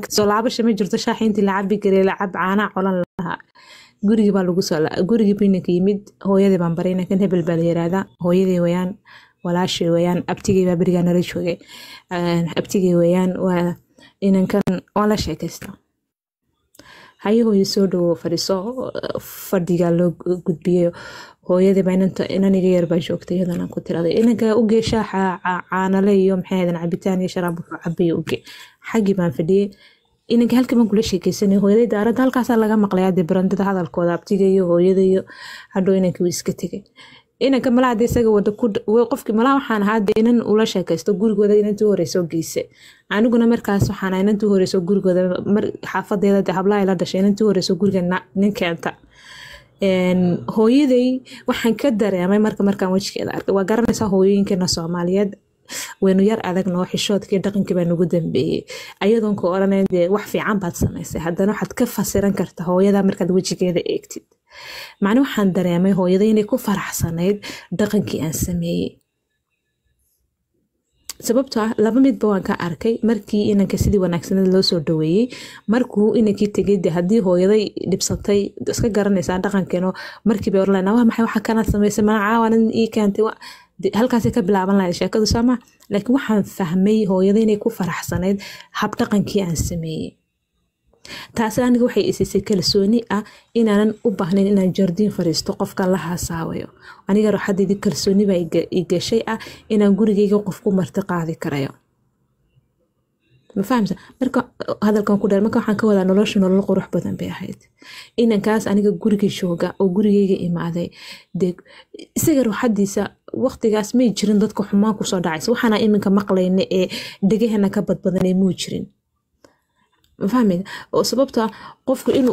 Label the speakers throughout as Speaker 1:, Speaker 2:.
Speaker 1: soo laabasha ma jirto shaaxi intii la cabi garay lacab caanaa colan lahaa gurigii baa lagu soo gurigii buu inanka yimid hooyadii baan baray inankan hebel baa la yiraahdaa hooyadii wayaan walaashii wayaan abtigii baa berigaa nala joogay abtigii wayaan waa inankan waan la sheekaystaa haye hooyo soo dhawo fadhiiso fadhigaa loo gudbiyey hooyadiiba inaniga yar baa joogtay iyadana ku tiraday inanka ugee shaaxa caanale iyo maxay ahaydeen cabitaan iyo sharaab wuxuu cabaya uge xaggii baan fadhiyey inanka halkii baan kula sheekeysanay hooyaday daaradda halkaasaa laga maqlay dee barandada hadalkooda abtiga iyo hooyada iyo hadhow inankii wuu iska tegay inanka malaha de isaga wada qofkii malaha waxaan ahaa de inan ula sheekaysto gurigooda inantii horeyso geyse aniguna markaas waxaan ahaa inantii horeyso gurigooda xaafadeeda de hablaha la dhashay inantii horeyso guriga nin keenta hooyaday waxaan ka dareemay marka markaan wejigeeda arkay waa garanaysaa hooyooyinkeena soomaaliyeed waynu yar adagno xishoodkii dhaqankii baa nagu dambeeyey ayadoon ka odhanayn dee wax fiican baad samaysay haddana waxaad ka fasiran karta hooyada markaad wejigeeda eegtid macni waxaan dareemay hooyada inay ku faraxsanayd dhaqankii aan sameeyey sababtoo ah laba midba waan ka arkay markii inanka sidii wanaagsaneed loo soo dhaweeyey markuu inankii tegay de haddii hooyaday dhibsatay iska garanaysaa dhaqankeeno markiiba orlan waa maxay waxa kanaad samaysay mana caawanan ii keentay halkaasay ka bilaaban lahayd sheekadu sooma laakiin waxaan fahmay hooyada inay ku faraxsanayd habdhaqankii aan sameeyey taasi aniga waxay isiisay kalsooni ah inaanan u baahnayn inaan jardiin fariisto qofka la haasaawayo aniga ruuxadeydii kalsooni baa i gashay ah inaan gurigeyga qof ku marti qaadi karayo ma fahamsa marka hadalkan ku dheer marka waxaan ka wadaa nolosha nolol qurux badan bay ahayd inankaas aniga guriga jooga oo gurigeyga imaaday dee isaga ruuxadiisa waqtigaas may jirin dadka xumaan kusoo dhacaysa waxaana iminka maqlayna ee dhegahana ka badbadanay muu jirin mafahmeyda oo sababta qofku inuu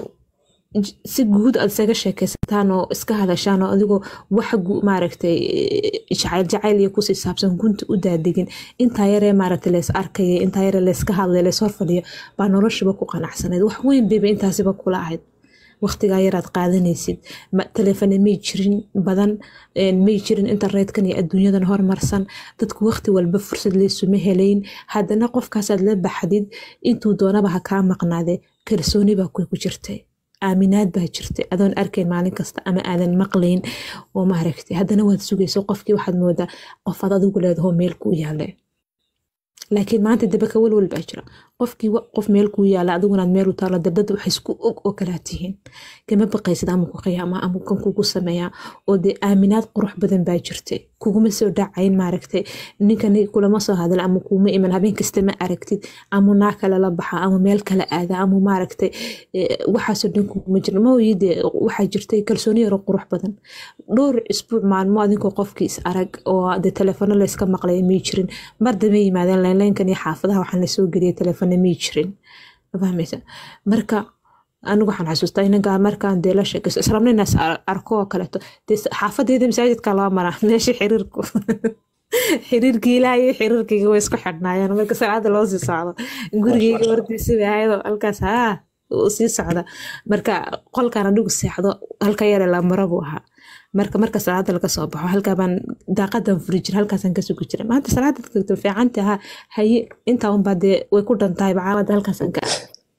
Speaker 1: si guud aad isaga sheekaysataan oo iska hadashaan oo adigoo wax maaragtay jacayl jacayl iyo kusii saabsan gunta u daadegin intaa yaree maaragtay leys arkaya intaa yaree layska hadlay lays horfadhiyo baa noloshiba ku qanacsanayd wax weyn bayba intaasiba kula ahayd waqtigaa yaraad qaadanaysid telefone may jirin badan may jirin internet-kan iyo adduunyadan hormarsan dadku waqti walba fursad laysuma helayn haddana qofkaasaad la baxdid intuu doonaba ha kaa maqnaade kalsooni baa ku jirtay aaminaad baa jirtay adoon arkayn maalin kasta ama aadan maqlayn oo maaragtay haddana waad sugayso qofkii waxaad moodaa qofaad adigu leedaho meel kuu yaale laakiin maanta daba ka walwal baa jira qofkii qof meel kuu yaala adigunaad meel u taalo de dad wax isku og oo kalaa tihiin kama baqaysid ama ku qiyaama ama kan kugu sameeyaa oo dee aaminaad qurux badan baa jirtay kuguma soo dhacayn maaragtay ninkani kulama soo hadla ama kuuma iman habeen kasta ma aragtid ama naa kale la baxa ama meel kale aada ama maaragtay waxaasoo dhan kuguma jira maoyi dee waxaa jirtay kalsooni yaro qurux badan dhowr isbuuc maalmo adinkoo qofkii is arag oo dee telefono layska maqlaya may jirin mar dambe yimaadeen laynlaynkan iyo xaafadaha waxaan lasoo geliyay telefono may jirin fahmaysa marka anigu waxaan xasuustaa inankaa markaan dee la sheekayso israbna inaas arko oo kaleeto dee xaafadeeda masaajidka loo maraa meesha xiriirku xiriirkii ilaaha iyo xiriirkayga way isku xidhnaayeen marka salaada loo sii socdo gurigeyga hortiisa bay ahaydo halkaas haa sii socda marka qolkan anigu seexdo halka yare la maro buu ahaa marka marka salaada laga soo baxo halkaabaan daaqadan furi jira halkaasaan ka sugi jira maanta salaada tagto fiicanta ahaa haye intaa unbaa dee way ku dhantahay bacaamada halkaasaan ka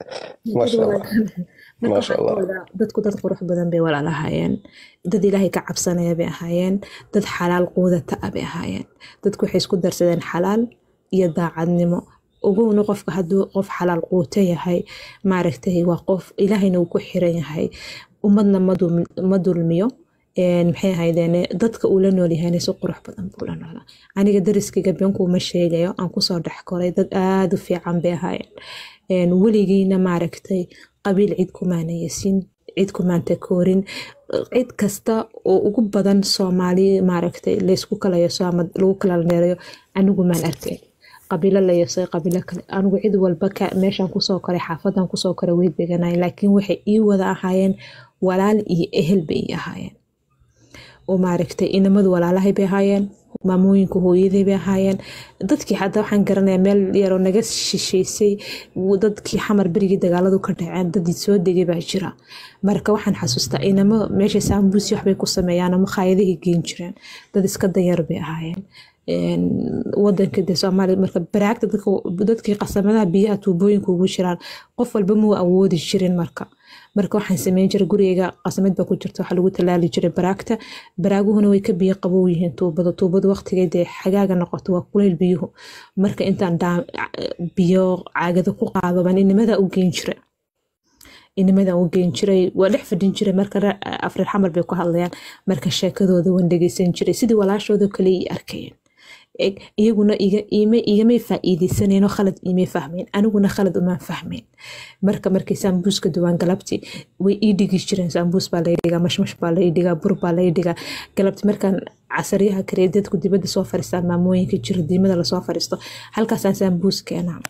Speaker 1: dadku dad qurux badan bay walaalahaayeen dad ilaahay ka cabsanaya bay ahaayeen dad xalaal quudata a bay ahaayeen dadku waxay isku darsadeen xalaal iyo daacadnimo ogowna qofka hadduu qof xalaal quuto yahay maaragtay waa qof ilaahayna uu ku xiran yahay ummadna ma dulmiyo maxay ahaydeen dadka uu la nool yahayna si qurux badan buu la noolaa aniga dariskayga beenkuuma sheegayo aan kusoo dhex koray dad aada u fiican bay ahaayeen weligiina maaragtay qabiil cid kumaana yesin cid kumaanta koorin cid kasta oo ugu badan soomaali maaragtay laysku kala yeso ama lagu kala neerayo anigu maan arkay qabiilo la yesay qabiilo kale anigu cid walba meeshaan kusoo koray xaafadan kusoo koray way deganay laakiin waxay ii wada ahaayeen walaal iyo ehel bay ii ahaayeen oo maaragtay inamadu walaalahay bay ahaayeen maamooyinka hooyaday bay ahaayeen dadkii hadda waxaan garanayaa meel yaroo naga shisheysay dadkii xamar berigii dagaaladu ka dhaceen dadii soo degay baa jira marka waxaan xasuustaa inamo meesha saambuusi waxbay ku sameeyaan ama khaayadahay geen jireen dad iska danyar bay ahaayeen wadanka de soomaaliya marka baraagta dadkii qasamadaha biyaha tuubooyinka ugu jiraan qof walba muu awoodi jirin marka marka waxaan sameyn jiray gurigeyga qasamad baa ku jirta waxaa lagu talaali jiray baraagta baraaguhuna way ka biyo qabow yihiin tuubada tuubada waqtigeed dee xagaaga noqoto waa kuleyl biyuhu marka intaan biyo caagada ku qaado baan inimada u geyn jiray inimadan u geyn jiray waa dhex fadhin jiray marka afreer xamar bay ku hadlayaan marka sheekadooda waan dhegeysan jiray sidii walaashooda kale i arkayeen iyaguna igamay faa'iideysaneenoo khalad imay fahmeen aniguna khalad umaan fahmeen marka markay saambuuska duwaan galabti way ii dhigi jireen saambuus baa lay dhigaa mashmash baa lay dhigaa bur baa lay dhigaa galabti markaan casaryaha kare dadku dibadda soo fariistaan maamooyinka jiro diimada lasoo fariisto halkaasaan saambuus keenaa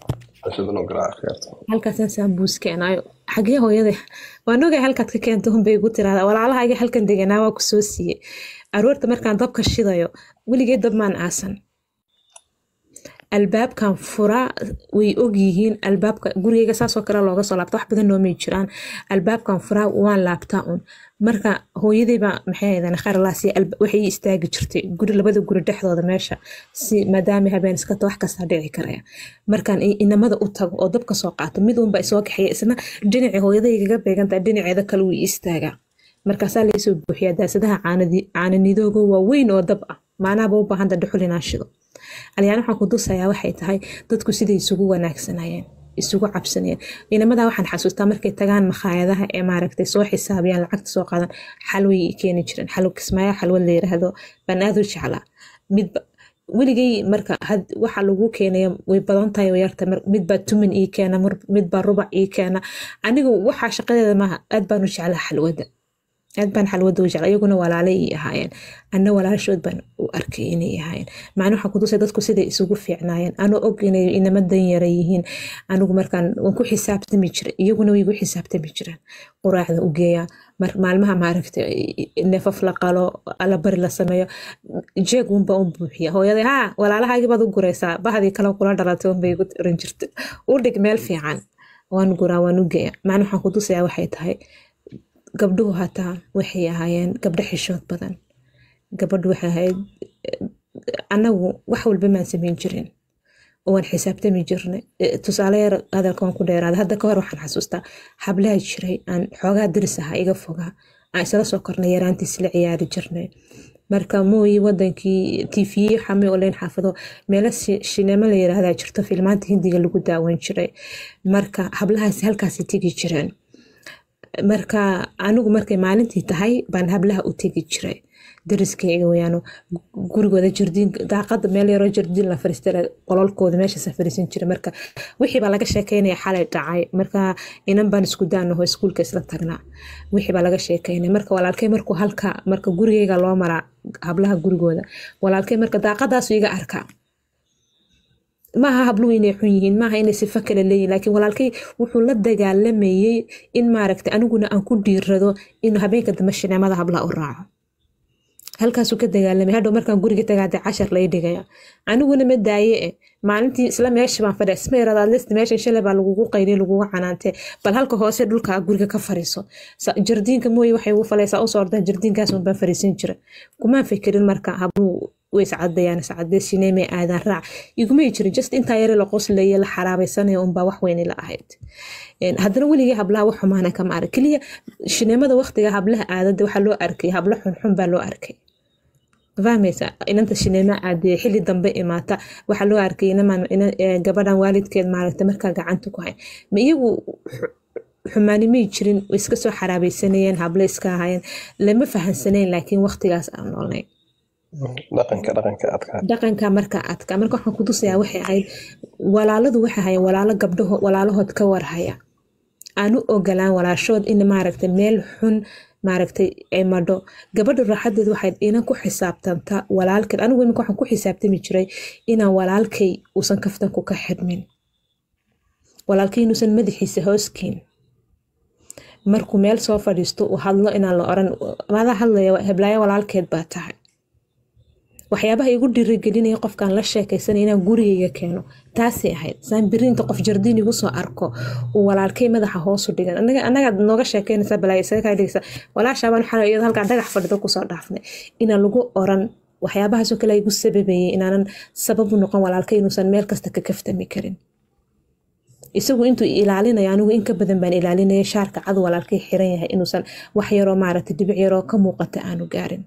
Speaker 1: halkaasaan saambuus keenaayo xagee hooyada waan ogay halkaad ka keento hunbay igu tiraada walaalahayga halkan deganaa waa ku soo siiyey aroorta markaan dabka shidayo weligee dab maan aasan albaabkan furaa way ogyihiin albaabka gurigeyga saasoo kale looga soo laabta wax badan noomay jiraan albaabkan furaa waan laabtaa un marka hooyadayba maxay ahaydeen kharlaasi waxay istaagi jirtay guri labada guri dhexdooda meesha si maadaama habeen iskata wax kastaa dhici karaya markaan inamada u tago oo dabka soo qaato mid unba isoo kaxaya isna dhinacii hooyadaygaga beegantaa dhinaceeda kale wuu istaagaa markaasaa laysoo buuxiyaa daasadaha caananidooga waa weyn oo dab ah maanaaba u baahanta dhuxul inaan shido alyaan waxaan ku dusayaa waxay tahay dadku siday isugu wanaagsanayeen isugu cabsanayeen inamadaa waxaan xasuustaa markay tagaan makhaayadaha ee maaragtay soo xisaabiyaan lacagta soo qaadan xalway keeni jireen xalwo kismaayo xalwad la yiraahdo baan aad u jeclaa midba weligay marka waxa lagu keenaya way badan tahay yarta midbaa tumin ii keena midbaa rubac ii keena anigu waxaa shaqadeeda maaha aad baan u jeclaa xalwada aad baan xalwada u jecla iyaguna walaale ii ahaayeen anna walaashood baan u arkay inay ahaayeen macna waxaan kutusay dadku siday isugu fiicnaayeen anoo og inay inama danyara yihiin anigu markaan waan ku xisaabtami jiray iyaguna way igu xisaabtami jireen quraacda u geeyaa maalmaha maaragta neefaf la qalo alabari la sameeyo jeeg unba u buuxiya hooyaday haa walaalahaygi baad u guraysaa bahdii kale kula dhalatay unbay igu oran jirta u dhig meel fiican waan guraa waan u geeya macna waxaan kutusayaa waxay tahay gabdhuhu hataa waxay ahaayeen gabdho xishood badan gabadhu waxay ahayd anagu wax walba maan samayn jirin waan xisaabtami jirnay tusaale yar hadalka waan ku dheeraada hadda ka hor waxaan xasuustaa hablaha jiray aan xoogaa diris ahaa iga fogaa aan isla soo kornay yaraantiis la ciyaari jirnay marka mooyi wadankii tv xame oleyn xaafado meelo shineemo la yiraahdaa jirto filmaanta hindiga lagu daawan jiray marka hablahaasi halkaasi tegi jireen marka anigu markay maalintii tahay baan hablaha u tegi jiray dariskayga wayaano gurigooda jardiin daaqada meel yaroo jardiin la fariista qololkooda meeshaasa fariisan jiray marka wixii baa laga sheekeynaya xalay dhacay marka inan baan isku daanaho iskuulka isla tagnaa wixii baa laga sheekeynaya marka walaalkay markuu halka marka gurigeyga loo maraa hablaha gurigooda walaalkay marka daaqadaasu iga arkaa maaha habluhu inay xun yihiin maaha inay sifo kale leeyihin laakiin walaalkay wuxuu la dagaalamayey in maaragta aniguna aan ku dhiirado inuu habeenka dambe shineemada hablaha u raaco halkaasuu ka dagaalamay hadhow markaan guriga tagaade cashar lay dhigaya aniguna ma daaye e maalintii isla meesha baan fadhiya isma yaradaad list meesha shalay baa lagugu qayliy lagugu canaantee bal halka hoose dhulka guriga ka fariiso jardiinka mooye waxay ugu falaysaa usoo ordaa jardiinkaas baan fariisan jira kumaan fikirin marka habluhu way iscadayaan iscadee shineemay aadaan raac igumay jirin just intaa yare la qoslaya la xaraabaysanaya unbaa wax weyni la ahayd haddana weligii hablaha wax xumaana kama arag keliya shineemada waqtiga hablaha aadada waxaa loo arkay hablo xunxun baa loo arkay fahmaysa inanta shineema aadee xili dambe imaata waxaa loo arkay gabadhan waalidkeed maaragta markaa gacanta ku hay ma iyagu xumaani may jirin way iska soo xaraabaysanayeen hablo iska ahaayeen lama fahansaneen laakiin waqtigaas aan noolnay dhaqanka marka adka marka waxaan ku tusayaa waxay ahayd walaaladu waxay ahayen walaalo gabdhaho walaalahood ka warhaya aanu ogolaan walaashood in maaragta meel xun maaragtay ay madho gabadha raaxadeed waxay inan ku xisaabtanta walaalkeed anigu iminka waxaan ku xisaabtami jiray inaan walaalkay uusan kaftanku ka xidhmin walaalkay inuusan madaxiisa hooskiin markuu meel soo fadhiisto uu hadlo inaan la oran mada hadlaya heblaayo walaalkeed baa tahay waxyaabaha igu dhiirigelinaya qofkaan la sheekaysanay inaan gurigayga keeno taasay ahayd saan biriinta qof jardiin igu soo arko uu walaalkay madaxa hoosu dhigan anagaad nooga sheekeynaysaa balaayo isaga kaa dhigaysa walaashaabaan waxaa iyadoo halkaan dhagax fadhido kusoo dhaafnay inaan lagu oran waxyaabahaasoo kale igu sababayay inaanan sabab u noqon walaalka inuusan meel kasta ka kaftami karin isagu intuu ilaalinaya anigu in ka badan baan ilaalinaya shaarka cad walaalkay xiran yahay inuusan wax yaroo maaragtay dhibic yaroo ka muuqata aanu gaarin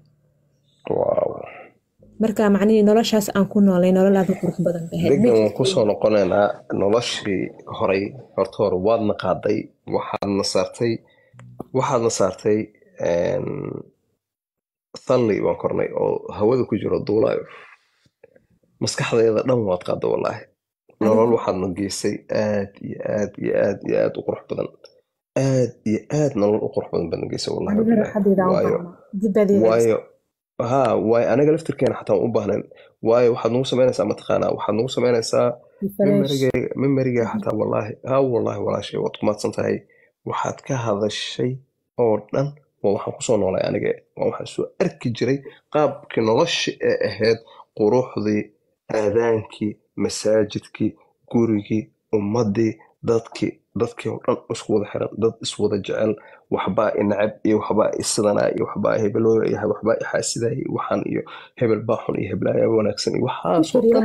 Speaker 1: marka macnihii noloshaas aan ku noolay nolol aad u qurux badan
Speaker 2: degan waan kusoo noqonaynaa noloshii horay horta hore waadna qaaday waxaadna saartay waxaadna saartay thalli baan kornay oo hawada ku jiro duulaayo maskaxdeeda dhan waad qaada wallaahi nolol waxaadna geysay aad iyo aad iyo aad iyo aad u qurux badan aad iyo aad nolol u qurux badan baadna geysay wallaahi ha waayo aniga laftirkeena xataa waan u baahnayn waayo waxaad nagu samaynaysaa mataqaanaa waxaad nagu samaynaysaa memeriga xataa wallaahi ha wallaahi walaashay waad ku maadsan tahay waxaad ka hadashay oo dhan waa waxaan kusoo noolay aniga waa waxaan soo arki jiray qaabkii nolosha ee ahayd quruxdii aadaankii masaajidkii gurigii ummadii dadkii dadkii oo dhan isku wada xiran dad iswada jecel waxbaa inacab iyo waxbaa isidanaa iyo waxbaa hebelooya iyo waxbaa ixaasidaya waxaan iyo hebel baa xun iyo heblaaya wanaagsan iyo waxaasoo dhan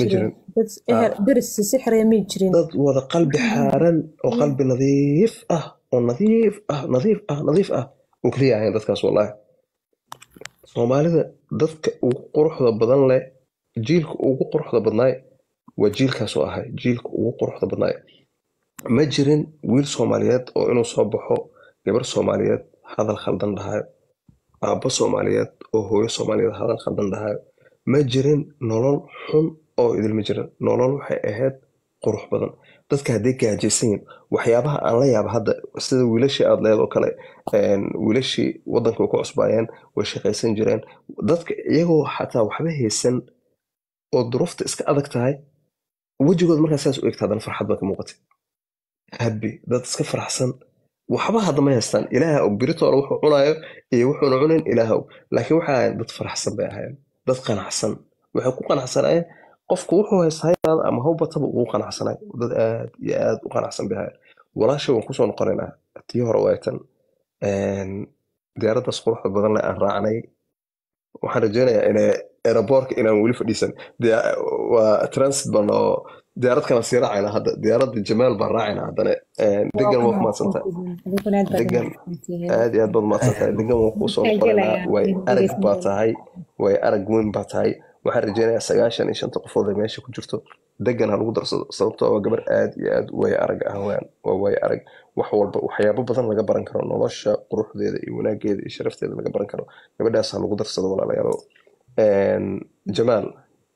Speaker 2: ma jirin dad wada qalbi xaaran oo qalbi nadiif ah oo nadiif ah nadiif ah nadiif ah oo keliya ahayn dadkaas wallaahi soomaalida dadka ugu quruxda badan leh jiilka ugu quruxda badnaay waa jiilkaasoo ahay jiilka ugu quruxda badnaay ma jirin wiil soomaaliyeed oo inuu soo baxo gabar soomaaliyeed hadal khaldan dhahayo aabbo soomaaliyeed oo hooyo soomaaliyeed hadal khaldan dhahayo ma jirin nolol xun oo idilma jirin nolol waxay ahayd qurux badan dadka hadday gaajaysan yihin waxyaabaha aan la yaaba hadda sida wiilashii aad leed oo kale wiilashii waddanka way ku cusbaayeen way shaqaysan jireen dadka iyagoo xataa waxba haysan oo duruufta iska adag tahay wejigood markaa saas u egta haddana farxad baa ka muuqatay habi dad iska faraxsan waxba hadda ma haystaan ilaaha og biritoola wuxuu cunaayo iyo wuxuuna cunayn ilaaha og laakiin waxay ahayn dad faraxsan bay ahaayeen dad qanacsan waxay ku qanacsanayeen qofku wuxuu haystaa yaraada ama hawbataba ugu qanacsanay dad aad iyo aad u qanacsan bay ahaayeen walaasha waan kusoo noqonaynaa tii hore waaytan diyaaraddaas quruxda badan leh aan raacnay waxaan rajeynayaa ina aeroboortka inaan weli fadhiisan waa transit ban oo diyaarad kala sii raacayna hadda diyaaradda jamaal baan raacayna haddana degan waa kumaadsantahay degan aad iyo aad baad umaadsantahay degan waa kuu soo noqonaynaa way arag baa tahay way arag weyn baa tahay waxaan rajeynayaa sagaashan iyo shanta qofood ee meesha ku jirto degan ha lagu darsado sababtoo waa gabar aad iyo aad way arag ah waan waa way arag wax walba waxyaabo badan laga baran karo nolosha quruxdeeda iyo wanaageeda iyo sharafteeda laga baran karo gabadhaas ha lagu darsado walaalayaalo jamaal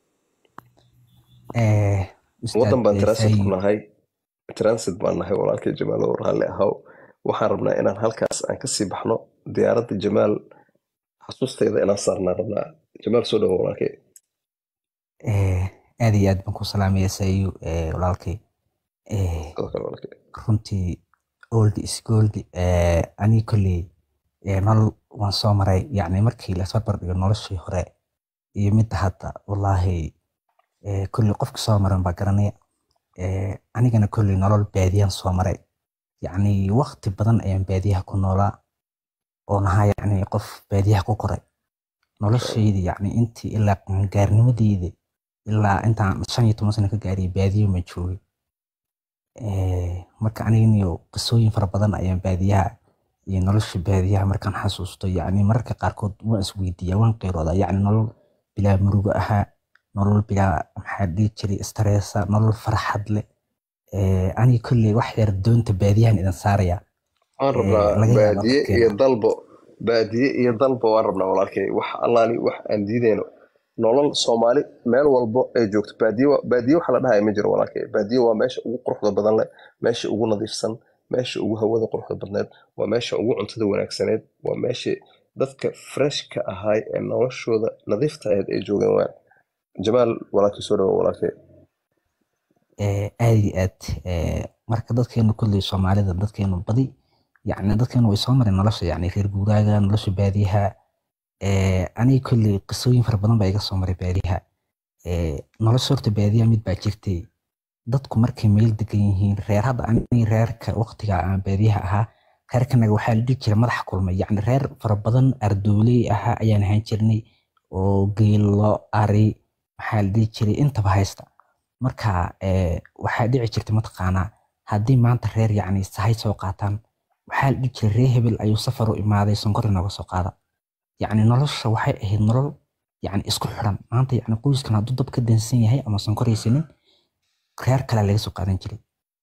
Speaker 2: waddan baan transit ku nahay transit baan nahay walaalkay jamaal oo raalli ahaw waxaan rabnaa inaan halkaas aan kasii baxno diyaaradda jamaal xasuustayda inaan saarnaan rabnaa jamaal soo dhawo walaalkay
Speaker 3: aad iyo aad baan ku salaamaya sayu walaalkay runtii old is gold anii kolley nolol waan soo maray yacni markii lasoo bardhigo noloshii hore iyo midda hadda wallaahi kolley qofka soo maran baa garanaya anigana kolley nolol baadiyaan soo maray yacni waqti badan ayaan baadiyaha ku noolaa oo nahaa yacni qof baadiyaha ku koray noloshaydi yacni intii ilaa qaangaarnimadeyda ilaa intaan shan iyo toban sano ka gaariyay baadiyo ma joogay marka aniganiyo qisooyin fara badan ayaan baadiyaha iyo nolosha baadiyaha markaan xasuusto yacni mararka qaarkood waan isweydiiyaa waan qeyroodaa yacni nolol bilaa murugo ahaa nolol bilaa maxaa dhihi jiray stressa nolol farxad leh aniga kolley wax yar doonta baadiyahan idin saaraya
Speaker 2: waan rabnaa baadiye iyo dalbo baadiye iyo dalbo waan rabnaa walaalkay wax allaali wax aan diideyno nolol soomaali meel walbo ay joogto baadiye baadiye waxa la dhahaya ma jiro walaalkay baadiye waa meesha ugu quruxda badan leh meesha ugu nadiifsan meesha ugu hawada quruxda badneed waa meesha ugu cuntada wanaagsaneed waa meesha dadka freshka ahaay ee noloshooda nadiifta ahayd ay joogeen waan jamaal walaalkii soo dhawo walaalkay
Speaker 3: aad iyo aad marka dadkeenu kolley soomaalida dadkeenu badi yacni dadkeenu way soo mareen nolosha yacni reer guuraaga nolosha baadiyaha aniga kolley qisooyin fara badan baa iga soo maray baadiyaha nolosha horta baadiyaha mid baa jirtay dadku markay meel degan yihiin reer hadda aniga reerka waqtiga aan baadiyaha ahaa reerkanaga waxaa la dhihi jiray madax kulmay yacni reer fara badan ardooley ahaa ayaan ahaan jirnay oo geelo ari maxaa la dhihi jiray intaba haysta marka eh, waxaa dhici jirtay mataqaanaa haddii maanta reer yacni sahay soo qaataan waxaa la dhihi jiray reer hebel ayuu safar u imaaday sonkor inooga soo qaada yacni nolosha waxay ahayd nolol yacni isku xidhan maanta yacni qoyskan hadduu dab ka dansan yahay ama sonkor haysanin reer kale laga soo qaadan jiray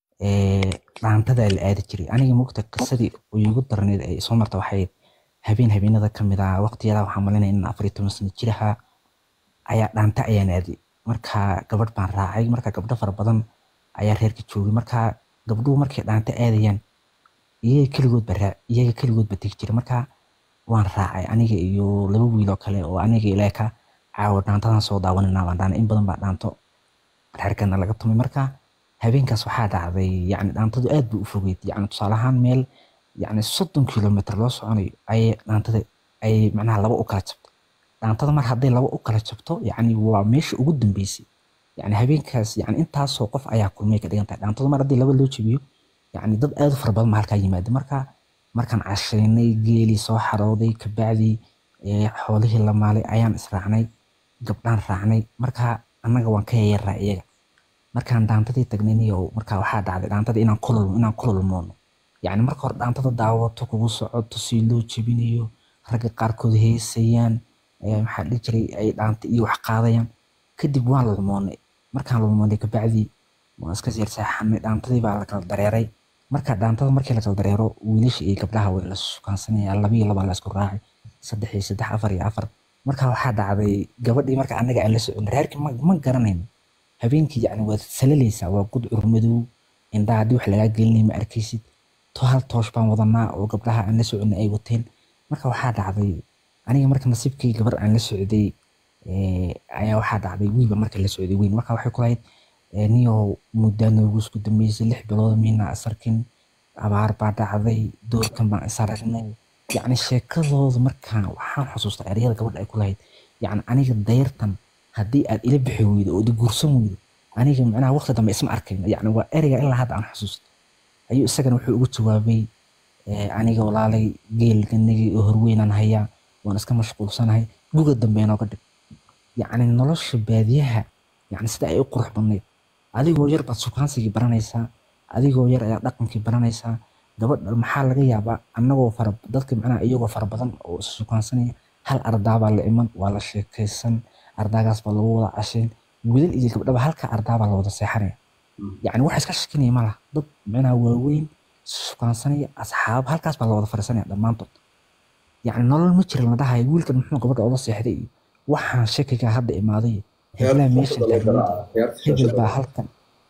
Speaker 3: Eh, dhaantadaa la aadi jiray aniga mogta qisadii iigu darneed ee soo marta waxay ahayd habeen habeenada ka mid ah waqtiyada waxaa malinaya in afar iyo toban sano jir ahaa ayaa dhaanta ayaan aaday marka gabadh baan raacay marka gabdho fara badan ayaa reerka joogay marka gabdhuhu markay dhaanta aadayaan iyaga keligoodba raa iyaga keligoodba tegi jiray marka waan raacay aniga iyo laba wiil oo kale oo aniga ilaa ka caawa dhaantadan soo daawanina baan dhaanay in badan baa dhaanto reerkana laga tumay marka habeenkaas waxaa dhacday yacni dhaantadu aad bay u fogeyd yacni tusaale ahaan meel yacni soddon kilomitr loo soconayo ayay dhaantada ay macnaha laba u kala jabtay dhaantada mar hadday laba u kala jabto yacni waa meesha ugu dambeysay yacni habeenkaas yacni intaasoo qof ayaa kulmay ka dhigan tahay dhaantada mar haddii laba loo jabiyo yacni dad aad u fara badan baa halkaa yimaada marka markaan cashaynay geelii soo xarooday kabacdii eh, xoolihii la maalay ayaan israacnay gabdhaan raacnay marka annaga waan ka yayaraa iyaga markaan dhaantadii tagnay niyow marka waxaa dhacday dhaantada inaan kulul inaan kululmoono yacni marka hore dhaantada daawato kugu socoto si loo jebinayo ragga qaarkood heesayaan eh, maxaa la dhihi jiray ay dhaanta iyo wax qaadayaan kadib waan lulmoonay markaan lulmoonay kabacdii waan iska seer seexanay dhaantadii baa la kala dareeray marka dhaantada markii la kala dareero wiilasha iyo gabdhaha way la sukaansanayaan laba iyo laba la isku raacay saddex iyo saddex afar iyo afar marka waxaa dhacday gabadhii marka annaga aan la socon reerkii ma, ma garanayno habeenkii yacni waad salalaysaa waa gud curmadow indhaha haddii wax lagaa gelinay ma arkaysid to hal toosh baan wadanaa oo gabdhaha aan la soconnay ay wateen marka waxaa dhacday aniga marka nasiibkii gabar aan la socday eh, ayaa waxaa dhacday wiilba marka la socday weyn marka waxay ku lahayd eh, niyow muddaa noogu isku dambeysay lix bilood miina isarkin abaar baa dhacday doorkan baan is aragnay yacni sheekadooda markaan waxaan xusuustaa ereyada gabadha ay ku lahayd yacni aniga dayrtan haddii aad ila bixi weydo oo guursan weydo aniga macnaha waqti dambe isma arkayn yacni waa ereyga ilaa hadda aan xusuusto ayuu isagana wuxuu ugu jawaabay eh, aniga walaalay geelganagii oo horweynaan hayaa waan iska mashquulsanahay guga dambe inooga dhig yacni nolosha baadiyaha yacni sida ay u qurux badnayd adigoo yar baad sukaansigii baranaysaa adigoo yar ayaa dhaqankii baranaysaa gabadha maxaa laga yaabaa annagoo fara dadka macnaha iyagoo fara badan oo is sukaansanaya hal ardaabaa la iman waa la sheekaysan ardaagaas baa lagu wada cashayn wiilal iyo gabdhaba halka ardaabaa la wada seexanaya yacni wax iska shakinaya ma laha dad macnaha waaweyn sukaansanaya asxaab halkaas baa la wada fariisanaya dhammaantood yacni nolol ma jirin la dhahayo wiilkan muxuu gabadha oga seexday iyo waxaan shakigaa hadda imaaday heblaha meesha taagnayd hebel baa halkan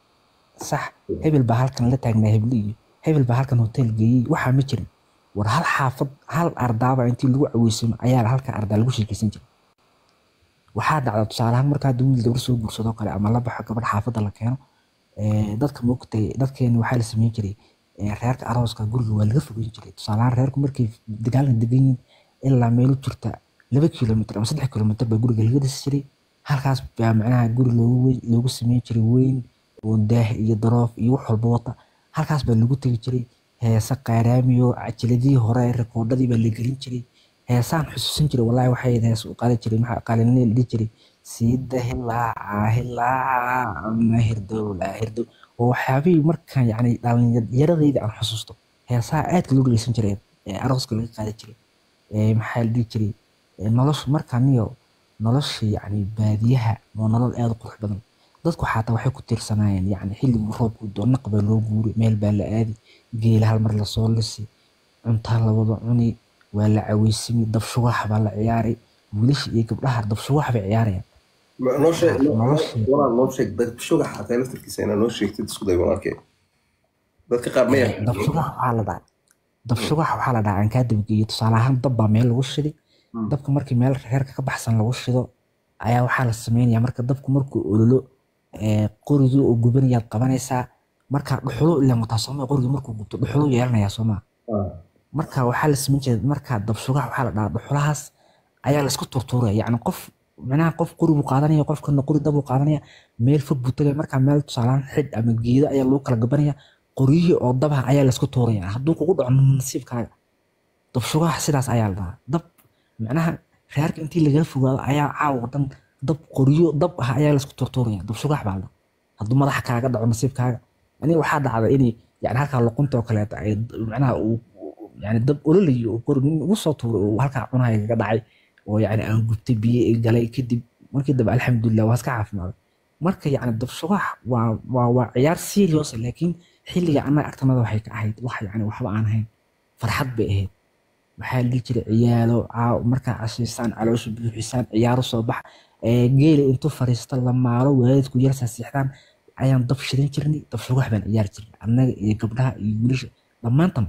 Speaker 3: sax hebel baa halkan la taagnaa hebli iyo hebel baa halkan hotel geeyey waxaa ma jirin war hal xaafad hal ardaaba intii lagu caweysano ayaa halka ardaa lagu sheekeysan jiray waxaa dhacda tusaale ahaan marka hadda wiil gabar soo guursadoo kale ama la baxo gabadh xaafadda la keeno eh, dadka moogtay dadkeena waxaa la sameyn jiray eh, reerka arooska guriga waa laga fogeyn jiray tusaale ahaan reerku markay dagaalna degan yihiin ilaa meelo jirta laba kilomitr ama saddex kilomitr baa guriga laga dhisi jiray halkaas baa macnaha guri loogu weyn loogu sameyn jiray weyn oo daah iyo daroof iyo wax walba wata halkaas baa lagu tegi jiray heese qaaraamiyo cajiladii hore rekoodhadii baa la gelin jiray heesaan xusuusan jiray wallaahi waxay ahayd hees u qaadi jiray maxaa qaalinle la dhihi jiray siida hilaaca hilaaca ama hirdowla hirdow oo waxyaabihii markaan yacni dhalinyaradayda aan xusuusto heesaha aadka loo dhegeysan jiray ee arooska laga qaadi jiray ee maxaa la dhihi jiray ee nolosha markaaniyo nolosha yacni baadiyaha waa nolol aad u qurux badan dadku xataa waxay ku tiirsanayeen yacni xilligii roobku doo naq baa loo guuri meel baa la aadi geela hal mar lasoo lisi cuntaa la wada cuni waa la caweysimi dabshugax baa la ciyaaray wiilasha iyo gabdhaha dabshugax bay ciyaarayaan
Speaker 2: noo sheeg
Speaker 3: nolosha
Speaker 2: walaal noo sheeg dabshuga xataa laftarkiisa inaa noo sheegtid isku day walaalkee dadka qaar ma yaqaan
Speaker 3: dabshugax waxaa la dhaca dabshugax waxaa la dhaca aan kaa dabageeyey tusaale ahaan dab baa meel lagu shiday dabka markii meel reerka ka baxsan lagu shido ayaa waxaa la sameynaya marka dabku markuu ololo ee, qorigii oo gubanayaad qabanaysaa marka dhuxulo ilaan wataa sooma qorigii markuu gubto dhuxulo yeelanayaa sooma marka waxaa la sameyn jiray marka dabshugax waxaa la dhahaa dhuxulahaas ayaa la isku turtuuraya yacni qof macnaha qof qori buu qaadanaya qofkana qori dab buu qaadanaya meel fog buu tagaya marka meel tusaalaan xidh ama geedo ayaa lagu kala gabanaya qoryihii oo dabaha ayaa la isku tuuraya hadduu kugu dhaco nasiibkaaga dabshugaha sidaas ayaa la dhahaa dab macnaha reerka intii lagala fogaado ayaa caawa dhan dab qoryo dab ah ayaa laisku turtuuraya dab shugax baa la hadduu madaxa kaaga dhaco nasiibkaaga aniga waxaa dhacda inay yani halkaa luqunta oo kaleeta ay macnaha uu yani dab ololayo oo kor nin ugu soo tuuray oo halkaa cunaha kaga dhacay oo yani aan gubtay biyo i galay kadib markii dambe alxamdulilah waa iska caafimaaday marka yani dab shugax waa waa waa ciyaar serious ah, laakiin xilliga annaga agtanada waxay ka ahayd wax yani waxba aan ahayn farxad bay ahayd waxaa la dhihi jiray ciyaalo caaw markaa cashaysaan caloosha buuxisaan ciyaaro soo bax ee geela intuu fariisto la maalo waalidku yar saasiixdaan ayaan dab shidan jirnay dab shugax baan ciyaari jirnay annaga iyo gabdhaha iyo wiilasha dhammaantan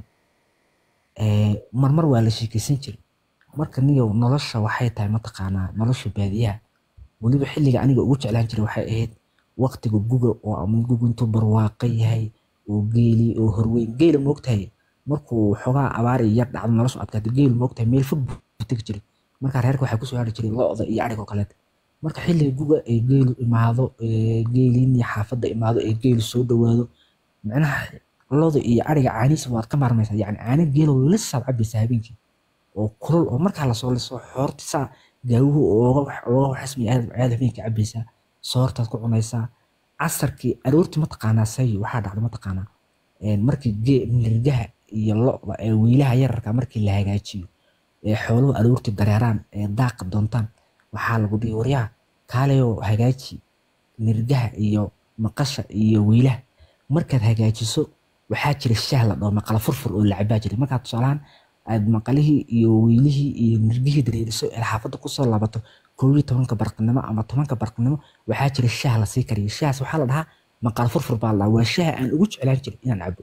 Speaker 3: ee, marmar waa la sheekeysan jiray marka niyow nolosha waxay tahay mataqaanaa nolosha baadiyaha weliba xilliga aniga ugu jeclaan jiray waxay ahayd waqtiga guga oo ama guga intuu barwaaqo yahay oo geeli oo horweyn geela moogtahay markuu xogaa abaar iyo yar dhacdo nolosha adkaata geelu moogtahay meel fog buu tegi jiray markaa reerka waxaa kusoo hari jiray lo-da iyo adhig oo kaleeta marka xilliga guga ee geelu imaado ee geeliin iyo xaafadda imaado ee geelu soo dhowaado micnaha loda iyo ariga caanihiisa waad ka maarmaysaa yani caana geelo lisaad cabaysaa habeenkii oo kulul oo markaa lasoo liso xoorti saa gaawuhu ooga wax- ooga waxasmi aad aad habeenkii cabaysaa soortaad ku cunaysaa casarkii aroortii mataqaanaa sayo waxaa dhacda mataqaanaa een, markii gee nirgaha iyo lo'da ee wiilaha yararka markii la hagaajiyo ee xooluhu aroortii dareeraan ee daaqa doontaan waxaa lagu dhihi waryaa kaalayoo hagaaji nirgaha iyo maqasha iyo wiilaha markaad hagaajiso waxaa jira shaah la dhaho maqala furfur oo la cabaa jiray markaad tusaalahaan aad maqalihii iyo wiilihii iyo nirgihii dareeriso ee xaafadda kusoo laabato koob iyo tobanka barqinimo ama tobanka barqinimo waxaa jira shaah lasii kariyo shahaas waxaa la dhahaa maqala furfur baa la dhahaa waa shaha aan ugu jeclaan jiray inaan cabo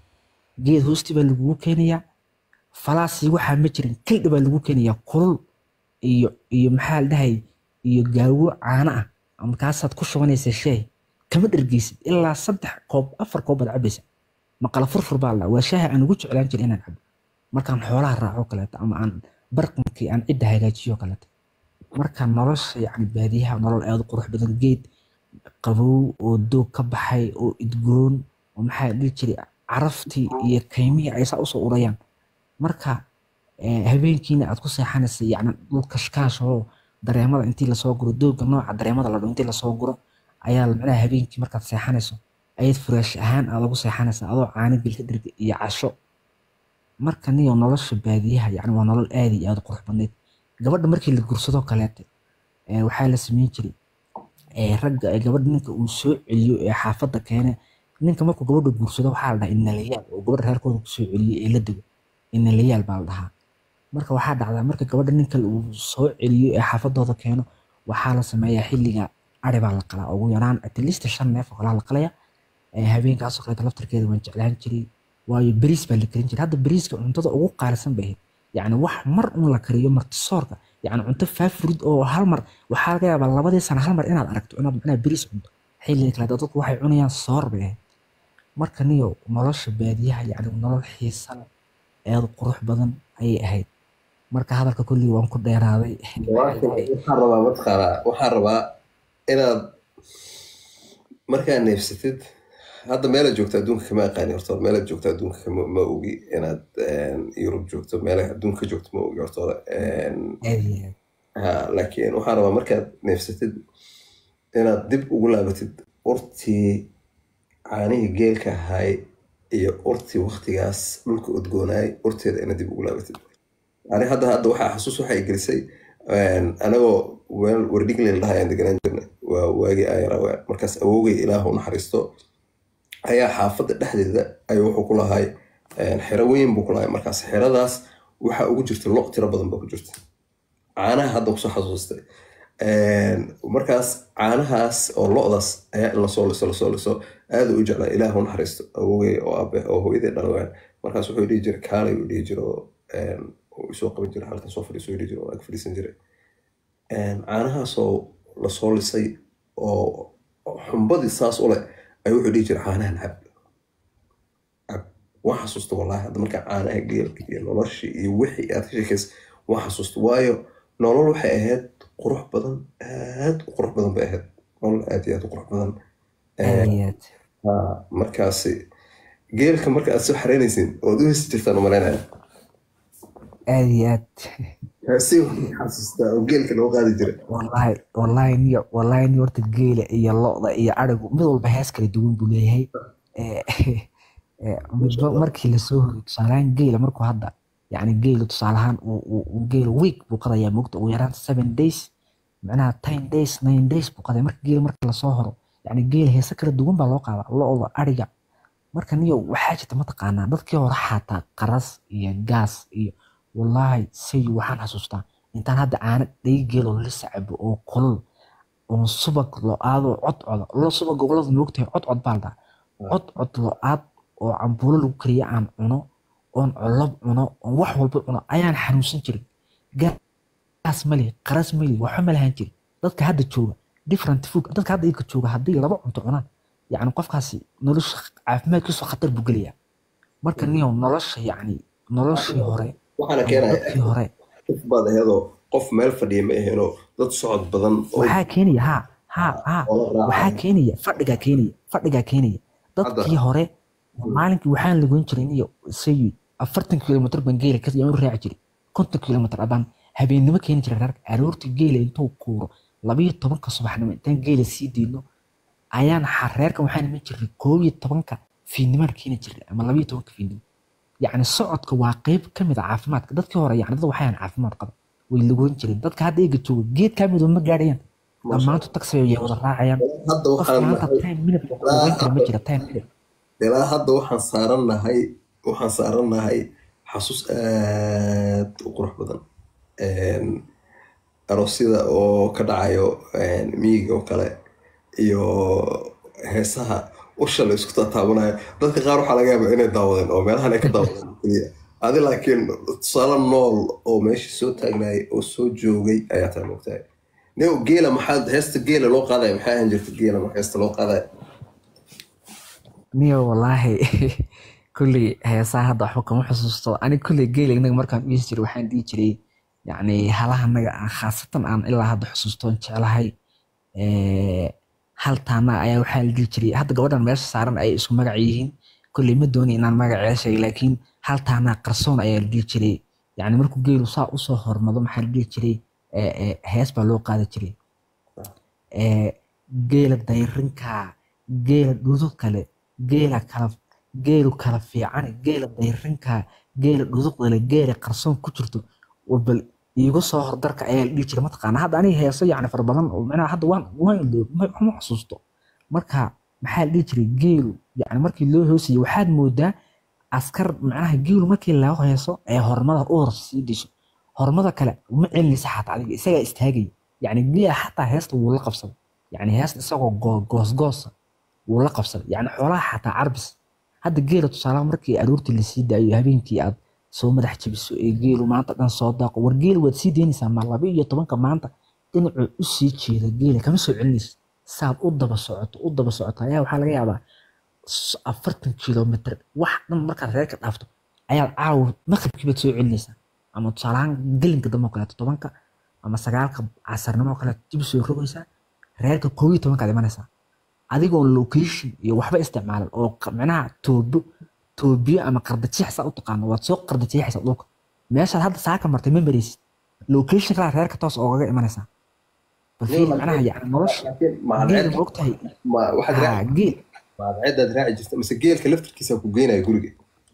Speaker 3: geed hoosti baa lagugu keenayaa falaasii waxaa ma jirin kildhi baa lagu keenayaa kulul iyo iyo maxaa la dhahay iyo gaawo caano ah markaasaad ku shubanaysaa shaah kama dhergeysid ilaa saddex koob afar koob baad cabaysa maqala furfur baa la dhahaa waa shaaha aan ugu jeclaan jiray inaan cabo markaan xoolaha raaco kaleeto ama aan barqinkii aan cidda hagaajiyo kaleeto marka nolosha yacni baadiyaha nolol aad u qurux badan geed qabow oo doog ka baxay oo idgoon oo maxaa la dhihi jiray caraftii iyo kaymihii ay saa usoo urayaan marka eh, habeenkiina aad ku seexanaysa yacni dhul kashkaash oo dareemada intii lasoo guro doogga nooca dareemada la dhaho intii lasoo guro ayaa macnaha habeenkii markaad seexanayso ayaad furaash ahaan aad ugu seexanaysa adoo caano gelka dherga iyo casho marka niyo nolosha baadiyaha yacni waa nolol aad iyo aad u qurux badneyd gabadha markii la gursado kaleete eh, waxaa la sameyn jiray eh, ragga eh, gabadha ninka uu soo celiyo ee xaafadda keene ninka markuu gabadha guursado waxaa la dhahaa inalayaal oo gabadha reerkooda kusoo celiyo ee la dego inalayaal baa la dhahaa marka waxaa dhacdaa marka gabadha ninka uu soo celiyo ee xaafadooda keeno waxaa la sameeyaa xilliga ari baa la qalaa ugu yaraan at least shan neef oo kalaa la qalaya Eh, habeenkaasoo kaleeta laftarkeeda waan jeclaan jiray waayo beriis baa la karin jiray hadda beriiska cuntada ugu qaalisan bay ahayd yacni wax mar un la kariyo martisoorka yacni cunto faafurid oo hal mar waxaa laga yaabaa labadii sana hal mar inaad aragto inaad macnaha beriis cunto xilliga kaleeta dadku waxay cunayaan soor bay ahayd marka niyo nolosha baadiyaha yacni nolol xiisa leh aad u qurux badan ayay ahayd marka hadalka kolley waan ku dheeraaday
Speaker 2: waxaan rabaa mataqaanaa waxaan rabaa inaad markaa neefsatid hadda meelaad joogto adduunka kama aqaani horta meelaad joogto adduunka kama ma ogi inaad yurub joogto meelaha adduunka ka joogto ma ogi horta
Speaker 3: aad iyo aad
Speaker 2: ha laakiin waxaan rabaa markaad neefsatid inaad dib ugu laabatid urtii caanihii geelka ahaay iyo urtii waktigaas dhulka udgoonaay urteeda inaad dib ugu laabatid ani hadda hadda waxaa xasuus waxay gelisay anagoo weel wardhiglin lahaa ayaan deganaan jirnay waa waagii ayarawe markaas awowgay ilaahu naxariisto ayaa xaafadda dhexdeeda ayuu wuxuu ku lahay xero weyn buu ku lahay markaas xeradaas waxaa ugu jirta lo tiro badan baa ku jirta caanaha hadda kusoo xasuustay markaas caanahaas oo lo'daas ayaa in lasoo liso lasoo liso aada u jeclaa ilaahu naxariisto awowgay oo abe oo hooyadii dhalawaan markaas wuxuu dhihi jiray kaalay uu dhihi jiro uu isoo qaban jiray halkan soo fadhiiso dhihi jiro oo ag fadhiisan jiray caanahaasoo lasoo lisay oo xumbadii saas u leh ayuu wuxuu dhihi jiray caanahan cab cab waan xasuusta wallaahi hadda markaa caanaha geelka iyo noloshii iyo wixii aad ka sheekaysa waan xasuusta waayo nolol waxay ahayd qurux badan aad u qurux badan bay ahayd nolol aad iyo aad u qurux badan
Speaker 3: aad iyo aad
Speaker 2: Ah, markaasi geelka marka aad soo xareynaysin ood u hesi jirtaan u malaynaya
Speaker 3: aad iyo aad
Speaker 2: si xasuustaa oo geelka loo qaadi jiray
Speaker 3: wallahi wallahi niyo wallahi niyo horta geela iyo lo'da iyo arigu mid walba hees kala duwan buu leeyahay Eh, eh, midba markii lasoo horiyo tusaalehaan geela markuu hadda yacni geelu tusaalehaan uu- uu uu geelu week buu qadayaa moogta ugu yaraan seven days macnaha ten days nine days buu qadaya marka geela marka lasoo horo yacni geela heese kala duwan baa loo qaadaa lo'da ariga marka niyo waxaa jirta mataqaanaa dadkii hore xataa qaras iyo gaas iyo wallaahi say waxaan xasuustaa intaan hadda caano dhagi geeloo la sacabo oo kulul oo subag lo-aadoo codcoda lo subag gobolada moogtahay codcod baa ladhaa codcod lo-aad oo cambuulo lagu kariya aan cuno oon colob cuno oon wax walba cuno ayaan xanuunsan jirin gaas mali qaras mali waxba ma lahan jirin dadka hadda jooga different food dadka hadda iyaga jooga haddii laba cunto cunaan yacni qofkaasi nolosha caafimaadkiisu khatar buu gelayaa marka niyow nolosha yacni noloshii hore
Speaker 2: waxaana
Speaker 3: ama
Speaker 2: keenaya
Speaker 3: dadkii hore
Speaker 2: qof baad ahedoo qof meel fadhiya ma ahenoo dad socod badan oo
Speaker 3: waxaa keenaya ha ha ha
Speaker 2: oo la
Speaker 3: waxaa
Speaker 2: raacay
Speaker 3: keenaya fadhigaa keenaya fadhigaa keenaya dadkii hore maalinkii waxaan lagoyn jiray niyo say afartan kilomitr baan geela ka u raaci jiray konton kilomitr abaan habeennimo keeni jiray reerka aroortii geela intuu kuuro labayo tobanka subaxnimo intaan geela sii deyno ayaan xa- reerkan waxaan iman jiray koob iyo tobanka fiidnimaan keeni jiray ama labayo tobanka fiidnimo yacni socodka waa qeyb ka mid a caafimaadka dadkii hore yacni dad waxayaan caafimaad qaba way lagoyn jireen dadka hadda eega jooga geed kaa midoo ma gaadhayaan dhammaantu taxi ay wada raacayaan
Speaker 2: hadda
Speaker 3: qof
Speaker 2: waxaan
Speaker 3: maanta
Speaker 2: nahay
Speaker 3: time minute lugeyn kara ma jira time minute
Speaker 2: ilaa hadda waxaan saaran nahay waxaan saaran nahay xasuus aad u qurux badan Een, aroosyada oo ka dhacayo een, miyiga oo kale iyo heesaha usha la isku taataabanayo dadka qaar waxaa laga yaabaa inay daawadeen oo meelahan ay ka daawadeen keliya adi laakiin tusaale nool oo meesha soo taagnaayay oo soo joogay ayaa taa moogtahay nio geela maxaa heesta geela loo qaadaya maxay ahaan jirta geela marka heesta loo qaadaya
Speaker 3: niyo wallaahi kulley heesaha hadda waxba kama xusuusto ani kulley geela inaga markaan u jiray waxaan dhihi jiray yacni halaha naga aan khaasatan aan ilaa hadda xusuustoon jeclahay Eh, hal taana ayaa waxaa la dhihi jiray hadda gabadhan meesha saaran ay isku magac yihiin kulley ma dooni inaan magaceeda sheegay laakiin hal taana qarsoon ayaa la dhihi jiray yacni markuu geelu saa usoo hormado maxaa la dhihi jiray eh, eh, hees baa loo qaadi jiray Eh, geela dayrinka geela dhudug kale geela kala geelu kala fiican geela dayrinka geela dhuduqdale geela qarsoon ku jirto oo bal iigu soo hordarka ayaa la dhihi jiray mataqaana hadda aniga heeso yacni fara badan oo macnaha hadda waan waan iloob ma ma xasuusto marka maxaa la dhihi jiray geelu yacni markii loo hoosayay waxaad moodaa askar macnaha geelu markii laga heeso ee hormada u hor sii disho hormada kale ma celinaysa xataa adiga isagaa istaagaya yacni geela xataa heesta wuu la qabsaday yacni heesta isagoo goo- goosgoosa wuu la qabsaday yacni xoolaha xataa carbis hadda geela tusaalaha markii aroortii lasii daayo habeenkii aad soo madax jabiso ee geelu maanta dhan soo daaqo war geelu waad sii deynaysaa ma laba iyo tobanka maanta dhinacuu u sii jeeda geela kama soo celinaysa saad u daba socoto u daba socoto ayaa waxaa laga yaabaa s- afartan kilomitr wax dhan markaad reerka dhaafto ayaad caawa maqribkiibaad soo celinaysaa ama tusaalahaan gelinka dambe oo kaleeto tobanka ama sagaalka casarnimo oo kaleeto dib soo rogaysaa reerka koob iyo tobankaad imanaysaa adigoo location iyo waxba isticmaalan oo q- macnaha toobo toobiyo ama qardajeex saa u taqaano waad soo qardajeexaysaa dhulka meeshaad hadda saaka martay ma maraysid location kalaa reerka toos oogaga imanaysaa bal fiiri macnaha yacni nolosha
Speaker 2: laakiin
Speaker 3: geela
Speaker 2: mahadceed
Speaker 3: ma ogtahay
Speaker 2: ma waxaad
Speaker 3: haa
Speaker 2: raaci
Speaker 3: geel
Speaker 2: mahadceedaad raaci jirta mise geelka laftarkiisa ku geynaya guriga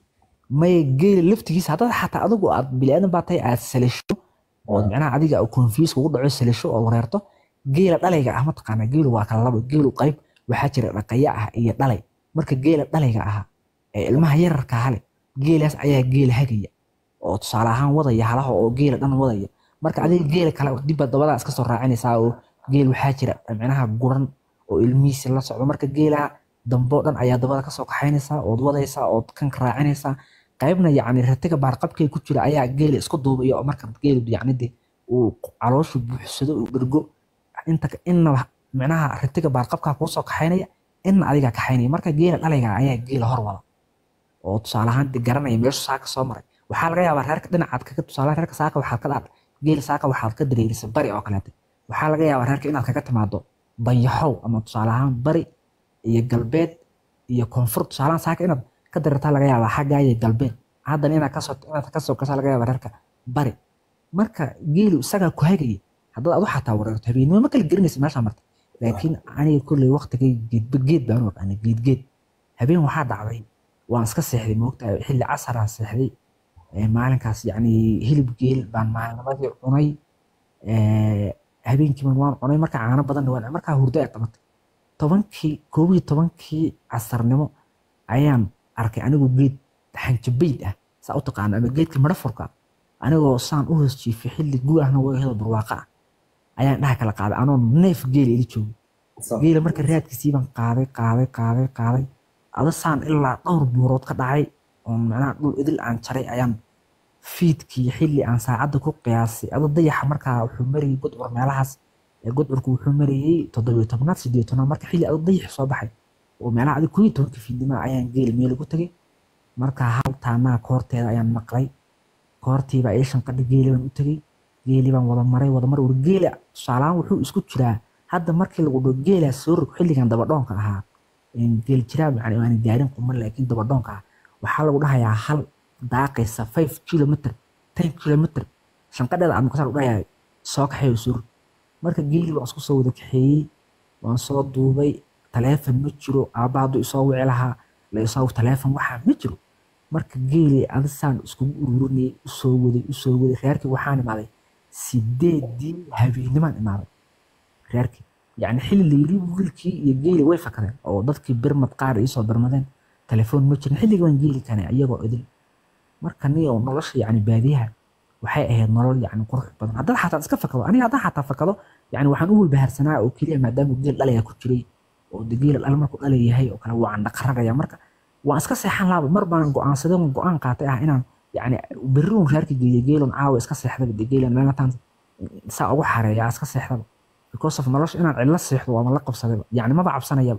Speaker 3: may geela laftigiisa haddaad xataa adigu aad biniaadan baa tahay aad salisho oo macnaha adiga confuse kugu dhaco salisho oo wareerto geela dhalayga ah mataqaanaa geelu waa kala labo geelu qayb waxaa jira dhaqaya ah iyo dhalay marka geela dhalayga ahaa ee ilmaha yararka hale geelaas ayaa geela hagaya oo tusaale ahaan wadaya halaha oo geela dhan wadaya marka adiga geela kale dibba dabadaa iska soo raacinaysaa oo geel waxaa jira macnaha guran oo ilmihiisi la socdo marka geelaha dambe oo dhan ayaa dabada kasoo kaxaynaysaa ood wadaysaa ood kan raacinaysaa qaybna yacni ratiga baarqabkay ku jira ayaa geela isku duubaya oo marka geelu yacni de uu calooshu buuxsado uu dhergo inta inna macnaha ratiga baarqabkaa kuu soo kaxaynaya inna adigaa kaxaynaya marka geela dhalayga ayaa geela hor wada oo tusaale ahaan de garanaya meeshu saaka soo maray waxaa laga yaabaa reerka dhinacaad kaga tusaale reerka saaka waxaad ka dhaadhay geela saaka waxaad ka dareerisay bari oo kaleete waxaa laga yaabaa reerka inaad kaga timaado banyaxow ama tusaale ahaan bari iyo galbeed iyo koonfur tusaale ahaan saaka inaad ka dareertaa laga yaabaa xaggaa iyo galbeed haddana inaad kasoo inaad kasoo gashaa laga yaabaa reerka bari marka geelu isagaa ku hagaya haddaad adu xataa wareerto habeenimo ma kala garanaysa meeshaa marta laakiin aniga kolley waqtigay geedba geed baan u aqaanay geed geed habeen waxaa dhacday waan iska seexday moogtahay xilli casaraan seexday Ee, maalinkaas yacni hilib geel baan maalnimadii cunay Ee, habeenkiiban waan cunay marka caano badanna waan markaa hurdo ay qabatay tobankii koob iyo tobankii casarnimo ayaan arkay anigoo geed xanjabayd ah saa u taqaano ama geedka madhafurka anigoo saan u hoos jiifay xilli guahna way helo barwaaqa ah ayaan dhaha kala qaaday anoo neef geela ila joogo geela marka raadkiisii baan qaaday qaaday qaaday qaaday ada saan ilaa dhowr buurood ka dhacay oo macnaha dhul idil aan jaray ayaan fiidkii xilli aan saacadda ku qiyaasay ada dayaxa markaa wuxuu marayay gudcur meelahaas ee gudcurku wuxuu marayay toddobiyo tobnaad sideed tobnaad marka xilli ada dayax soo baxay oo meelaha adi kuyo tobanka fiidnimo ayaan geela meel ugu tegay marka hal taanaa koorteeda ayaan maqlay koortiiba ii shanqadha geeli baan u tegey geeli baan wada maray wada maray war geela tusaalahaan wuxuu isku jiraa hadda markii lagu dhaho geelaa soo rog xilligan dabadhoonka ahaa geel jiraa yani aan gaarin quman laakiin dabadhoonka ah waxaa lagu dhahayaa hal daaqaysa five kilometer ten kilometer shanqadheeda aad maqasaan lagu dhahayaa soo kaxeeyo soo rog marka geeli waan isku soo wada kaxeeyey waan soo duubay taleefon ma jiro aabba hadduu isoo wici lahaa la isoo taleefon waxaa ma jiro marka geeli adisaan iskugu ururinayay usoo waday usoo waday reerkii waxaan imaaday sideedii habeenimaan imaaday reerkii yacni xilli la yiri wiilkii iyo geeli way fakadeen oo dadkii birmad qaar iisoo birmadeen telefoon ma jirin xilligii waan geeli kanay iyagoo idil marka ni oo nolosha yacni baadiyaha waxay ahayd nolol yacni qurux badan haddaad xataa iska fakado aniga haddaan xataa fakado yacni waxaan u walbahaarsanaa oo keliya maadaama geel dhalaya ku jiray oo de geela dhal markuu dhalayahay oo kale waan dhaqaragaya marka waan iska seexan laaba mar baan go-aansaday oon go-aan qaatay ah inaan yacni berri uun reerka geeya geelon caawa iska seexdaba de geelan meelataan saa ugu xareeyaa iska seexdaba because of nolosha inaan cidlo seexdo waama la qabsadayba yacni maba cabsanayaba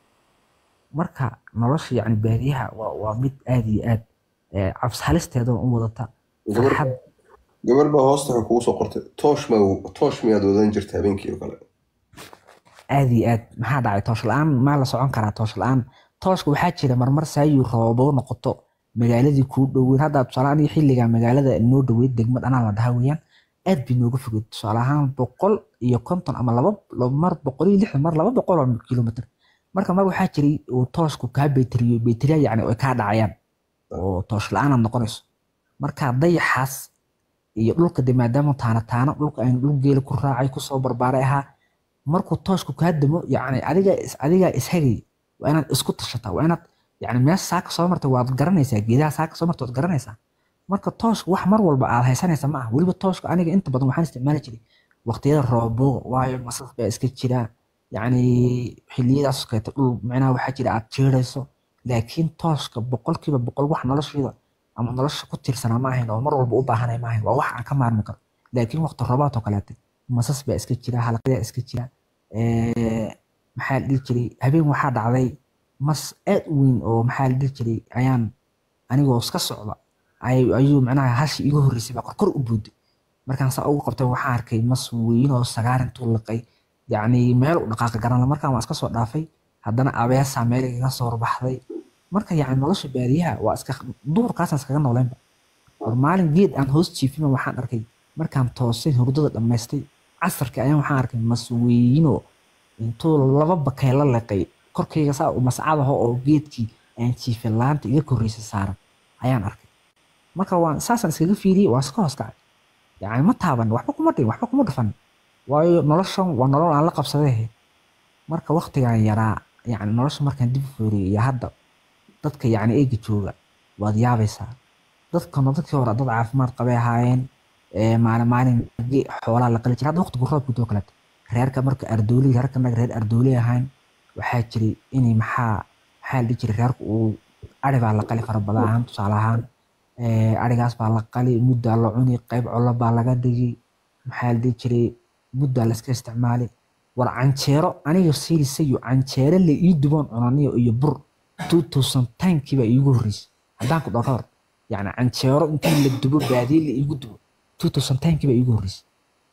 Speaker 3: marka nolosha yacni baadiyaha waa waa mid aad iyo aad eh, cabs halisteeda u wadata farxad
Speaker 2: gabar baa hoosta waxay kugu soo qortay toosh ma toosh miyaad wadan jirta habeenkii oo kale
Speaker 3: aad iyo aad maxaa dhacay toosh la-aan maa la socon karaa toosh la-aan tooshka waxaa jira marmar saayuu rooboo noqoto magaaladii kuu dhoweyn hadda tusaale aniga xilliga magaalada noo dhoweyd degmad anaa la dhaha weeyaan aad bay nooga fogeed tusaale ahaan boqol iyo konton ama laba laba- mar boqol iyo lixdan mar laba boqol oo kilomitr marka mar waxaa jiray uu tooshku kaa bayteriyo bayteriya yacni ay kaa dhacayaan oo toosh la-aanaad noqonayso marka dayaxaas iyo dhulka de maadaama taana taana dhulka aan dhul geela ku raacay kusoo barbaaray ahaa markuu tooshku kaa damo yacni adiga is- adigaa ishagay waa inaad isku tashataa waa inaad yani meesha saaka soo martay waad garanaysaa geedaha saaka soo martay waad garanaysaa marka tooshka wax mar walba aad haysanaysa ma ah weliba tooshka aniga inta badan waxaan isticmaali jiray waqtiyada roobooga waayo masas baa iska jira yacni xilliyadaas kaleeto dhul micnaha waxaa jira aad jeerayso laakiin tooshka boqolkiiba boqol wax nolosheeda ama nolosha ku tiirsanaa ma ahayn oo mar walba u baahanay ma ahayn waa wax aan ka maarmi karo laakiin waqti roobaad oo kaleete masas baa iska jira halaqyaa iska jira Eh, maxaa la dhihi jiray habeen waxaa dhacday mas aad u weyn oo maxaa la dhihi jiray ayaan anigoo iska socda ay- ayuu macnaha hashi iga horreysay baa korkor u buuday markaan saa ugu qabtay waxaan arkay mas weyn oo sagaar intuu liqay yacni meel u dhaqaaqi garanla markaan waan iska soo dhaafay haddana abeesaa meel igaga soo horbaxday marka yacni nolosha baadiyaha waa iska duurkaasaan iskaga nooleynba war maalin geed aan hoos jiifima waxaan arkay markaan toosay hurdada dhammaystay casarkii ayaan waxaan arkay mas weynoo intuu laba bakay la liqay korkayga saa mascadaho oo geedkii aan jiifay laanta iga korreysay saaran ayaan arkay marka waan saasaan iskaga fiiriyey waan iska hoos kacay yacni ma taaban waxba kuma dhin waxba kuma dhufan waayo noloshan waa nolol aan la qabsaday marka waqtigaan yaraa yacni nolosha markaan dib u fiiriyey iyo hadda dadka yacni eega jooga waad yaabaysaa dadkana dadkii hore dad caafimaad qabay ahaayeen ee maalin maalin ge- xoolaa la qali jiray hadda waqtigu roobku doo kaleeto reerka marka ardooli reerka naga reer ardooli ahaan waxaa jiray inay maxaa maxaa la dhihi jiray reerku uu ari baa la qali fara badan ahaan tusaale ahaan ee, arigaas baa la qali muddaa la cuni qayb colo baa laga dhigi maxaa la dhihi jiray muddaa la iska isticmaali war canjeero aniga siirisayo canjeero la ii duboon cunaniyo iyo bur 2010kii baa iigu horreysay haddaan ku dhaho ka hor yacni canjeero intii la dubo baadiye la iigu dubo 2010kii baa iigu horreysay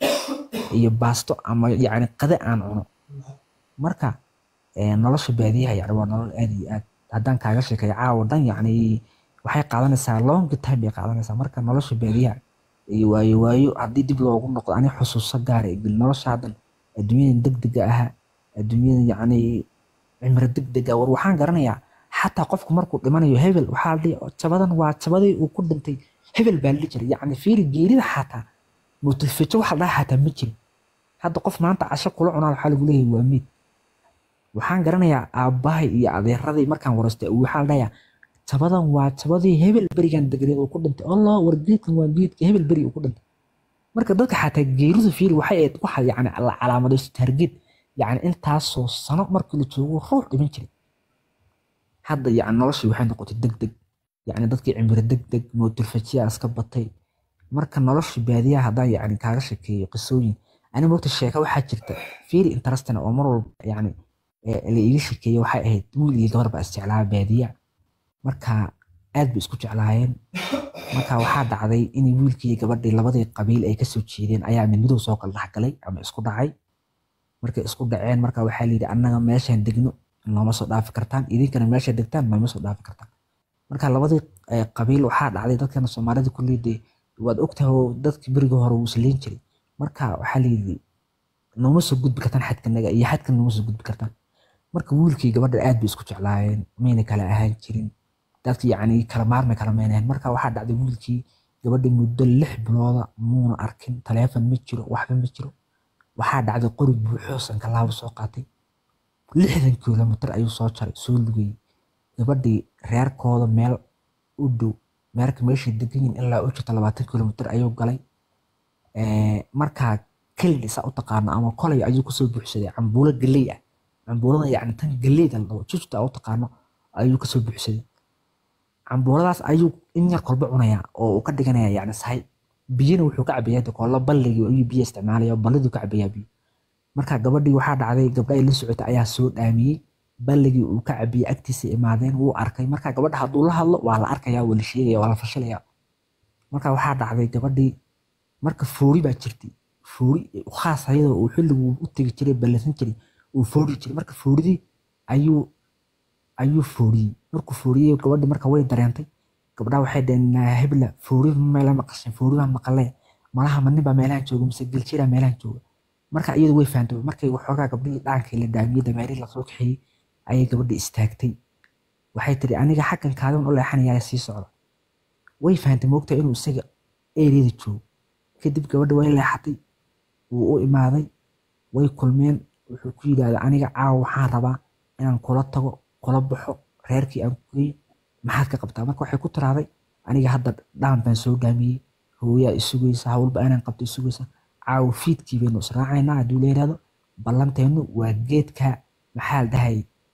Speaker 3: iyo baasto ama yacni qade aan cuno marka eh, nolosha baadiyaha yani waa nolol aad iyo aad haddaan kaaga sheekeeyo caawa dhan yacni waxay qaadanaysaa long time bay qaadanaysaa marka nolosha baadiyaha iyo waayo waayo haddii dib loogu noqdo ani xusuuso gaara igil noloshaadan adduunyadan degdega ahaa adduunyadan yacni cimri degdega war waxaan garanayaa xataa qofku markuu dhimanayo hebel waxaa la dhihi jabadan waa jabadii uu ku dhintay hebel baa la dhihi jiray yacni fiiri geerida xataa mutilfijo waxa la dhaha xataa ma jirin hadda qof maanta casho kula cunaa waxaa lagu leeyahay waa meyd waxaan garanayaa aabbahay iyo adeeradii markaan waraystay waxaa la dhahayaa jabadan waa jabadii hebel berigan degreed uu ku dhintay allah war geedkan waa geedka hebel beri uu ku dhintay marka dadka xataa geeridu fiiri waxay ahayd waxa yacni la calaamadaysto targeed yacni intaasoo sano markii la joogo ruux dhiman jiray hadda yacni noloshii waxay noqotay deg deg yacni dadkii cimri deg deg mootilfajiyaa iska batay marka noloshii baadiyaha haddaan yacni kaaga sheekeeyo qisooyin ani moogta sheeka waxaa jirta fiiri interestina oo mar walba yacni la iiga sheekeeyo waxay ahayd wiil iyo gabar baa isjeclaa baadiya marka aad bay isku jeclaayeen marka waxaa dhacday in wiilkii gabadhii labadii qabiil ay kasoo jeedeen ayaa mid midow soo kala dhexgalay ama isku dhacay markay isku dhaceen marka waxaa layidhi annaga meeshaan degno nooma soo dhaafi kartaan idinkana meesha degtaan nooma soo dhaafi kartaan marka labadii qabiil waxaa dhacday dadkana soomaalida kulliidee waad ogtahay oo dadkii berigii hore wuu isleyn jiray marka waxaa layidhi nooma soo gudbi kartaan xadkanaga iyo xadkan nooma soo gudbi kartaan marka wiilkii gabadha aad bay isku jeclaayeen mayna kala ahaan jirin dadki yacni kala maarmay kala meynayan marka waxaa dhacday wiilkii gabadhii muddo lix bilooda muuna arkin taleefon ma jiro waxba ma jiro waxaa dhacday qori buuxoo sankalaabo soo qaatay lixdan kilomitir ayuu soo jaray soo lugayey gabadhii reerkooda meel u dhow meerka meeshay degan yihin ilaa u jirta labaatan kilomitir ayuu galay markaa kelid isaa u taqaano ama kolay ayuu kusoo buuxsaday cambuulo galey ah cambuulada yacni tan galeyda la dhaho jujuta u taqaano ayuu kasoo buuxsaday cambuuladaas ayuu in yar kolba cunayaa oo uu ka dhiganaya yacni sahay biyana wuxuu ka cabayaa koolo balligii ayuu biyo isticmaalaya balliduu ka cabayaa biyo marka gabadhii waxaa dhacday gabdha ay la socotay ayaa soo dhaamiyey balligii uu ka cabiyey agtiisa imaadeen wuu arkay marka gabadha hadduu la hadlo waa la arkaya waa la sheegaya waa la fashilaya marka waxaa dhacday gabadhii marka foori baa jirtay foori khaas ayadoo uu xilligu u tegi jiray ballansan jiray uu foori jiray marka fooridii ayuu ayuu fooriyey markuu fooriyey gabadhii marka way dareentay gabdhaha waxay dhaheen hebla foori meela maqashin foori baan maqalee malaha ma nin baa meelahan jooga mise geljiraa meelahan jooga marka iyadu way fahamtay markay waxoogaa gabdhihii dhaankii la dhaamiyey dameerihii lasoo kaxeeyey ayay gabadhii istaagtay waxay tiri aniga xaggan kaadan u leexanayaa sii socda way fahantay moogtaa inuu isaga eeriyada joogo kadib gabadha way leexatay wuu u imaaday way kulmeen wuxuu ku yidhaahda aniga caawa waxaan rabaa inaan kula tago kula baxo reerkii aan kugeeyo maxaad ka qabtaa marka waxay ku tiraaday aniga hadda dhaan baan soo dhaamiyey hooyaa isugaysa hawlba inaan qabto isugaysa caawa fiidkii baynu israacaynaa hadduu la yidhahdo ballanteennu waa geedka maxaa la dhahay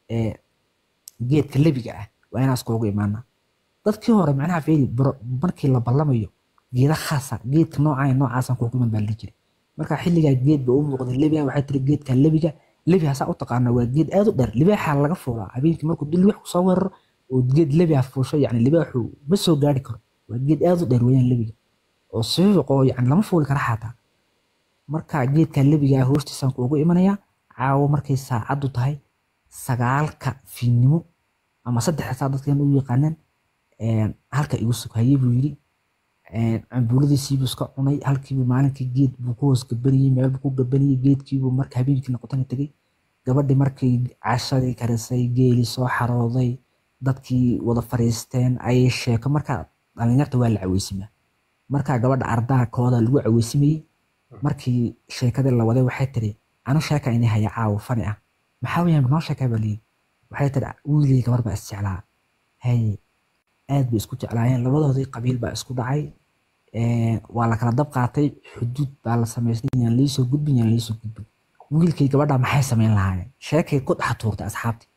Speaker 3: geedka lebiga ah waa inaan iskuugu imaanaa dadkii hore macnaha feeri markii la ballamayo geeda khaasa geedka noocaa noocaasaan kuugu iman baa la jiray marka xilligaa geed ba u muuqday lebiga waxay tiri geedka lebiga lebi hasaa u taqaana waa geed aad u dheer libaaxaa laga fuulaa habeenkii markuu dil wax kusoo weeraro oo geed lebiha fuusho yani libaaxu ma soo gaari karo waa geed aad u dheer weeyaan lebiga oo sifiiq oo yani lama fuuli kara xataa marka geedka lebiga hoostiisaan kuugu imanayaa caawo markay saacaddu tahay sagaalka fiidnimo ama saddex saa dadkan u yaqaanaan halka igu sug haye buu yidhi cambuuladiisiibuu iska cunay halkiibu maalinkii geed buu ku hoos gabaniyey meel buu ku gabaniyey geedkiibuu marka habeenkii noqotana tegey gabadhii markay cashadii karisay geeli soo xarooday dadkii wada fariisteen ayay sheeko marka dhalinyarta waa la caweysimaa marka gabadha ardaha kooda lagu caweysimayey markii sheekadii la waday waxay tiri anu sheeka ini haya caawo fani ah maxaa weyaan noo sheekaa baa leeyihi waxay tiri wiilii gabar baa isjeclaa haye aad bay isku jeclaayeen labadoodii qabiil baa isku dhacay waa la kala dab qaatay xuduud baa la samaystay yaan liisoo gudbin yaan liisoo gudbin wiilkii gabadha maxay samayn lahaayeen sheekay ku dhex tuurtay asxaabtii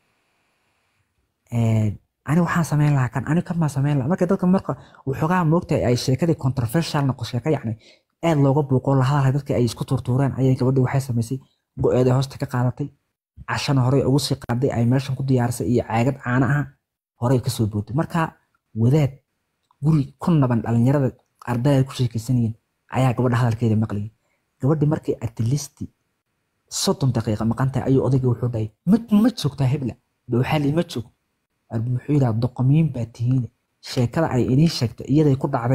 Speaker 3: ani waxaan samayn lahaa kan ani kan maa samayn lahaa marka dadka marka waxoogaa moogtahay ay sheekadii controversial noqo sheeka yacni aad looga buuqoo la hadalhay dadkii ay isku tuurtuureen ayay gabadhii waxay samaysay go-eeday hoosta ka qaadatay cashana horey ugu sii qaaday ay meeshan ku diyaarisay iyo caagad caana ah horey kasoo bootay marka wadaad guri ku naban dhalinyarada ardayda ku sheekaysanayeen ayaa gabadha hadalkeeda maqlayay gabadhii markay atilisti soddon daqiiqa maqan tahay ayuu odayga wuxuu dhahay ma joogtaa hebla waxaa lii ma joog wuxuu yidhaha doqomiin baa tihiin sheekada ay idiin sheegtay iyaday ku dhacdee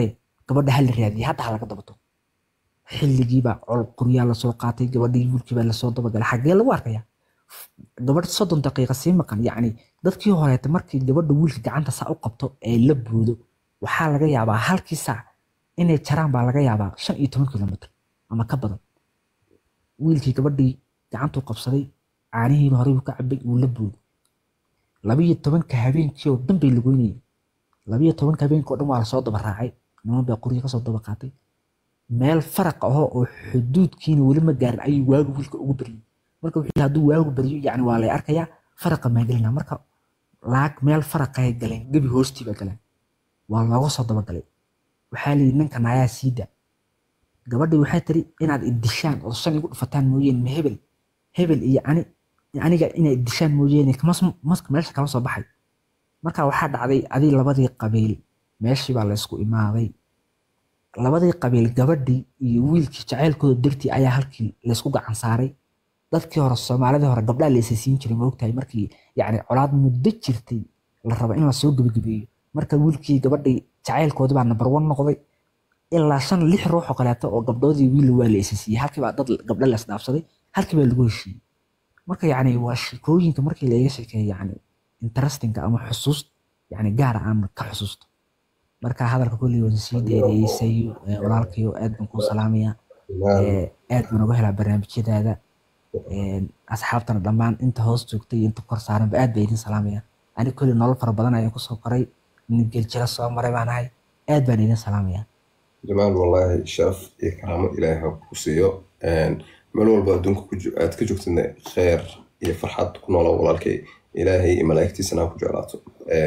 Speaker 3: gabadha hala raadiyay hadda ha laga dabato xilligiibaa col qoryaa lasoo qaatay gabadhii wiilkiibaa lasoo dabagalay xaggee lagu arkaya gabadh soddon daqiiqa sii maqan yacni dadkii horeeta markii gabadha wiilka gacanta saa u qabto ee la buudo waxaa laga yaabaa halkii saac inay jaraan baa laga yaabaa shan iyo toban kilomitr ama ka badan wiilkii gabadhii gacantuu qabsaday caanihiiba horey buu ka cabay uu la buudo labiyo tobanka habeenkii oo dhan bay lagoynayeen labiyo tobanka habeenkii oo dhan waa lasoo daba raacay niman baa qoryo kasoo daba qaatay meel faraq ahoo oo xuduudkiina weli ma gaarin ayuu waagu wiilka ugu baryay marka wuxuu yidhi hadduu waagu baryo yacni waa lay arkayaa faraqa maa gelina marka laag meel faraqay galeen gebi hoostii baa galeen waa looga soo dabagalay waxaa layidhi ninkan ayaa siida gabadhii waxay tiri inaad idishaan oo shan igu dhufataan mooyeen ma hebel hebel iyo ani aniga inay idishaan mooyeen maska meesha kala soo baxay marka waxaa dhacday adii labadii qabiil meeshii baa laysku imaaday labadii qabiil gabadhii iyo wiilkii jacaylkooda dartii ayaa halkii laysku gacan saaray dadkii hore soomaalidii hore gabdhaa la isasiin jiray maogtahay markii yacni colaad muddo jirtay la rabo in lasoo gebagabeeyo marka wiilkii gabadhii jacaylkoodii baa number one noqday ilaa shan lix ruux oo kaleeto oo gabdhoodii wiil waa la isasiiyey halkii baa dad gabdho la isdhaafsaday halkii baa lagu heshiiyey marka yacni waa sheekooyinka markii laga sheekeeyo yacni interestinga ama xusuus yacni gaara aan ka xusuusto marka hadalka kulli waan sii dheereeysayo walaalkayo aad baan kuu salaamaya aad baan uga helaa barnaamijyadaada asxaabtana dhammaan inta hoos joogtay iyo inta kor saaranba aad baa idin salaamaya ani kulli nolol fara badan ayaan kusoo koray nin geljira soo maray baan ahay aad baan idin salaamaya
Speaker 2: jamaal wallaahi sharaf iyo karaamo ilaahay ha ku siiyo meel walba adduunka aad ka joogtidna kheer iyo farxad ku noolaa walaalkay ilaahay iyo malaa'igtiisana ha ku jeclaato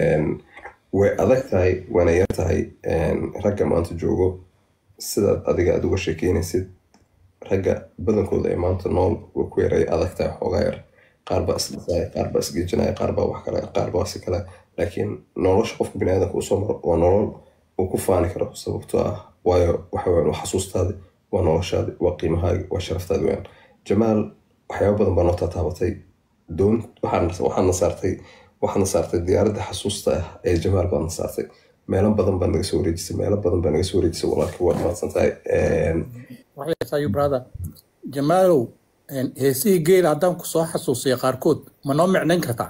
Speaker 2: way adag tahay waana yar tahay ragga maanta joogo sidaad adiga aad uga sheekeynaysid ragga badankooda ee maanta nool way ku yaray adag tahay xoogaa yar qaar baa isdhisaya qaar baa isgeejinaya qaar baa wax kale qaar baa si kale laakiin nolosha qofka biniaadanka uu soo maro waa nolol uu ku faani karo sababtoo ah waayo waxa weyan waa xasuustaadi waa noloshaadi waa qiimahaagi waa sharaftaadi weyan jamaal waxyaaba badan baa noo taataabatay doon waxaana saartay waxaana saartay diyaaradda xasuusta ah ee jamaal baadna saartay meelo badan baa naga soo wareejisay meelo badan baa naga soo wareejisay walaalkii waad mahadsan tahay
Speaker 4: waxaysayu brother jamaalow heesihii geela haddaan ku soo xasuusiya qaarkood ma noo micnayn kartaa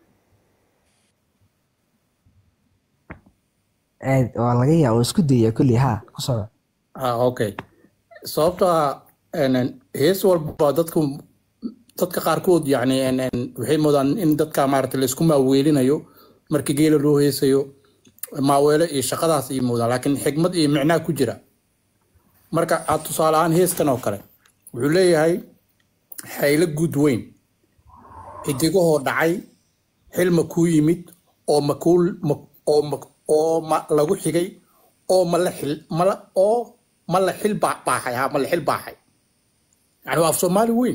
Speaker 3: aad waa laga yaaba oo isku dayaya kulli haa ku soco
Speaker 4: ah okay sababto ah hees walba dadku dadka qaarkood yani waxay moodaan in dadka maarata laysku maaweelinayo markii geela loo heesayo maaweelo iyo shaqadaas iyo moodaan laakiin xigmad iyo micnaa ku jira marka aad tusaale ahaan heeskan oo kale wuxuu leeyahay xaylo guud weyn xidigahoo dhacay xilma kuu yimid oo makuul oo oo ma lagu xigay oo ma la xil mala oo ma la xil baaxay ha ma la xil baaxay yani waa af soomaali weyn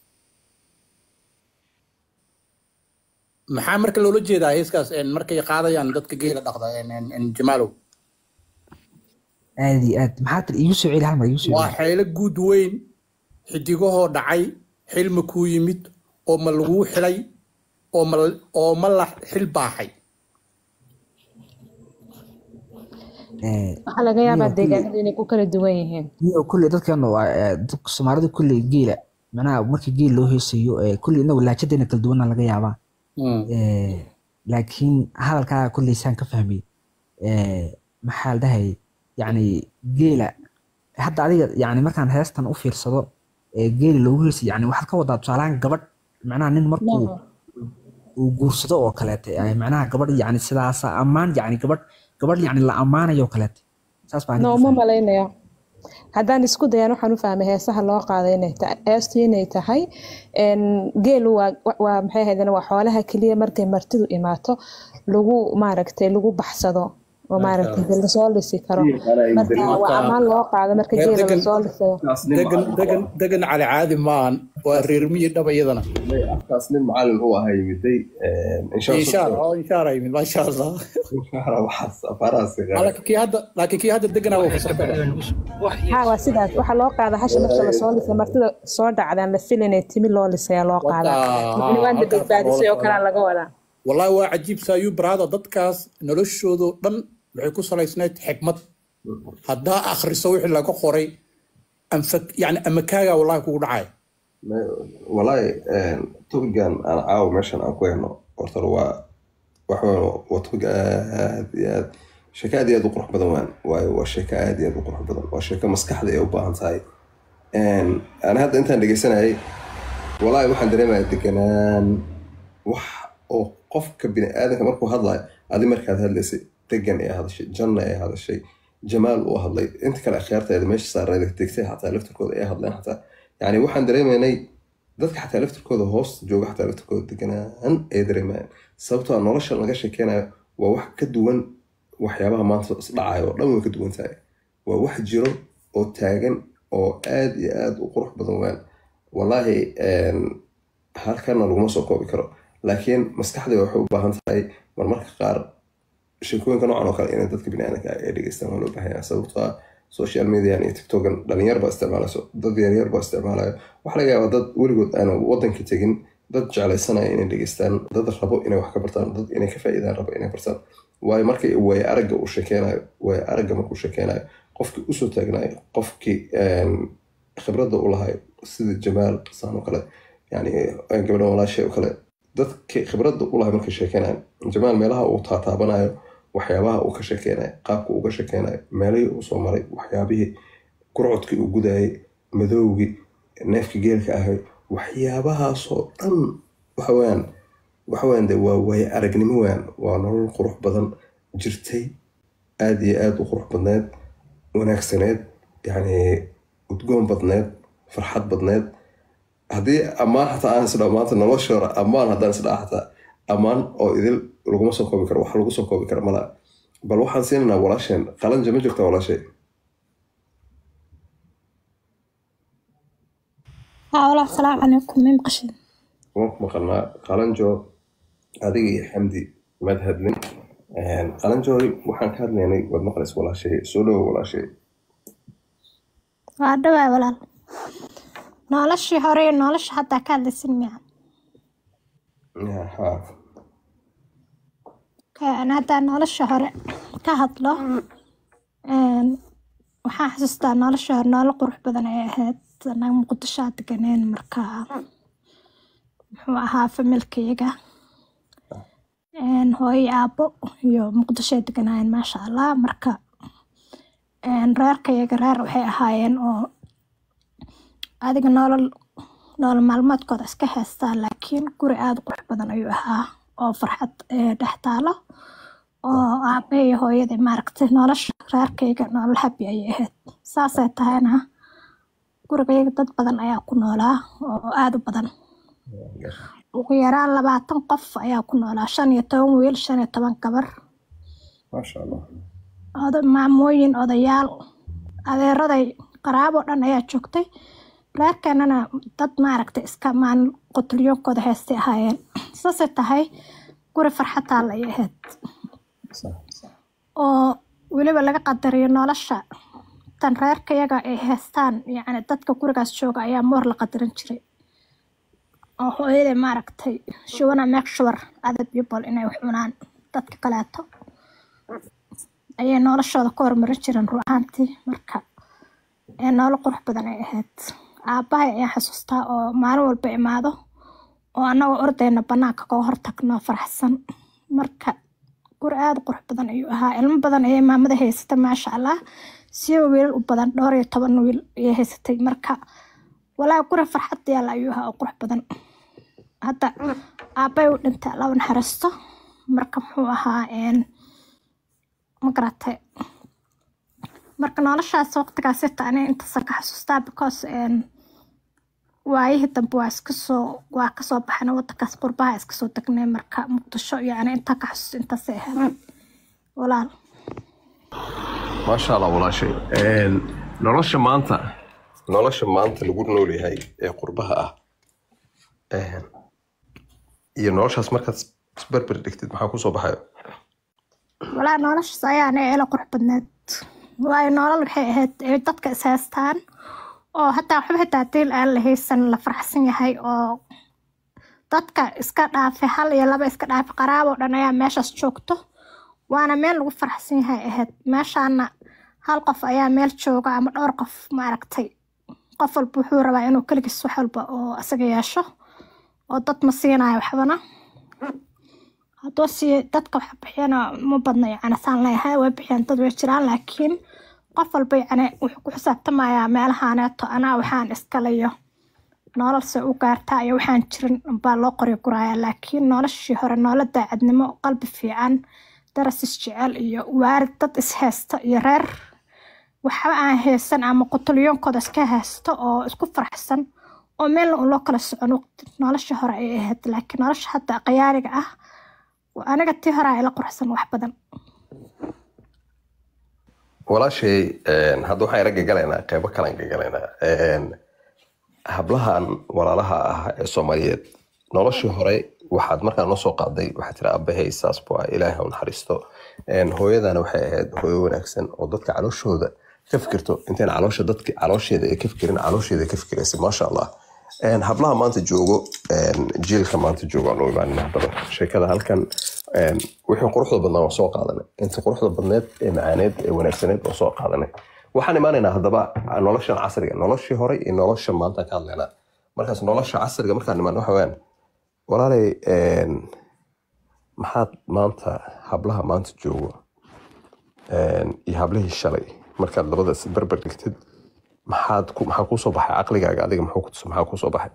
Speaker 4: maxaa marka loola jeedaa heeskaas markay qaadayaan dadka geela dhaqda jamaalow
Speaker 3: aad iyo aad maxaa tir iigu soo celi hal mar iigu soo
Speaker 4: waa
Speaker 3: celi
Speaker 4: xeelo guud weyn xidigahoo dhacay xilma kuu yimid oo ma laguu xilay oo ma oo ma la xil baaxay
Speaker 3: Eh,
Speaker 1: waxaa laga yaabaa
Speaker 3: Niyo,
Speaker 1: deegaanadu inay ku kala duwan yihiin
Speaker 3: niyo kulley dadkan waa eh, dadka soomaalida kulley geela macnaha markii geel loo heesayo eh, kulley inagu laajadeena kala duwana laga yaabaa Eh, laakiin hadalkaa kulley saan ka fahmay eh, maxaa la dhahay yacni geela hadda adiga yacni markaan heestan u fiirsado ee geela loogu heesay yacni waxaad ka wadaa tusaalahaan gabadh macnaha nin markuu uu guursado oo kaleete eh, macnaha gabadh yacni sidaasa ammaan yacni gabadh gabadh yacni la ammaanayo oo kaleete saas baan
Speaker 1: no uma malaynayo haddaan isku dayan waxaan u fahmay heesaha loo qaaday inay tahay heestu inay tahay een, geelu waa waa maxay ahaydeen waa xoolaha keliya markay martidu imaato lagu maaragtay lagu baxsado oo maaragtay dee lasoo lisi karo marka waa ammaan loo qaado marka
Speaker 4: Reer
Speaker 1: geela
Speaker 4: degan-
Speaker 1: lasoo lisayo
Speaker 4: degan degan degan cali caadi maahan waa reer miyi dhaba iyadana
Speaker 2: afkaas nin macalin uu ahaa yimiday
Speaker 4: inshaar oo inshaar ay yimid maasha allah laakiin kii hadda laakiin kii hadda deganaa waa fasir kara
Speaker 1: ha waa sidaas waxaa loo qaada hasha marka lasoo lisay martida soo dhacdaan la filinay timi loo lisaya loo qaadaa
Speaker 4: Wata-
Speaker 1: Yacni waanta
Speaker 4: halkaas
Speaker 1: badbaadisay oo
Speaker 4: loo
Speaker 1: kalea
Speaker 4: qaadaa.
Speaker 1: laga wadaa
Speaker 4: wallahi waa cajiib saayuu baraada dadkaas noloshoodo dhan waxay ku salaysnayd xikmad haddaa akhriso wixii laga qoray anfa- yani amakaaga wallahi kugu dhacaya
Speaker 2: walaahi topigan aan caawa meeshan aan ku hayno horta waa waxaan waa topig aad iyo aad sheeko aad iyo aad u qurux badan waan waayo waa sheeko aad iyo aad u qurux badan waa sheeko maskaxda ay u baahan tahay ana hadda intaan dhegeysanayay walaahi waxaan dareemaya deganaan wax oo qofka bini aadanka markuu hadlayo adi markaad hadlaysay degan ee hadashay janna ee hadashay jamaal uu hadlay inta kale akhyaarteeda meesha saareeda degtay xataa laftirkooda ay hadleen xataa yani waxaan dareemaynay dadka xataa laftirkooda hoos jooga xataa laftirkooda deganaan ay dareemayaan sababtoo ah nolosha laga sheekeynayo waa wax ka duwan waxyaabaha maanta isdhacayo oo dhan way ka duwan tahay waa wax jiro oo taagan oo aad iyo aad u qurux badan waan wallaahi halkana laguma soo koobi karo laakiin maskaxdayda waxay u baahan tahay marmarka qaar sheekooyinka noocan oo kale inay dadka biniaadanka ay dhegeystaan waa loo baahanyaa sababtoo ah social median iyo tiktokan dhalinyar baa isticmaalayso dad yaryar baa isticmaalayo waxaa laga yaabaa dad weligood aana wadanka tegin dad jeclaysanaya inay dhegeystaan dad rabo inay wax ka bartaan dad inay ka faa'iidaan rabo inay bartaan waayo markii waaya aragga uu sheekeynayo waaya aragga markuu sheekeynayo qofkii usoo taagnayo qofkii khibradda u lahay sida jamaal saan oo kale yani gabadhan walaashay oo kale dadkii khibradda u lahay markay sheekeynayo jamaal meelaha uu taataabanayo waxyaabaha uu ka sheekeynayo qaabka uu ka sheekeynayo meelihii uu soo maray waxyaabihii gurcodkii uu gudayay madowgii neefkii geelka ahay waxyaabahaasoo dhan waxaweyaan waxaweyaan de waa waaye aragnimo waan waa nolol qurux badan jirtay aada iyo aada u qurux badneed wanaagsaneed yacni udgoon badneed farxad badneed haddii ammaan xataa aan isdhaa maanta nolosha hore ammaan haddaan isdhaa xataa ammaan oo idil laguma soo koobi karo wax lagu soo koobi kara mala bal waxaan siinaynaa walaasheen qalanja ma jirta walaashay
Speaker 5: haa walaal salaamu calaykum mim qashin
Speaker 2: waan ku maqalnaa qalanjo adiga iyo xamdi maad hadlin qalanjooy waxaan ka hadlaynay waad maqlaysa walaashay soo dhowo walaashay
Speaker 5: waa dhawaay walaal noloshii hore iyo nolosha haddaa ka hadlaysin miya
Speaker 2: ha
Speaker 5: Ka- haddaa nolosha hore ka hadlo een, waxaan xasuustaa nolosha hore nolol qurux badan ay ahayd anaga muqdisho aa deganeen markaa muxuu ahaa familkayaga een, hooyo iyo aabo iyo muqdisho ay deganaayeen maasha allah marka een, reerkayaga reer waxay ahaayeen oo adiga nolol nolol maalmeedkooda iska haystaa laakiin guri aada u qurux badan ayuu ahaa oo farxad eh, dhex taalo oo aabe iyo hooyadii maaragtay nolosha reerkayga nolol habi ayay ahayd saasay tahayna gurigayga dad badan ayaa ku noolaa oo aada u badan ugu yaraan labaatan qof ayaa ku noolaa shan iyo toban wiil shan iyo toban gabar
Speaker 2: maasha allah
Speaker 5: oda maamooyin odayaal adeeraday qaraabo dhan ayaa joogtay reerkeenana dad maaragtay iska maalin qotulyoonkooda heestay ahaayeen saasay tahay guri farxataa la ahayd oo weliba laga qadariyo nolosha tan reerkayaga ay haystaan yacni dadka gurigaas jooga ayaa moor la qadarin jiray oo hooyaday maaragtay she wanna make sure other people inay wax cunaan dadka kaleeto ayay noloshooda ka hormarin jireen run ahaantii marka ee nolol qurux badan ay ahayd aabbahay ayaan xasuustaa oo maalin walba imaado oo annagoo ordayna bannaanka kaga hortagno faraxsan marka guri aada u qurux badan ayuu ahaa ilmo badan ayay maamada haysatay maasha allah siiba wiilal u badan dhowr iyo toban wiil ayay haysatay marka walaa guri farxad yaala ayuu ahaa oo qurux badan hadda aabbay u dhintay laba naxariisto marka muxuu ahaa een ma garatay marka noloshaas waqtigaas xitaa aniga intaasaan ka xasuustaa because een, waayihii dambe waa iska soo waa kasoo baxnay wadankaas qurbaha iska soo degnay marka muqdisho yani intaa ka xasuusta intaasay ahayd walaal
Speaker 2: maasha allah walaashay nolosha maanta nolosha maanta lagu nool yahay ee qurbaha ah iyo noloshaas markaad isberber dhigtid maxaa kusoo baxayo
Speaker 5: walaa noloshaas ayaa aniga ila qurux badneed waayo nolol waxay ahayd ay dadka is haystaan oo hataa waxba xitaa diil aan la haysan la faraxsan yahay oo dadka iska dhaafay hal iyo laba iska dhaafay qaraabo dhan ayaa meeshaas joogto waana meel lagu faraxsan yahay ahayd meeshaana hal qof ayaa meel jooga ama dhowr qof maaragtay qof walba wuxuu rabaa inuu keligiis wax walba oo isaga yeesho oo dad ma siinayo waxbana hadduu sii dadka wax bixiyana ma badna yacni saan leeyahay way bixiyaan dad way jiraan laakiin qof walba yacni wuxuu ku xisaabtamayaa meelahaaneeto anaa waxaan iskalayo nololse u gaartaa iyo waxaan jirin baa loo qori guraya laakiin noloshii hore nolol daacadnimo qalbi fiican daras isjecel iyo waarid dad ishaysta iyo reer waxba aan haysan ama qutulyoonkooda iska haysto oo isku faraxsan oo meelna un loo kala socon waqti nolosha hore ay ahayd laakiin nolosha hadda qayaariga ah aniga tii hore ay la quruxsan wax badan
Speaker 2: walaashay hadda waxaan yara gagalaynaa qeybo kalan gagalaynaa hablahan walaalaha ah ee soomaaliyeed noloshii hore waxaad markaa noo soo qaaday waxaad tiri abahay saas bu ah ilaahay ha u naxariisto hooyadana waxay ahayd hooyo wanaagsan oo dadka calooshooda ka fikirto intayn caloosha dadka caloosheeda ay ka fikirin caloosheeda ay ka fikiraysay maasha allah hablaha maanta joogo jiilka maanta joogo aan u imaanina haddaba sheekada halkan wixii quruxda badnaa waan soo qaadanay intii quruxda badneed ee macaaneed ee wanaagsaneed waan soo qaadanay waxaan imaanaynaa haddaba noloshan casriga noloshii hore iyo nolosha maanta ka hadlaynaa markaas nolosha casriga markaan imaan waxa weyaan walaalay maxaad maanta hablaha maanta joogo iyo hablihii shalay markaad labadaas barbar dhigtid maxaad ku maxaa kuu soo baxay caqligaaga adiga muxuu kutusa maxaa kuu soo baxay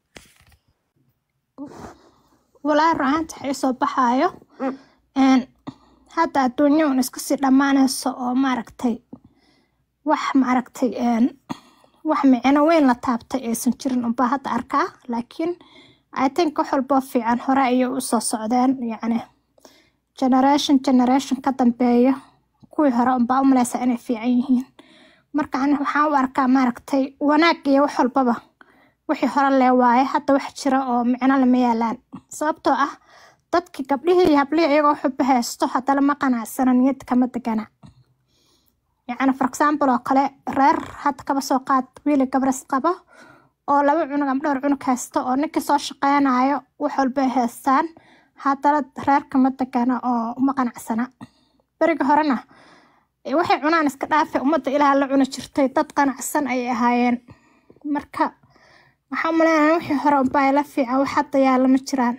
Speaker 5: walaahi rucaanta waxay soo baxaayo hadda adduunya un iska sii dhammaanayso oo maaragtay wax maaragtay wax micno weyn la taabtay aysan jirin unbaa hadda arkaa laakiin i think wax walboo fiican hore ayay u soo socdeen yacni generation generation ka dambeeya kuwii hore unbaa u maleysaa inay fiican yihiin marka ani waxaan u arkaa maaragtay wanaag iyo wax walbaba wixii hore lee waaye hadda wax jira oo micno lama yaalaan sababtoo ah dadkii gabdhihii iyo hablihii iyagoo xuba haysto haddana ma qanacsana niyad kama degana yacni for example oo kale reer hadda kaba soo qaad wiili gabras qabo oo laba cunug ama dhowr cunug haysto oo ninkii soo shaqeynayo wax walbay haystaan haddana reer kama degana oo uma qanacsana beriga horena waxay cunaan iska dhaafe ummadda ilaah la cuni jirtay dad qanacsan ayay ahaayeen marka waxaa umaleynaya wixii hore unbaa ila fiican wax hadda yaalla ma jiraan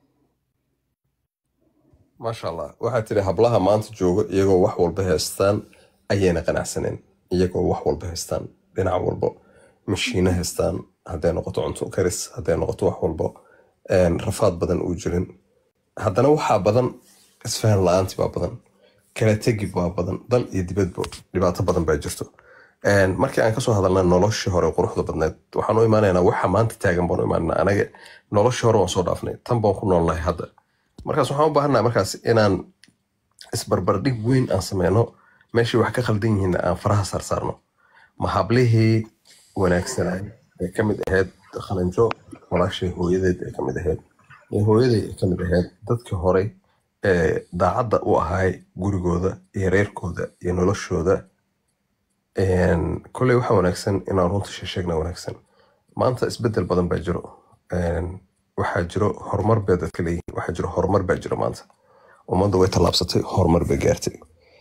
Speaker 2: maasha allah waxaad tiri hablaha maanta jooga iyagoo wax walba haystaan ayayna qanacsaneen iyagoo wax walba haystaan dhinac walbo mashiino haystaan hadday noqoto cunto karis hadday noqoto wax walbo rafaad badan uu jirin haddana waxaa badan isfahan la-aanti baa badan kala tegi baa badan dal iyo dibadba dhibaato badan baa jirto markii aan kasoo hadalna noloshii hore quruxda badneed waxaan u imaanaynaa waxa maanta taagan baan u imaanaa anaga noloshii hore waan soo dhaafnay tan baan ku noolnahay hadda markaas waxaan u baahannaha markaas inaan isbarbardhig weyn aan sameyno meeshii wax ka khaldan yihiin aan faraha saarsaarno ma hablihii wanaagsanay ee kamid ahayd khalanjo walaashay hooyadeed ee kamid ahayd ee hooyaday ee kamid ahayd dadkii horey ee daacadda u ahaay gurigooda iyo reerkooda iyo noloshooda kolley waxaa wanaagsan inaan runta sheesheegna wanaagsan maanta isbedel badan baa jiro waxaa jiro horumar bay dadka leeyihiin waxaa jiro horumar baa jiro maanta ummadda way tallaabsatay horumar bay gaartay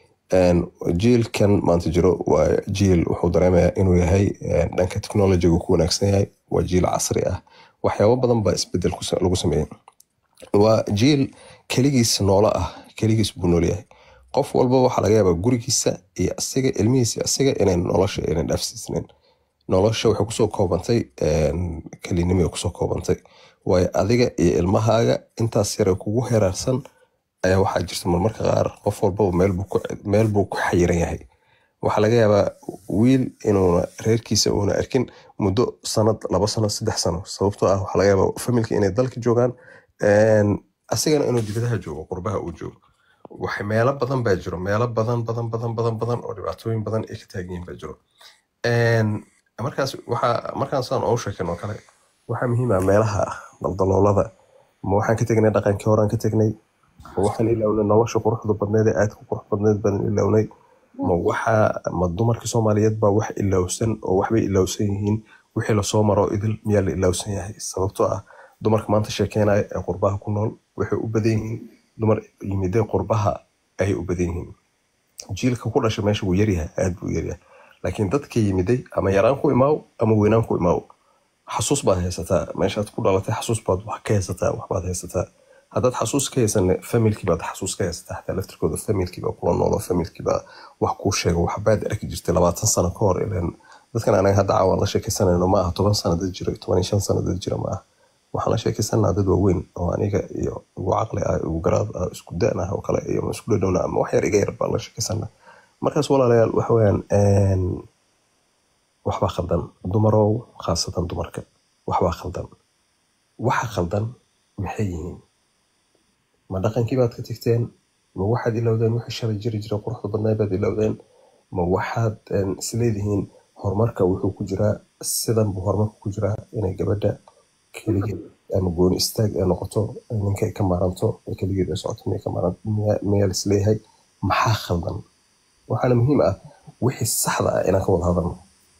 Speaker 2: jiilkan maanta jiro waa jiil wuxuu dareemayaa inuu yahay dhanka technologiga ku wanaagsan yahay waa jiil casri ah waxyaabo badan baa isbedel lagu sameeyey waa jiil keligiis noolo ah keligiis buu nool yahay qof walba waxaa laga yaabaa gurigiisa iyo asiga ilmihiisa asiga inay nolosha aynan dhaafsiisnayn nolosha waxay kusoo koobantay kelinimay kusoo koobantay waayo adiga iyo ilmahaaga intaas yare kugu heraarsan ayaa waxaa jirta marmarka qaar qof walbaba meel buu ku xayiran yahay waxaa laga yaabaa wiil inuuna reerkiisa uuna arkin muddo sanad laba sano saddex sano sababtoo ah waxaa laga yaabaa familka inay dalka joogaan asigana inuu dibadaha joogo qurbaha uu joogo wax meelo badan baa jiro meelo badan badan badan badan badan oo dhibaatooyin badan ay ka taagan yihiin baa jiro markaas waxaa markaan saan oo sheekan oo kale waxaa muhiim ah meelaha daldaloolada ma waxaan ka tegnay dhaqankii horaan ka tegnay ma waxaan ilawnay nolosha quruxda badneed ee aadka qurux badneed baan ilawnay ma waxa ma dumarkii soomaaliyeed baa wax ilowsan oo waxbay ilowsan yihiin wixii lasoo maro idil miyaa la ilowsan yahay sababtoo ah dumarka maanta sheekeynaya ee qurbaha ku nool waxay u badan yihiin dumar yimidee qurbaha ayay u badan yihiin jiilka ku dhashay meesha wuu yaryahay aad buu yaryahay laakiin dadka yimiday ama yaraan ku imaaw ama weynaan ku imaaw xasuus baad haysataa meeshaad ku dhalatay xasuus baad wax ka haysataa waxbaad haysataa haddaad xasuus ka haysanne familkii baad xasuus ka haysataa xataa laftirkooda familkii baa kula noolo familkii baa wax kuu sheego waxbaad arki jirtay labaatan sano ka hor ileen dadkan anaga hadda caawan la sheekaysanayno ma aha toban sano dad jira toban iyo shan sano dad jira ma aha waxaan la sheekaysanaa dad waaweyn oo aniga iyo igu caqli ah igu garaad ah isku da ah oo kale iyo isku dhadhowna ama wax yar iga yar baan la sheekaysanaa markaas walaalayaal waxa weeyaan waxbaa khaldan dumarow khaasatan dumarka waxbaa khaldan waxa khaldan maxay yihiin ma dhaqankii baad ka tegteen ma waxaad ilowdeen wixii shalay jiri jira quruxda badnaa baad ilowdeen ma waxaad isleedihiin horumarka wuxuu ku jiraa sidan buu horumarka ku jiraa inay gabadha keligeed ama gooni istaag ay noqoto ninka ay ka maaranto ee keligeed ay socoto miyay ka maaran miyaa lisleeyahay maxaa khaldan waxaana muhiim ah wixii saxda ah inaan ka wada hadalno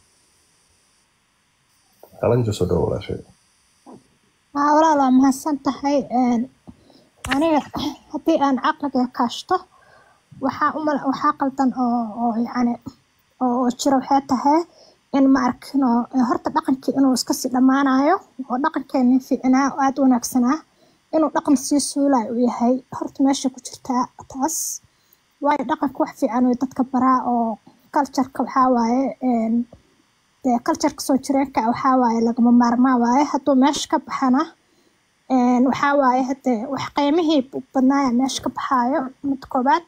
Speaker 2: qalanjo soo dhowo walaashay
Speaker 5: haa walaal waa mahadsan tahay aniga haddii aan caqliga kaashto waxaa umal waxaa qaldan oo oo yacni oo jira waxay tahay in ma arkino horta dhaqankii inuu iska sii dhammaanayo oo dhaqankeeni fiicnaa oo aada u wanaagsanaa inuu dhaqan sii suulayo u yahay horta meesha ku jirtaa taas waayo dhaqanka wax fiican way dadka baraa oo cultureka waxaa waaye dee cultureka soo jireenka waxaa waaye lagama maarmaa waaye hadduu meesha ka baxana waxaa waaye hadee wax qiimihii badnaaya meesha ka baxaayo mid koobaad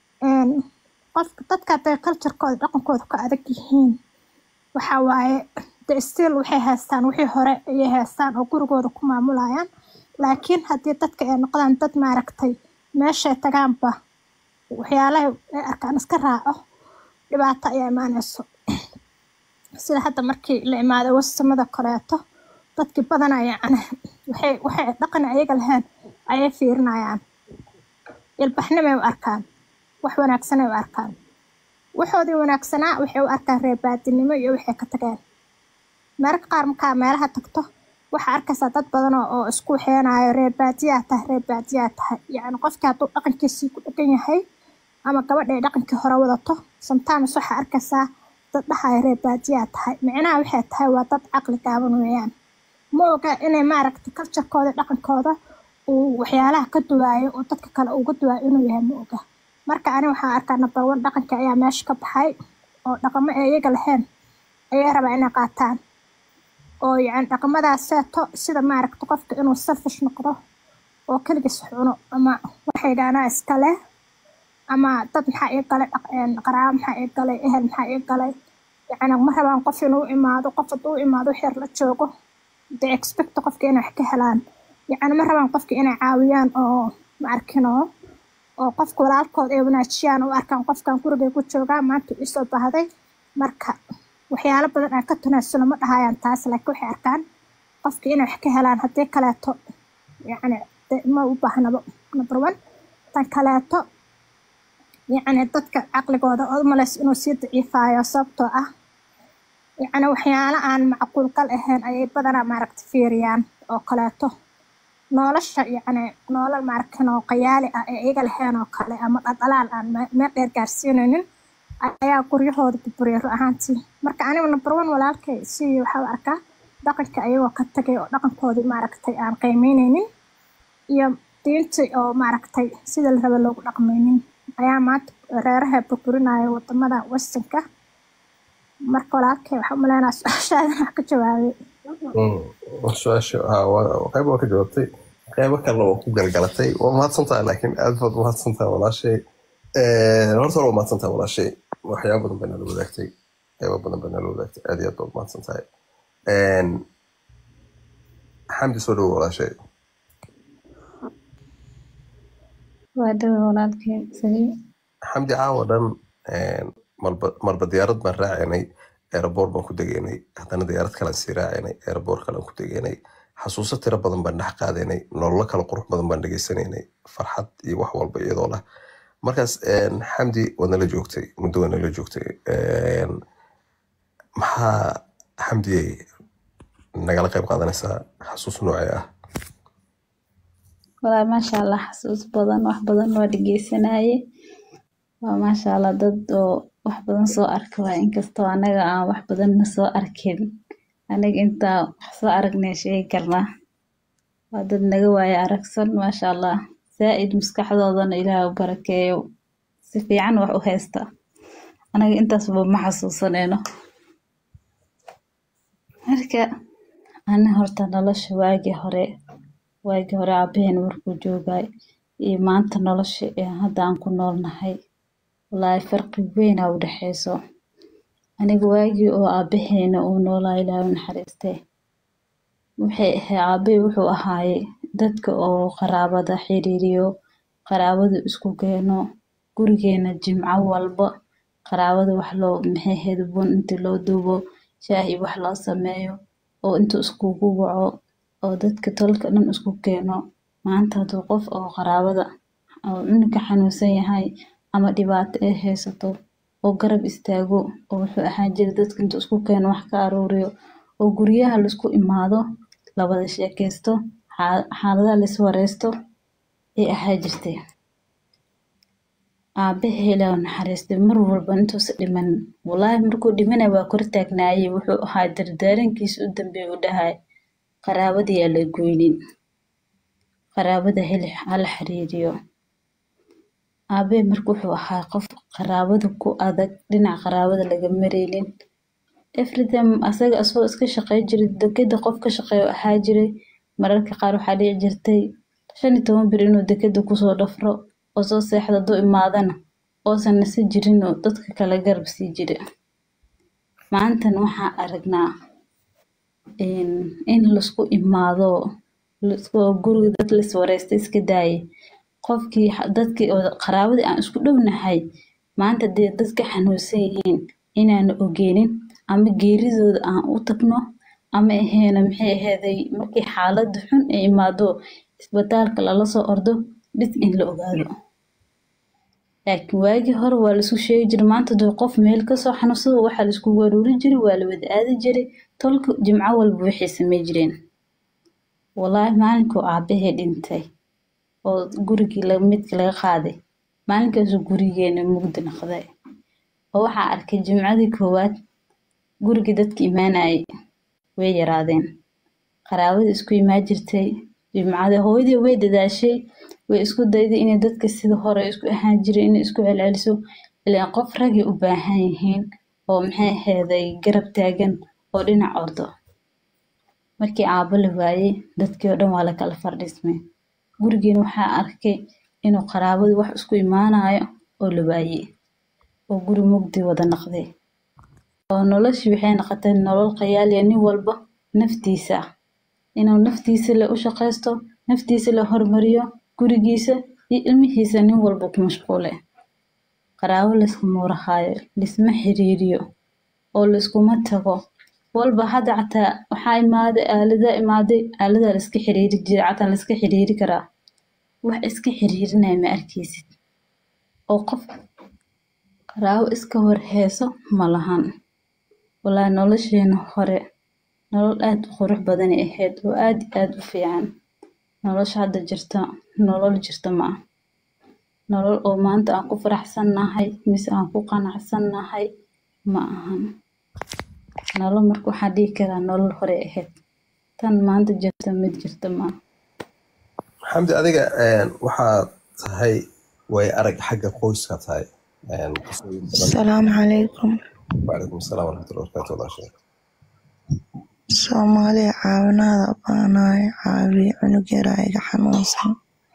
Speaker 5: qofka dadka hadee culturekooda dhaqankooda ka adag yihiin waxaa waaye de still waxay haystaan wixii hore ayay haystaan oo gurigooda ku maamulayaan laakiin haddii dadka ay noqdaan dad maaragtay meeshay tagaanba waxyaalaha ay arkaan iska raaco dhibaato ayaa imaanayso sida hadda markii la imaado wasamada kaleeto dadkii badanaa yacni waxay waxay dhaqan ayaga lahayn ayay fiirinayaan ilbaxnimay u arkaan wax wanaagsanay u arkaan waxoodii wanaagsanaa waxay u arkaan reebaadinimo iyo waxay ka tageen mararka qaar markaa meelaha tagto waxaa arkaysaa dad badan oo isku waxeenaayo reebaadiyaa tahay reebaadiyaa tahay yacni qofkii hadduu dhaqankiisii ku dhegan yahay ama gabadha ay dhaqankii hore wadato sometimes waxaa arkaysaa dad dhahayo reebaadiyaa tahay micnaha waxay tahay waa dad caqli gaaban weeyaan ma oga inay maaragta culturekooda dhaqankooda uu waxyaalaha ka duwaayo oo dadka kale uga duwaayo inuu yahay ma oga marka ani waxaan arkaa number one dhaqanka ayaa meesha ka baxay oo dhaqamo ay iyaga lahayn ayay rabaa inay qaataan oo yacni dhaqamadaas seeto sida maaragta qofka inuu selfish noqdo oo keligiis cuno ama waxay dhaanaa iska leh ama dad maxaa ii galay qaraabo maxaa ii galay ehel maxaa ii galay yacni ma rabaan qof inuu imaado qof hadduu imaado wax yar la joogo de expect qofka inay wax ka helaan yacni ma rabaan qofka inay caawiyaan oo ma arkino oo qofka walaalkood ay wanaajiyaan oo arkaan qofkan gurigay ku joogaa maanta isoo baahday marka waxyaalo badan aan ka tanaasulo ma dhahayaan taas laakiin waxay arkaan qofka inay wax ka helaan haddii kaleeto yacni ma u baahnaba number one tan kaleeto yacni dadka caqligooda oo umalays inuu sii daciifaayo sababtoo ah yacni waxyaalo aan macquul gal ahayn ayay badanaa maaragta fiiriyaan oo kaleeto nolosha yacni nolol maarkin oo qayaali ah ee iyaga lahayn oo kale ama dhaldhalaal aan meel dheer gaarsiinaynin ayaa guryahooda burburiya ru ahaantii marka anigu number one walaalkay si waxaa u arkaa dhaqanka ayagoo ka tagay oo dhaqankoodii maaragtay aan qiimeyneynin iyo diintii oo maaragtay sida la raba loogu dhaqmaynin ayaa maanta reeraha burburinaya wadamada westernka marka walaalkay waxaa umaleynaa su-aashaadan wax ka jawaabay
Speaker 2: su-aasha qayb waa ka jawaabtay qaybo kalena waa ku galgalatay waa mahadsantaha laakiin aad baad mahadsantaha walaashay horta hore waa mahadsantaha walaashay waxyaaba badan baa nala wadaagtay qaybo badan baa nala wadaagtay aad iyo aad baad mahadsan tahay xamdi soo dhowo walaashay
Speaker 6: waa dhawa walaalkeen saliim
Speaker 2: xamdi caawa dhan marba marba diyaarad baan raacaynay aeroboort baan ku degeynay haddana diyaarad kalaan sii raacaynay aeroboort kalaan ku degeynay xasuuso tiro badan baan dhex qaadaynay nololo kala qurux badan baan dhegeysanaynay farxad iyo wax walba iyadoo lah markaas xamdi waad nala joogtay muddo waa nala joogtay maxaa xamdiyey nagala qayb qaadanaysaa xasuus noocee ah
Speaker 6: walaa maasha allah xasuus badan wax badan waa dhegeysanaaye waa maasha allah dad oo wax badan soo arka waay inkastoo anaga aan wax badanna soo arkin aniga intaa wax soo aragnay sheegi karnaa waa dad naga waaye aragsan maasha allah zaa'id maskaxdoodana ilaah u barakeeyo si fiican wax u haysta anaga intaasba ma xasuusaneyno marka ani horta nolosha waagii hore waagii hore aabaheen markuu joogay iyo maanta nolosha ee hadda aan ku noolnahay wallaahi farqi weyn aa u dhexeyso aniga waagii oo aabaheena uu noolaa ilaahay u naxariistee waxay ahay aabahey wuxuu ahaaye dadka oo qaraabada xiriiriyo qaraabada isku keeno gurigeena jimco walba qaraabada wax loo maxay ahayd bun inti loo duubo shaah iyo wax loo sameeyo oo intuu iskugu waco oo dadka tolka dhan isku keeno maanta hadduu qof oo qaraabada oo ninka xanuunsan yahay ama dhibaato ay haysato oo garab istaago oo wuxuu ahaan jiray dadka intuu isku keeno wax ka aruuriyo oo guryaha laisku imaado la wada sheekeysto xaa- xaaladaha lais wareysto ay ahaa jirtay aabahey ilaahu naxariistay mar walba intuusa dhiman wallaahi markuu dhimanay waa kor taagnaayey wuxuu ahaa dardaarankiisa u dambeeya u dhahay qaraabada yaa la goynin qaraabada heli hala xiriiriyo aabahey marka wuxuu ahaa qof qaraabada ku adag dhinaca qaraabada laga mareynin everytime asaga asagoo iska shaqey jiray dekeda qof ka shaqeeyo ahaa jiray mararka qaar waxaa dhici jirtay shan iyo toban bir inuu dekeda kusoo dhafro oo soo seexdo hadduu imaadana oosan nasi jirin oo dadka kale garab sii jira maantana waxaan aragnaa in in laisku imaado laisku guriga dad lais wareysta iska daaye qofkii xa- dadkii oo qaraabadii aan isku dhownahay maanta dee dadka xanuunsan yihiin inaana ogeenin ama geeridooda aan u tagno ama aheena maxay aheeday markii xaaladda xun ay imaado isbitaalka lala soo ordo bis in la ogaado laakiin waagii hore waa laisku sheegi jiray maanta dee qof meel kasoo xanuunsado waxaa laisku waruuri jiray waa la wada aadi jiray tolka jimco walba waxay samey jireen wallaahi maalinkuu aabahey dhintay oo gurigii la- midka laga qaaday maalinkaasuu gurigeena mugdi noqday oo waxaa arkay jimcadii koowaad gurigii dadka imaanayay way yaraadeen qaraabada isku imaan jirtay jimcada hooyadii way dadaashay way isku dayday inay dadka sida hore isku ahaan jiray inay isku celceliso ilaan qof ragay u baahan yihiin oo maxay aheeday garab taagan oo dhinac ordo markii aabo la waayey dadkii oo dhan waa la kala fardhismay gurigeena waxaa arkay inuu qaraabadu wax isku imaanayo oo la waayey oo guri mugdi wada noqday oo noloshii waxay noqotay nolol qayaaliya nin walba naftiisa ah inuu naftiisa le u shaqaysto naftiisa la hormariyo gurigiisa iyo ilmihiisa nin walba ku mashquule qaraabo layskuma warhaayo laisma xiriiriyo oo layskuma tago walba hadda cataa waxaa imaaday aalada imaaday aaladaa laiska xiriiri jira cataa laiska xiriiri karaa wax iska xiriirinaya ma arkeysid oo qof qaraabo iska warheyso ma lahan wallaahi nolosheena hore nolol aad u qurux badanay ahayd oo aad iyo aad u fiican nolosha hadda jirta nolol jirta ma ah nolol oo maanta aan ku faraxsannahay mise aan ku qanacsannahay ma ahan nolol marka waxaan dhihi karaa nolol hore ahayd tan maanta jirta mid jirta ma aha
Speaker 2: xamdi adiga een, waxaad tahay way arag xagga qoyska tahay een, qisooyin badan
Speaker 7: asalaamu calaykum
Speaker 2: wacalaykum asalaam waraxmatullahi wabarakaatu walaashay
Speaker 7: soomaaliya caawinaada u baanahay caawiye cunug yaraa iga xanuunsan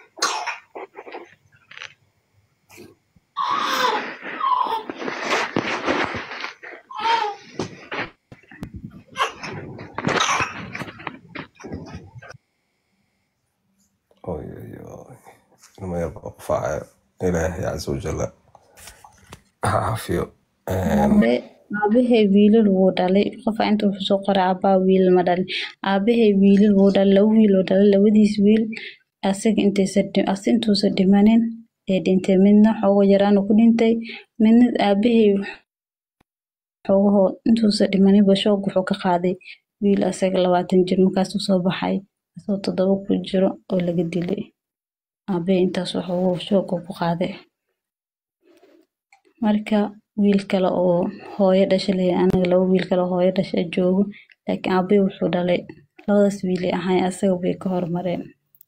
Speaker 2: oy oy oy ilmo yar baa qufaacayo ilaahay casa wajalla ha caafiyo Een,
Speaker 6: aabe aabahay wiilal wuu dhalay qofa inta wuxuu soo qoray aabaa wiil ma dhalin aabahay wiilal wuu dhalay laba wiil oo dhalay labadiis wiil asaga intaysa as intuusa dhimanin ee dhintay midna xoogo yaraan uu ku dhintay midna aabahay xoogaho intuusa dhimanin bashoog wuxuu ka qaaday wiil asaga labaatan jir markaasuu soo baxay asagoo toddoba ku jiro oo laga dilay aabahay intaas waxoogu shooga ku qaaday marka wiil kale oo hooyo dhasha leh anaga laba wiil kale oo hooyo dhasha joogo laakiin aabbe wuxuu dhalay labadaas wiil ay ahayn asaga bay ka hormareen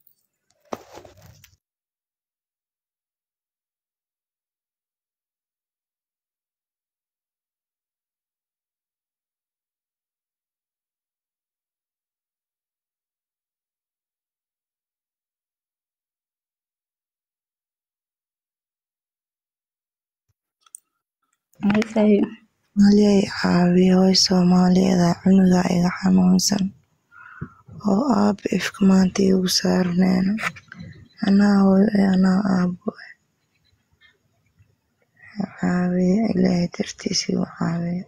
Speaker 6: markay
Speaker 7: Malay caawiye hooy Soomaaliyeed ah cunuga iga xanuunsan oo aabbe ifka maanta iigu saarneena anaa hooyo eh anaa aabbo eh caawiye ilaahay dartiis igu caawiye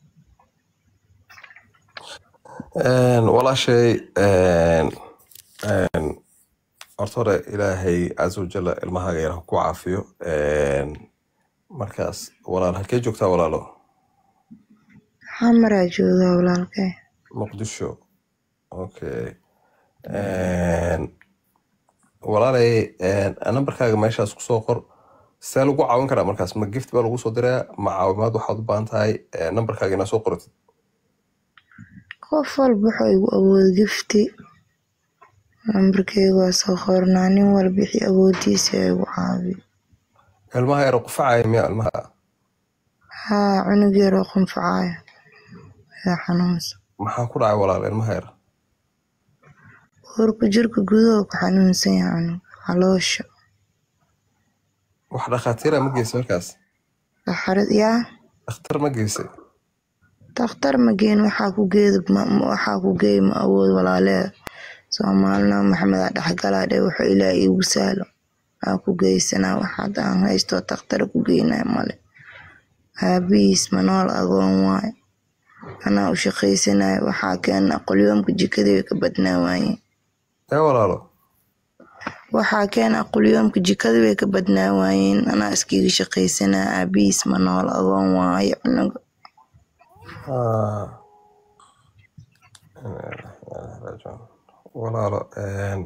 Speaker 2: Een, walaashay een, een, horta hore ilaahay casa wajalla ilmahaaga yar ha ku caafiyo Een, markaas walaal halkee joogtaa walaalo
Speaker 7: xamaraa joogaa walaalkay
Speaker 2: muqdisho okay Een, walaalay een, nambarkaaga meeshaas kusoo qor see lagu caawin karaa markaas ma gift baa lagu soo diraa ma caawimaad waxaad u baahan tahay Een, nambarkaaga inaa soo qoratid
Speaker 7: qof walba wuxuu igu awood gifti lambarkeyga waa soo qornaa nin walba wixii awoodiisa igu caawiyo
Speaker 2: ilmaha yar qufacaya miya ilmaha
Speaker 7: haa cunug yaroo qunfacaayo yaa xanuunsan
Speaker 2: maxaa ku dhacay walaal ilmaha yar
Speaker 7: uurka jirka gudaha ku xanuunsan yahay cunug caloosha
Speaker 2: wax dhakhaatiira ma geysay markaas
Speaker 7: saxarad yaa
Speaker 2: dhakhtar ma geysay
Speaker 7: dakhtar ma geen waxaa ku geeda ma- ma- waxaa ku geey ma awood walaaleeda soomaalina maxamed dhexgalaa dhe wuxuu ilaah iigu sahlo aa ku geysanaa waxaad aan haysto dakhtar ku geynaya male aabihiis manool agoon waaye anaa u shaqaysanaya waxaa keena qolyoomka jikadii way ka badnaa waayeen
Speaker 2: ee walaalo
Speaker 7: waxaa keena qolyoomka jikadii way ka badnaa waayeen anaa iskiga shaqaysanaya aabihiis manool agoon waaye cunuga
Speaker 2: Ah. walaalo een,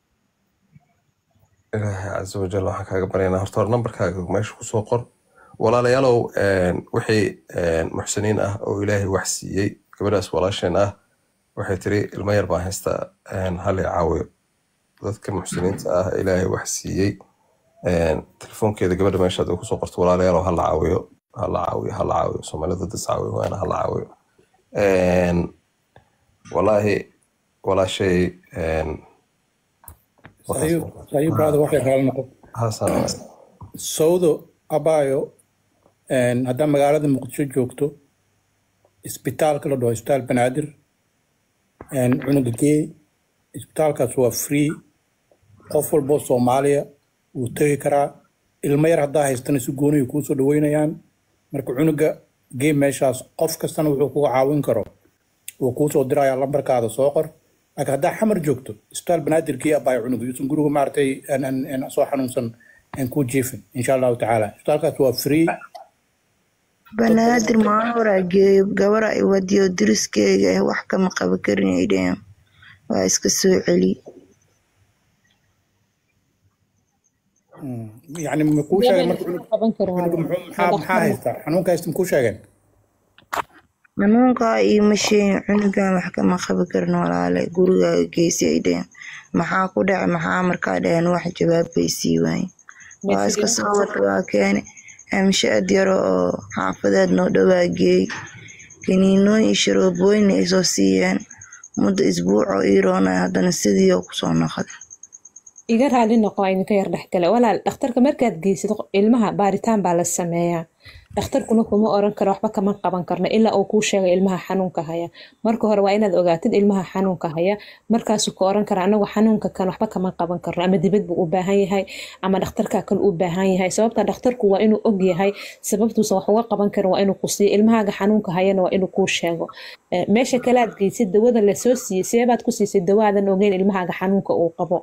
Speaker 2: ilaahay casa wajal waxaan kaaga baryaynaa horta hore nambarkaaga meesha kusoo qor walaalayaalow een, wixii een, muxsiniin ah oo ilaahay wax siiyey gabadhaas walaasheen ah waxay tiri ilmo yar baan haystaa een, hal i caawiyo dadka muxsiniinta ah ilaahay wax siiyey een, telefoonkeeda gabadha meeshaad ay kusoo qorto walaalayaalow hala caawiyo hala caawiyo hala caawiyo soomaalida dad is caawiyo waana hala caawiyo Een, walaahi walaashay een,
Speaker 4: sahiib sahiib brother waxay raali noqon
Speaker 2: hasan
Speaker 4: sawdo abaayo een, haddaa magaalada muqdisho joogto isbitaalka la dhaho isbitaal banaadir een, cunuga gee isbitaalkaas waa free qof walboo soomaaliya wuu tegi karaa ilmo yar haddaa haystana si gooniya kuu soo dhaweynayaan marka cunuga gee meeshaas qof kastana wuxuu kuga caawin karo wuu kuu soo dirayaa lambarkaada soo qor laakiin haddaa xamar joogto isbitaal banaadir gee abaayo cunuga yuusan guriga maaragtay aan- aan- aan soo xanuunsan aan kuu jiifin insha allahu tacaala isbitaalkaas waa free
Speaker 7: banaadir maalin horaa geeyo gabara i wadiyo deriskeyga eh wax kama qaba karin ay dheheen waa iska soo celi
Speaker 4: Mm. yacni ma kuu sheegeen marka cunug
Speaker 1: qaban karin
Speaker 4: cunuga
Speaker 1: walaal.
Speaker 4: muxuu maxaa maxaa haystaa xanuunka haysta ma kuu sheegeen
Speaker 7: xanuunkaa iima sheegin cunugan wax kama qabi karin walaale gurigaaga geysi ay dheheen maxaa ku dhacay maxaa markaa dheheen wax jawaab bay sii waayeen waa iska soo wata waa keene amshaad yaro oo xaafadeed noo dhowaa geey kaniinooyin iyo sharoobooyin ay soo siiyeen muddo isbuuc oo ii roonay haddana sidii oo kusoo noqday
Speaker 1: iga raali noqo waa idinka yar dhexgale walaal dhakhtarka markaad geysid ilmaha baaritaan baa la sameeyaa dhakhtarkuna kuma oran karo waxba kama qaban karno ilaa uu kuu sheegay ilmaha xanuunka haya marka hore waa inaad ogaatid ilmaha xanuunka haya markaasuu ka oran kara anagu xanuunka kan waxba kama qaban karno ama dibad buu u baahan yahay ama dhakhtarka kale u baahan yahay sababta dhakhtarku waa inuu og yahay sababtuusan wax uga qaban karin waa inuu ku siiyo ilmahaaga xanuunka hayana waa inuu kuu sheego Eh, meesha kale aad geysid dawada lasoo siiyey seebaad ku siisay dawaadan ogeyn ilmahaaga xanuunka uu qabo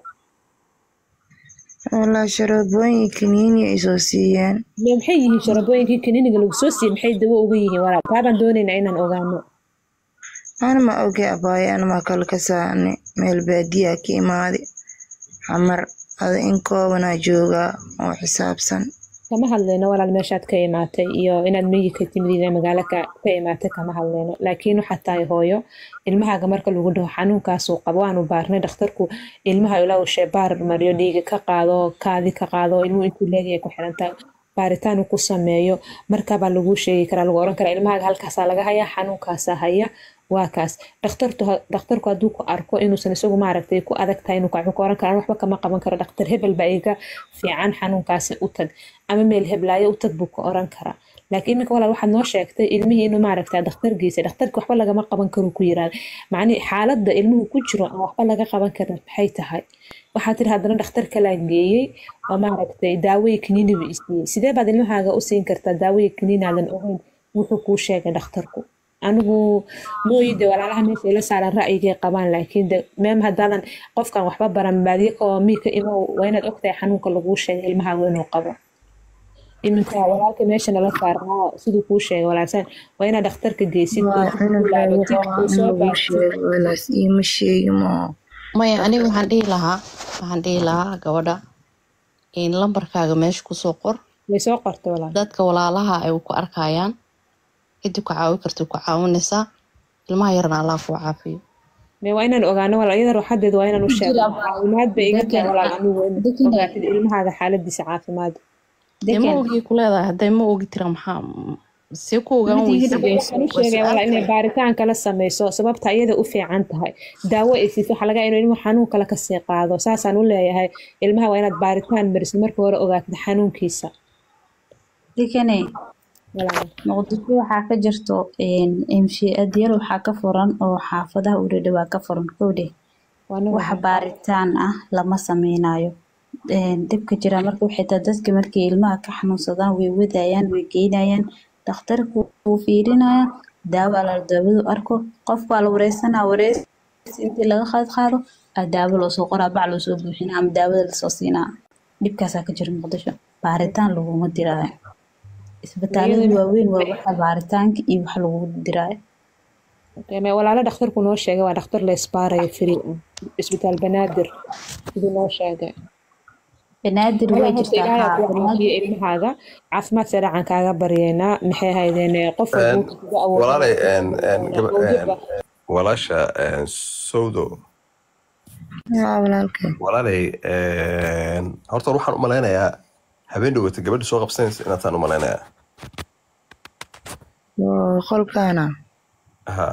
Speaker 7: walaa sharoobooyin kaniini ay soo siiyeen
Speaker 1: Mee maxay yihiin sharabooyinkii kaniiniga lagu soo siiyey maxay dawo uga yihiin walaal taabaan doonaynaa inaan ogaano
Speaker 7: ana ma oge abaayo ana ma kale ka saarne meel baadiyaa ka imaade xamar ada in koobanaa joogaa oo xisaabsan
Speaker 1: kama hadlayno walaal meeshaad ka imaatay iyo inaad miyi ka timid iyo magaalo ka ka imaatay kama hadlayno laakiin waxaad tahay hooyo ilmahaaga marka lagu dhaho xanuunkaasuu qabo waanu baarnay dhakhtarku ilmaha ilaa uu sheebaar mariyo dhiiga ka qaado kaadi ka qaado ilmuhu intuu leegaya ku xirantaa baaritaan uu ku sameeyo markaabaa laguu sheegi karaa lagu oran karaa ilmahaaga halkaasaa laga hayaa xanuunkaasaa haya waa kaas dhakhtartu dhakhtarku hadduu ku arko inuusan isagu maaragtay ku adag tahay inuu kacu ka oran karaan waxba kama qaban karo dhakhtar hebel baa iga fiican xanuunkaasi u tag ama meel heblaayo u tag buu ka oran karaa laakiin iminka walaal waxaad noo sheegtay ilmihii inuu maaragtaa dhakhtargiisa dhakhtarki waxba lagama qaban karo ku yiraahda macnihi xaaladda ilmuhu ku jiro aan waxba laga qaban karin maxay tahay waxaa tiri haddana dhakhtar kalaa geeyey oo maaragtay daawooyi kaniini buu isiiyey sidee baad ilmahaaga u siin kartaa daawooyi kaniinaadan ogeyn wuxuu kuu sheegay dhakhtarku anigu mooyide walaalaha meesha ila saaran ra'yigay qabaan laakiin de meem haddaadan qofkan waxba baran baadiye oo miika imow waa inaad ogtahay xanuunka laguu sheegay ilmahaaga inuu qabo iminka walaalka meesha nala saarnaa siduu kuu sheegay walaalsan waa inaad dhakhtarka geysid
Speaker 7: waa cunugaaga rabaa in lagu sheego walaas iima sheegi maa
Speaker 8: maya aniga waxaan dhihi lahaa waxaan dhihi lahaa gabadha in lambarkaaga meesha kusoo qor
Speaker 1: way soo qortay walaal
Speaker 8: dadka walaalaha ay ku arkayaan cidii ku caawi karta ku caawinaysaa ilmaha yarna allah kuu caafiyo
Speaker 1: me waa inaan ogaano walaal iyada ruuxadeeda waa inaan u sheegno caawimaad bay iga tahay walaal anigu waa inaad ogaatid ilmahaaga xaaladiisa caafimaad
Speaker 8: dee ma ogii ku leedahay hadday ma ogi tira maxaa see ku ogaan weysa
Speaker 1: waxaan u sheegay walaal inay baaritaan kala sameyso sababta iyada u fiican tahay daawo ay siiso waxaa laga inuu ilmuhu xanuun kale kasii qaado saasaan u leeyahay ilmaha waa inaad baaritaan marisid marka hore ogaatid xanuunkiisa
Speaker 6: dekane
Speaker 1: walaal
Speaker 6: muqdisho waxaa ka jirto mshadyar waxaa ka furan oo xaafadaha u dhadhawaa ka furan kowdhe
Speaker 1: waana
Speaker 6: wax baaritaan ah lama sameynayo dhibka jira marka waxay tahay dadka markay ilmaha ka xanuunsadaan way wadayaan way geynayaan dhakhtarku wuu fiirinaya daawo ala daawadu arko qofbaa la wareysanaa wareys intii laga qaad qaado aa daawo loosoo qoraa bac loosoo buuxinaa ama daawada lasoo siinaa dhibkaasaa ka jira muqdisho baaritaan laguma diraayo isbitaalada waaweyn waa waxa baaritaanka iyo wax lagu diraayo
Speaker 1: me walaalo dhakhtarku noo sheegay waa dhakhtar la isbaarayo free ah isbitaal banaadir siduu noo sheegay
Speaker 6: banaadir way
Speaker 1: walaal horta
Speaker 6: jirtaa
Speaker 1: ilaahay
Speaker 6: haa
Speaker 1: ku caafiyo ilmahaaga caafimaad sareecan kaaga baryeynaa maxay haydeen qof walba uu kaga awoodo
Speaker 2: walaalay een, een, gaba-
Speaker 1: awoodo
Speaker 2: een, walaasha een, sowdo
Speaker 7: yaa walaalkay
Speaker 2: walaalay een, horta waxaan u malaynayaa habeen dhowata gabadha soo qabsanaysa inaataan u malaynayaa
Speaker 7: waa qolkaana
Speaker 2: ha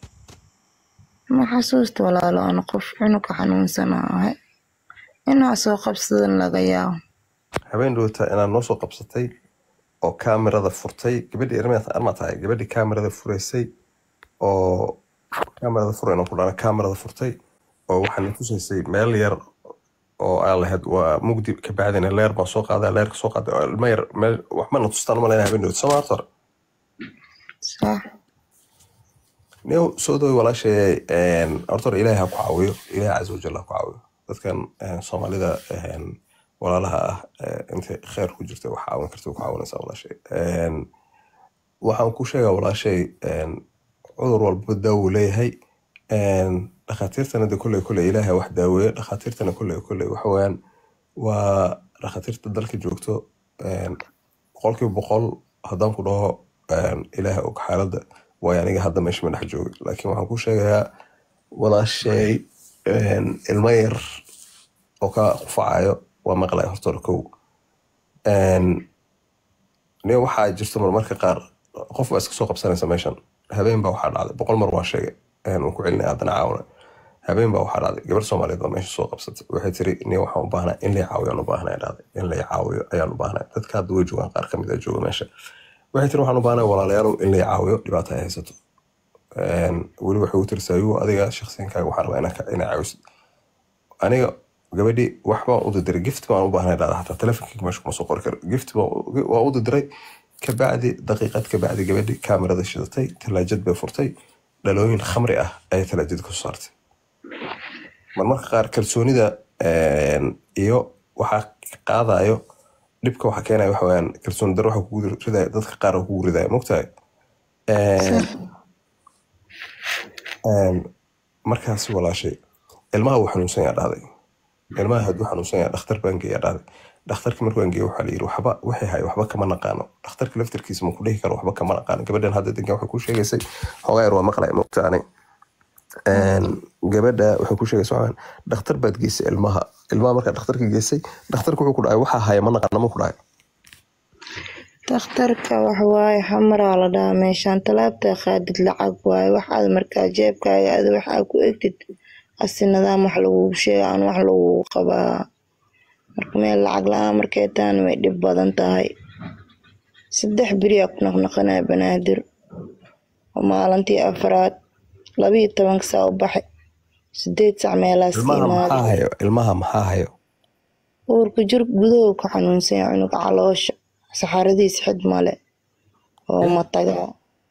Speaker 7: ma xasuusta walaalo ana qof cunuga xanuunsana ahay inaa soo qabsadan laga yaabo
Speaker 2: habeen dhowata inaad noo soo qabsatay oo kaamirada furtay gabadhii armaad armaa tahay gabadhii kaamirada furaysay oo kaamirada furayna ku dhana kaamirada furtay oo waxaana tusaysay meel yar oo aan lahayd waa mugdi kabacdina leer baan soo qaaday leerka soo qaaday oo ilma yar meel waxbana tustaan malayna habeen dhowata soo maarta
Speaker 7: sax
Speaker 2: new soo dhowy walaashay horta hore ilaahay ha ku caawiyo ilaahay casa wajal ha ku caawiyo dadkan een, soomaalida een, walaalaha ah ee, intay kheer ku jirta wax caawin karta ku caawinaysaa walaashay Een, waxaan ku sheegaa walaashay een, cudur walba daawo leeyahay Een, dhakhaatiirtana de kolley kolley ilaahay wax daaweeyo dhakhaatiirtana kolley kolley waxa weeyaan waa dhakhaatiirta dalka joogto een, boqolkiiba boqol haddaan ku dhaho een, ilaahay og xaaladda waayo aniga hadda meesha ma dhex jooga laakiin waxaan ku sheegayaa walaashay een, ilmo yar oo ka qufacayo waa maqlay horta hore kow Een, nin waxaa jirto marmarka qaar qof baa iska soo qabsanaysa meeshan habeen baa waxaa dhacday boqol mar waa sheegay een, waan ku celinaya haddana caawina habeen baa waxaa dhacday gabar soomaaliyeed baa meesha soo qabsatay waxay tiri nin waxaan u baahnaa in lay caawiyo aan u baahnaa dhacday in lay caawiyo ayaan u baahnaa dadka hadda way joogaan qaar kamid a jooga meesha waxay tiri waxaan u baahnaa walaalayaalow in lay caawiyo dhibaata ay haysato Een, weli waxay u tiri sayuu adiga shakhsiyankaaga waxaan rabaa inaa inaa caawisid aniga gabadhii wax baan u diray gift baan u baahnay dhacda hataa telefonkeyga meesha kuma soo qori karo gift baan u- waa u diray kabacdi daqiiqad kabacdi gabadhii kaamirada shidatay talaajad bay furtay dhalooyin khamri ah ayay talaajada kusoo saartay marmarka qaar kalsoonida een, iyo waxaa qaadayo dhibka waxaa keenaya waxa weyaan kalsooni daro waxa kugu ridaya dadka qaar oo kugu ridaya mogtahay
Speaker 7: sax
Speaker 2: markaasi walaashay ilmaha wuu xanuunsan yaa dhahday ilmaha hadduu xanuunsan yaa dhakhtar baan geeyaa dhahday dhakhtarkii markuu aan geeyo waxaa la yidhi waxba wixii hay waxba kama naqaano dhakhtarka laftarkiisa ma ku dhihi karo waxba kama naqaano gabadhan hadda degan waxay ku sheegaysay xoogaa yar waa maqlay mogtaane gabadha waxay ku sheegaysa waxaan dhakhtar baad geysay ilmaha ilmaha markaa dhakhtarka geysay dhakhtarka wuxuu ku dhahay waxaa haya ma naqaano ma ku dhahay
Speaker 7: dhakhtarka waxawaaye xamaraa la dhahaa meeshaan talaabta qaadid lacag waaye waxaad markaa jeebkaaga ada waxaa ku egtid asi nidaam wax lagugu sheega aan wax lagugu qabaa marka meel lacag la-aan markay tahan way dhib badan tahay saddex beriyaa ku naqnaqanaya banaadir oo maalintii afraad labiyo tobanka saa u baxay sideed sac meelaas
Speaker 2: ilmaha maxaa
Speaker 7: imaaday
Speaker 2: hayo ilmaha maxaa hayo
Speaker 7: uurka jir gudahow ka xanuunsan yahay cunuga caloosha saxaradiis xid male oo matagaa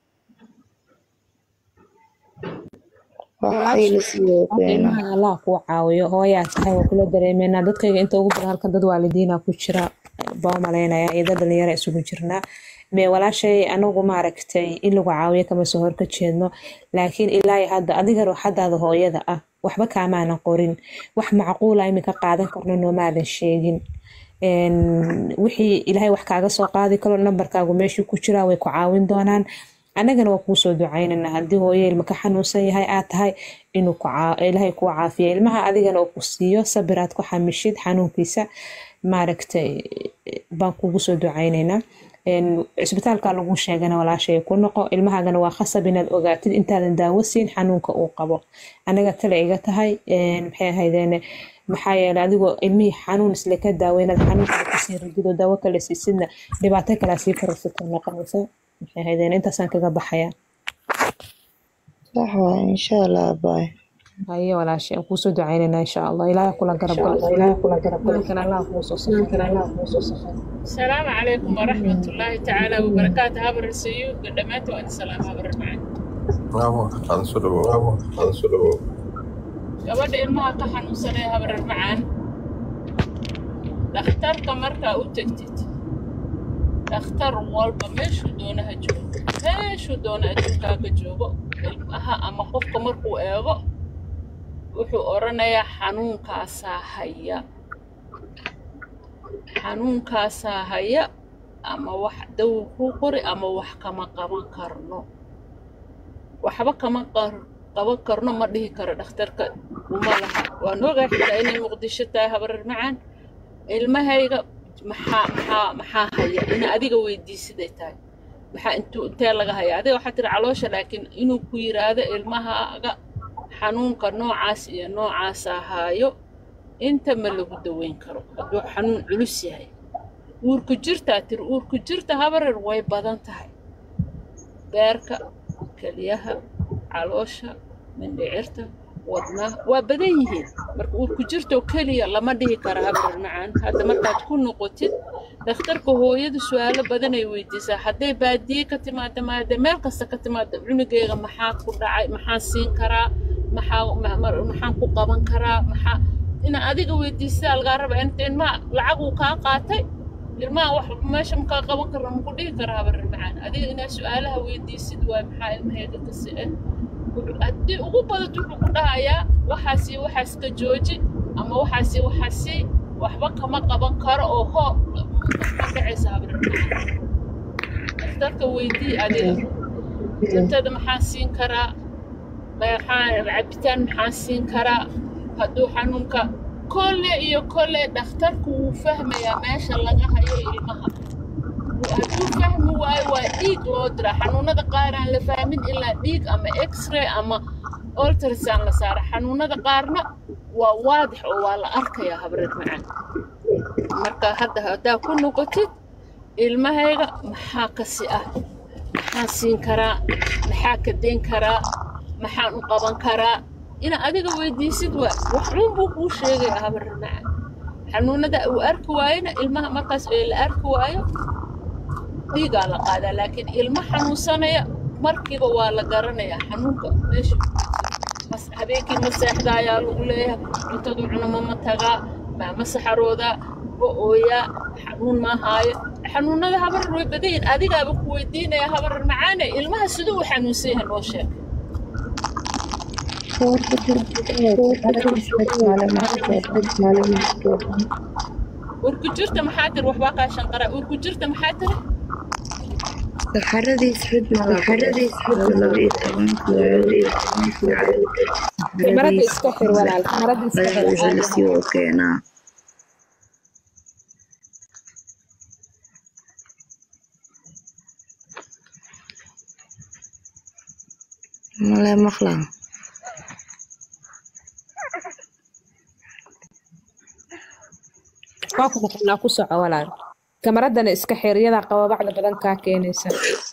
Speaker 7: waxay la siiyay
Speaker 1: Horta
Speaker 7: keena
Speaker 1: ilmaha allah kuu caawiyo hooyaa tahay waa kula dareemeynaa dadkayga inta ugu badan halkan dad waalidiina ku jira baa umalaynaya iyo dad dhalinyaro isugu jirnaa mee walaashay anagu maaragtay in lagu caawiyo kama soo hor ka jeedno laakiin ilaahi hadda adiga ruuxadaada hooyada ah waxba kaamaanan qorin wax macquula iminka qaadan karno noomaadan sheegin Een, wixii ilaahay wax kaaga soo qaadi karo nambarkaagu meeshuu ku jiraa way ku caawin doonaan annagana waa kuu soo ducaynana haddii hooyo ilma ka xanuunsan yahay aad tahay inuu ku caa- ilaahay kuu caafiyo ilmaha adigana uu ku siiyo sabir aad ku xamishid xanuunkiisa maaragtay baan kugu soo ducaynaynaa Een, cisbitaalka lagu sheegana walaashay ku noqo ilmahaagana waa khasab inaad ogaatid intaadan daawo siin xanuunka uu qabo anaga tale iga tahay een, maxay ahaydeene maxaa yeelay adigoo ilmihii xanuun isle ka daawo inaad xanuunka kusii ridid oo daawo kale siisidna dhibaato kalea sii kororsato noqonaysa maxay ahaydeen intaasaan kaga baxaya
Speaker 7: sax waa insha allah baay
Speaker 1: haye walaashay aan kuusoo ducaynayna insha allah ilaahay kula garab galo ilaahay kula garab galo kan allah kuusoo safar allah kuusoo safar
Speaker 9: السلام عليكم ورحمة الله تعالى وبركاته هبر السيوف قدمت وأنا سلام هبر معي
Speaker 2: aada soo dhawow aada soo dhawow
Speaker 9: gabadha ilmaha ka xanuunsanaya habrar macaan dhakhtarka markaa u tegtid dhakhtar walba meeshuu doona ha joogo meeshuu doona adduunkaaga joogo ilmaha ama qofka markuu eego wuxuu odhanayaa xanuunkaasaa haya xanuunkaasaa haya ama wax dawo kuu qori ama wax kama qaban karno waxba kama qar- qaban karno ma dhihi karo dhakhtarka uma laha waan ogaa xitaa inay muqdisho tahay habarar macaan ilmahayga maxaa maxaa maxaa haya ina adiga weydiisiday tahay maxaa intuu intee laga haya adiga waxaa tiri caloosha laakiin inuu ku yiraahdo ilmahaaga xanuunka noocaas iyo noocaasaa haayo inta ma lagu daweyn karo hadduu xanuun culus yahay uurku jirtaa tiri uurku jirta habarar way badan tahay beerka kelyaha caloosha mindhicirta wadnaha waa badan yihiin marka uurku jirtoo keliya lama dhihi kara habarar macaan hadda markaad ku noqotid dhakhtarka hooyadu su-aalo badan ay weydiisaa hadday baadiye ka timaada maade meel kasta ka timaada cunugeyga maxaa ku dhacay maxaan siin karaa maxaa ma- ma- maxaan ku qaban karaa maxaa ina adiga weydiisadaa lagaa raba inta ilmaha lacag uu kaa qaatay ilmaha wax meesha makaa qaban karna maku dhihi karaa habarar macaan adiga inaa su-aalaha weydiisid waay maxaa ilmaheeda kasi ah wuxuu- haddii ugu badato wuxuu ku dhahayaa waxaasi waxaas ka jooji ama waxaasi waxaasi waxba kama qaban karo oo hoo ma dhacaysa habarar macaan dhakhtarka weydii adiga cuntada maxaan siin karaa maxaa cabitaan maxaan siin karaa hadduu xanuunka kolle iyo kolle dhakhtarku wuu fahmayaa meesha laga hayo ilmaha hadduu fahmi waayo waa dhiig loo diraa xanuunada qaar aan la fahmin ilaa dhiig ama x-ray ama ultrasound la saara xanuunada qaarna waa waadix oo waa la arkayaa habreed macaan marka hadda haddaa ku noqotid ilmahayga maxaa kasi ah maxaan siin karaa maxaa ka dayn karaa maxaan u qaban karaa ina adiga weydiisid waa waxuun buu kuu sheegaya habarar macaan xanuunada uu arki waayona ilmaha markaas ee la arki waayo dhiigaa la qaadaa laakiin ilmo xanuunsanaya markiiba waa la garanayaa xanuunka meesha ku jiro. Mas- habeenkii ma seexdaa ayaa lagu leeyahay cuntadu cunama ma tagaa maama saxaroodaa ma ooyaa xanuun ma haayo xanuunada habarar way badan yihiin adigaaba ku weydiinaya habarar macaane ilmaha siduu u xanuunsan yahay noo sheeg urku jirta maxaa tiri waxbaa kaa shanqara urku jirta maxaa tiri
Speaker 7: saxaradiis xidma saxaradiis xidma laba iyo tobanka laba iyo tobanka
Speaker 1: kamarada iska xir walaal kamarada iska xir
Speaker 7: wixii lasii oo keenaa male maqlaa
Speaker 1: waa ku maqlaa ku soco walaal kamaradana iska xir iyadaa qababacda badan kaa keenaysa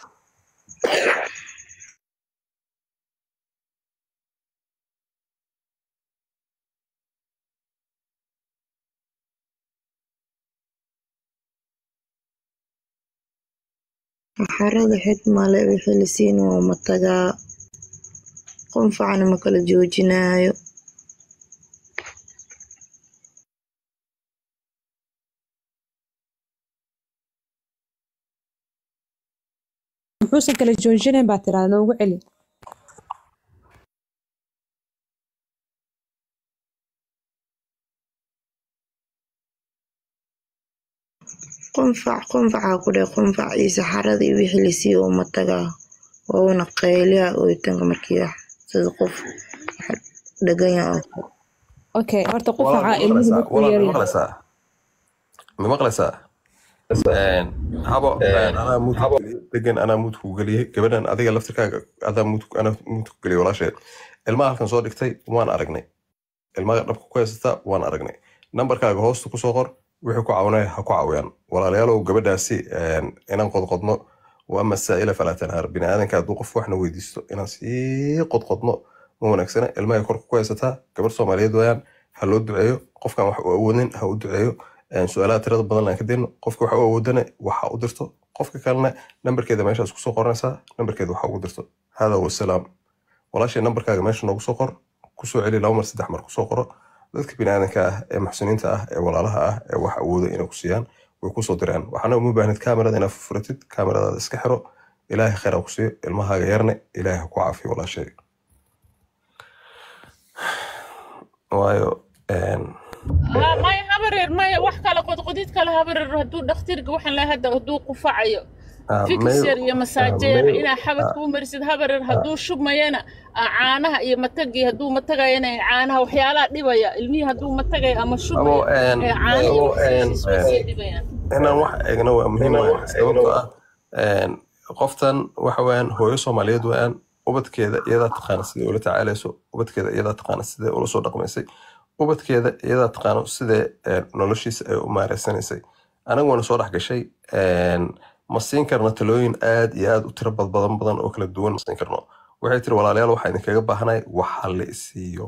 Speaker 7: saxarada xidmale wixii lasiin waa matagaa qunfacna ma kala joojinaayo
Speaker 1: muxuusan kala joojinayn baa tiraa noogu celi
Speaker 7: qunfac qunfacaa ku dheh qunfac iyo saxarada iyo wixii lasii oo matagaa wauna qayliya ooyitanka markii wax sida qof wax dhaganya oo kale
Speaker 1: okay horta
Speaker 2: walaal
Speaker 1: qufaca
Speaker 2: ma
Speaker 1: ilmuhu
Speaker 2: maqlaysaa
Speaker 1: markuu
Speaker 2: walaal ma
Speaker 1: yaryahay
Speaker 2: maqlaysaa ma maqlaysaa Een, habo een, anaa muudku geliyey degan anaa muudku geliyey gabadhan adiga laftirkaaga adaa muudku anaa muudku geliyey walaasheed ilmaha halkan soo dhigtay waan aragnay ilmaha dhabka ku haysata waan aragnay nambarkaaga hoosta kusoo qor wixii ku caawinaya ha ku caawiyaan walaalayaalow gabadhaasi een, inaan qodqodno waa masaa'ila falaa tanhaar bini aadanka hadduu qof waxna weydiisto inaan sii qodqodno ma wanaagsana ilmahay korka ku haysataa gabar soomaaliyeed wayaan ha loo duceeyo qofkan wax u awoodin ha u duceeyo Een, su-aalaha tirada badan aan ka dayno qofka waxa u awoodana waxa u dirto qofka kalena nambarkeeda meeshaas kusoo qoranaysaa nambarkeeda waxa ugu dirto hada wasalaam walaashay nambarkaaga meesha noogu soo qor kusoo celi laba mar saddex mar kusoo qoro dadka biniaadanka ah ee muxsiniinta ah ee walaalaha ah ee wax awooda inay ku siiyaan way kusoo diraan waxaana uma baahnid kaamirada inaad fufuratid kaamiradaada iska xiro ilaahay khayr ha ku siiyo ilmahaaga yarne ilaahay ha ku caafiyo walaashay waayo een,
Speaker 9: ها ما يهبرر ما wax kale qodqodid kale habarer hadduu dhakhtarka waxaan lahaa hadda hadduu qufacayo
Speaker 2: ah,
Speaker 9: fikis
Speaker 2: mail-
Speaker 9: yar iyo
Speaker 2: ah,
Speaker 9: masaajeer
Speaker 2: mail-
Speaker 9: inaa xabadka u marisid habarer hadduu shubmayana ah, caanaha iyo matagii hadduu matagayana caanaha waxyaalaha dhibaya ilmihii hadduu matagayo ama
Speaker 2: abo
Speaker 9: shubmayo
Speaker 2: een,
Speaker 9: ee caanihii
Speaker 2: abo
Speaker 9: waxay
Speaker 2: een,
Speaker 9: sii sii dhibayaan
Speaker 2: inaan wax eegno waa muhiim waay sababtoo ah een, qoftan waxa weeyaan hooyo soomaaliyeed weeyaan ubadkeeda iyadaa taqaana sidai ula tacaalayso ubadkeeda iyadaa taqaana sidai ula soo dhaqmaysay ubadkeeda iyadaa taqaano sidee een, noloshiisa ay u maareysanaysay anagu waana soo dhex gashay een, ma siin karno talooyin aad iyo aad u tiro bad badan badan oo kala duwan ma siin karno waxay tiri walaalayaal waxaa idinkaga baahanay waxa la isiiyo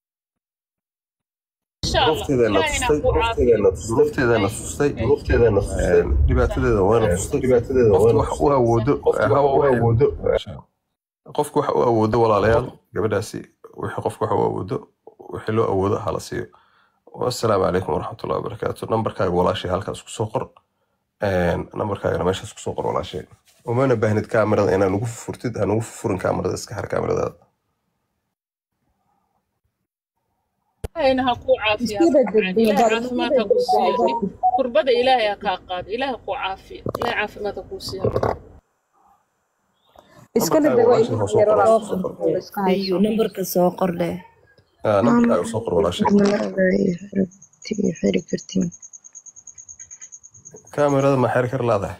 Speaker 9: insha allah
Speaker 2: duruufteedana
Speaker 9: ilaahayna
Speaker 2: tustay
Speaker 9: ku caafiyo
Speaker 2: duruufteedana tustay duruufteedana tustay dhibaatadeeda waana tustay dhibaatadeeda waana wax u awoodo hawa u awoodo qofku wax u awoodo walaalayaal gabadhaasi wixii qofku wax u awoodo wixii loo awoodo hala siiyo wasalaamu calaykum waraxmatullahi wabarakaatu nambarkaaga walaashay halkaas kusoo qor Een, nambarkaagana meeshaas kusoo qor walaashay umana baahnid kaamirada inaa nugu furtid ha nugu furin kaamirada iska har kaamiradaada
Speaker 9: ilaahayna ha ku caafiyo
Speaker 1: Isku
Speaker 9: ha
Speaker 1: bedel,
Speaker 9: ku caafiyo. ilaahay
Speaker 1: bedel,
Speaker 9: caafimaad ha ku siiyo dhib kurbada ilaahay ha kaa qaado ilaahay ha ku caafiyo ilaahay caafimaad ha ku siiyo
Speaker 1: iska
Speaker 2: nambarkaaga
Speaker 1: bedel waa
Speaker 2: walaashay
Speaker 1: ilmaha
Speaker 2: ha
Speaker 1: yar
Speaker 2: soo
Speaker 1: oo
Speaker 2: qor
Speaker 1: la iska hayso
Speaker 6: ayuu nambarka soo qordhe
Speaker 2: Ah, nambarkaaga soo qor walaashay
Speaker 7: kaamirada iyo xiribti iyo xiri kartiin
Speaker 2: kaamirada ma xeri kar laadahay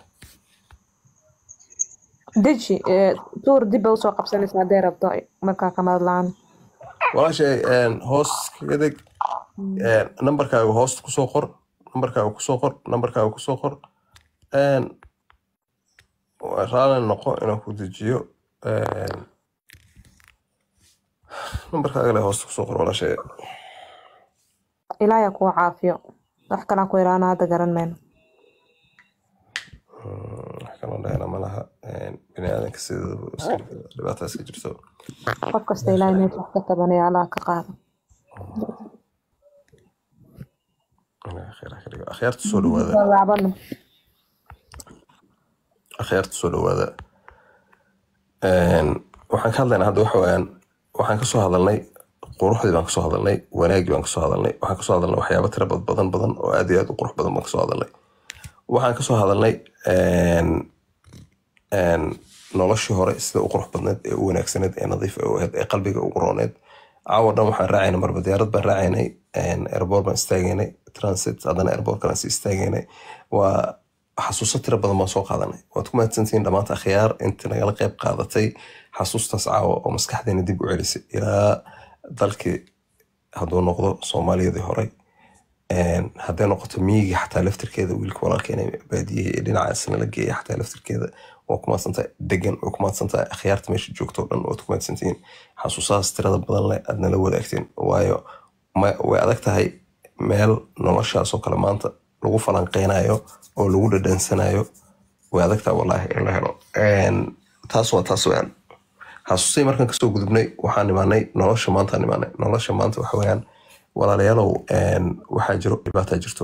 Speaker 1: deji ee, tuur dib ba usoo qabsanaysa hadday rabto markaa kamarad la-aan
Speaker 2: walaashay een, hoos kaga deg een, nambarkaaga hoosta kusoo qor nambarkaaga kusoo qor nambarkaaga kusoo qor een, waa raali noqo inaan ku dejiyo een, nambarkaaga le hoosta kusoo qor walaashay
Speaker 1: ilaahay ha kuu caafiyo wax kalaan ku ilaana hadda garan mayno
Speaker 2: Mm, wax kaloo dhahayna ma laha Een, bini aadanka sidaba iska dhibaata iska jirto
Speaker 1: qof kasta ilaahay meesha wax ka tabanaya allah ka qaado
Speaker 2: Ilaahay khayr ha ka dhigo. akhyaarta soo dhawaada
Speaker 1: Soo laabano
Speaker 2: akhyaarta soo dhawaada Een, waxaan ka hadlaynaa hadda waxa weeyaan waxaan ka soo hadalnay quruxdii baan kasoo hadalnay wanaaggii baan kasoo hadalnay waxaan kasoo hadalnay waxyaabo tira bad- badan badan oo aad iyo aad u qurux badan baan kasoo hadalnay waxaan kasoo hadalnay een, een, noloshii hore sida u qurux badneed ee u wanaagsaneed ee nadiif ee u ahayd ee qalbiga ugu rooneed caawa dhan waxaan raacaynay marba diyaarad baan raacaynay airboort baan istaagaynay transit haddana airboort kalaan sii istaagaynay waa xasuuso tira badan baan soo qaadanay waad ku mahadsantihiin dhammaanta akhyaar inta nagala qayb qaadatay xasuustaas caawa oo maskaxdeena dib u celisay ilaa dalkii hadduu noqdo soomaaliyadii horey Een, hadday noqoto miyigii xataa laftirkeeda wiilka walaalkeena baadiyihii ee dhinacaas nala geeya xataa laftirkeeda waa ku mahadsantahay degan way ku mahadsantahay akhyaarta meesha joogto o dhan waad ku mahadsantihiin xasuusahaas tirada badan leh aad nala wadaagteen waayo ma- way adag tahay meel noloshaas oo kale maanta lagu falanqeynayo oo lagu dhadhansanayo way adag tahay wallaahi in la helo Een, taas waa taas weyaan xasuustii markaan kasoo gudubnay waxaan imaanay nolosha maantaan imaanay nolosha maanta waxa weeyaan walaalayaalow een, waxaa jiro dhibaataa jirto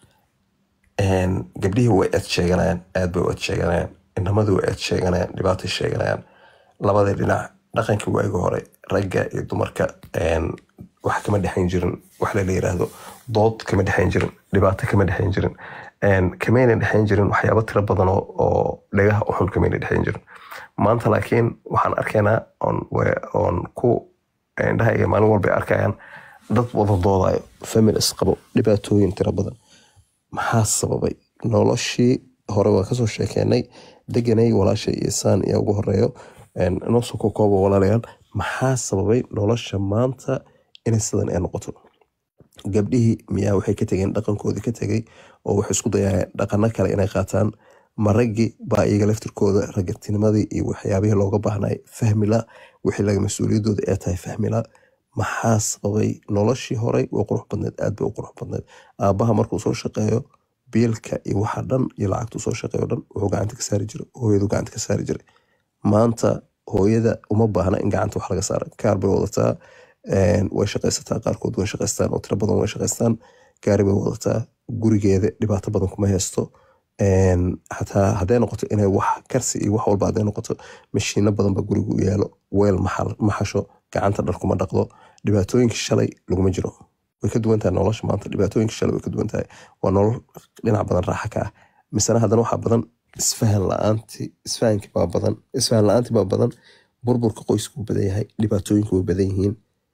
Speaker 2: Een, gabdhihii way eed sheeganayaan aad bay u eed sheeganayaan inamadii way eed sheeganayaan dhibaatay sheeganayaan labadii dhinac dhaqankii waagi hore ragga iyo dumarka een, wax kama dhexayn jirin wax la yiraahdo dood kama dhexayn jirin dhibaato kama dhexayn jirin Een, kamayna dhexayn jirin waxyaabo tiro badan oo oo dhagaha u xun kamayna dhexayn jirin maanta laakiin waxaan arkaynaa oon we- oon ku indhahayga maalin walba ay arkayaan dad wada doodayo famil isqabo dhibaatooyin tiro badan maxaa sababay noloshii hore waan kasoo sheekeynay deganay walaasha iyo saan iyo ugu horeeyo Een, inoo soo kokooba walaalayaal maxaa sababay nolosha maanta inay sidan ay noqoto gabdhihii miyaa waxay ka tegeen dhaqankoodii ka tegay oo waxay isku dayayaan dhaqano kale inay qaataan ma raggii baa iyaga laftirkooda raggatinimadii iyo waxyaabihii looga baahnay fahmila wixii laga mas-uuliyadooda ee tahay fahmila maxaa sababay noloshii horey way qurux badneed aad bay u qurux badneed aabaha markuu soo shaqeeyo biilka iyo waxa dhan iyo lacagtuu soo shaqeeyo dhan wuxuu gacanta ka saari jiray hooyadu gacanta ka saari jiray maanta hooyada uma baahna in gacanta wax laga saara kaar bay wadataa een, way shaqaysataa qaarkood way shaqaystaan oo tiro badan way shaqaystaan gaari bay wadataa gurigeeda dhibaato badan kuma haysto Een, xataa hadday noqoto inay wax karsi iyo wax walba hadday noqoto mashiino badan ba guriga u yaalo weel maxal- maxasho gacanta dhar kuma dhaqdo dhibaatooyinkii shalay laguma jiro way ka duwan tahay nolosha maanta dhibaatooyinkii shalay way ka duwan tahay waa nolol dhinac badan raaxa ka ah misena haddana waxaa badan isfahan la-aanti isfahankii baa badan isfahan la-aantii baa badan burburka qoysku wuu badan yahay dhibaatooyinku way badan yihiin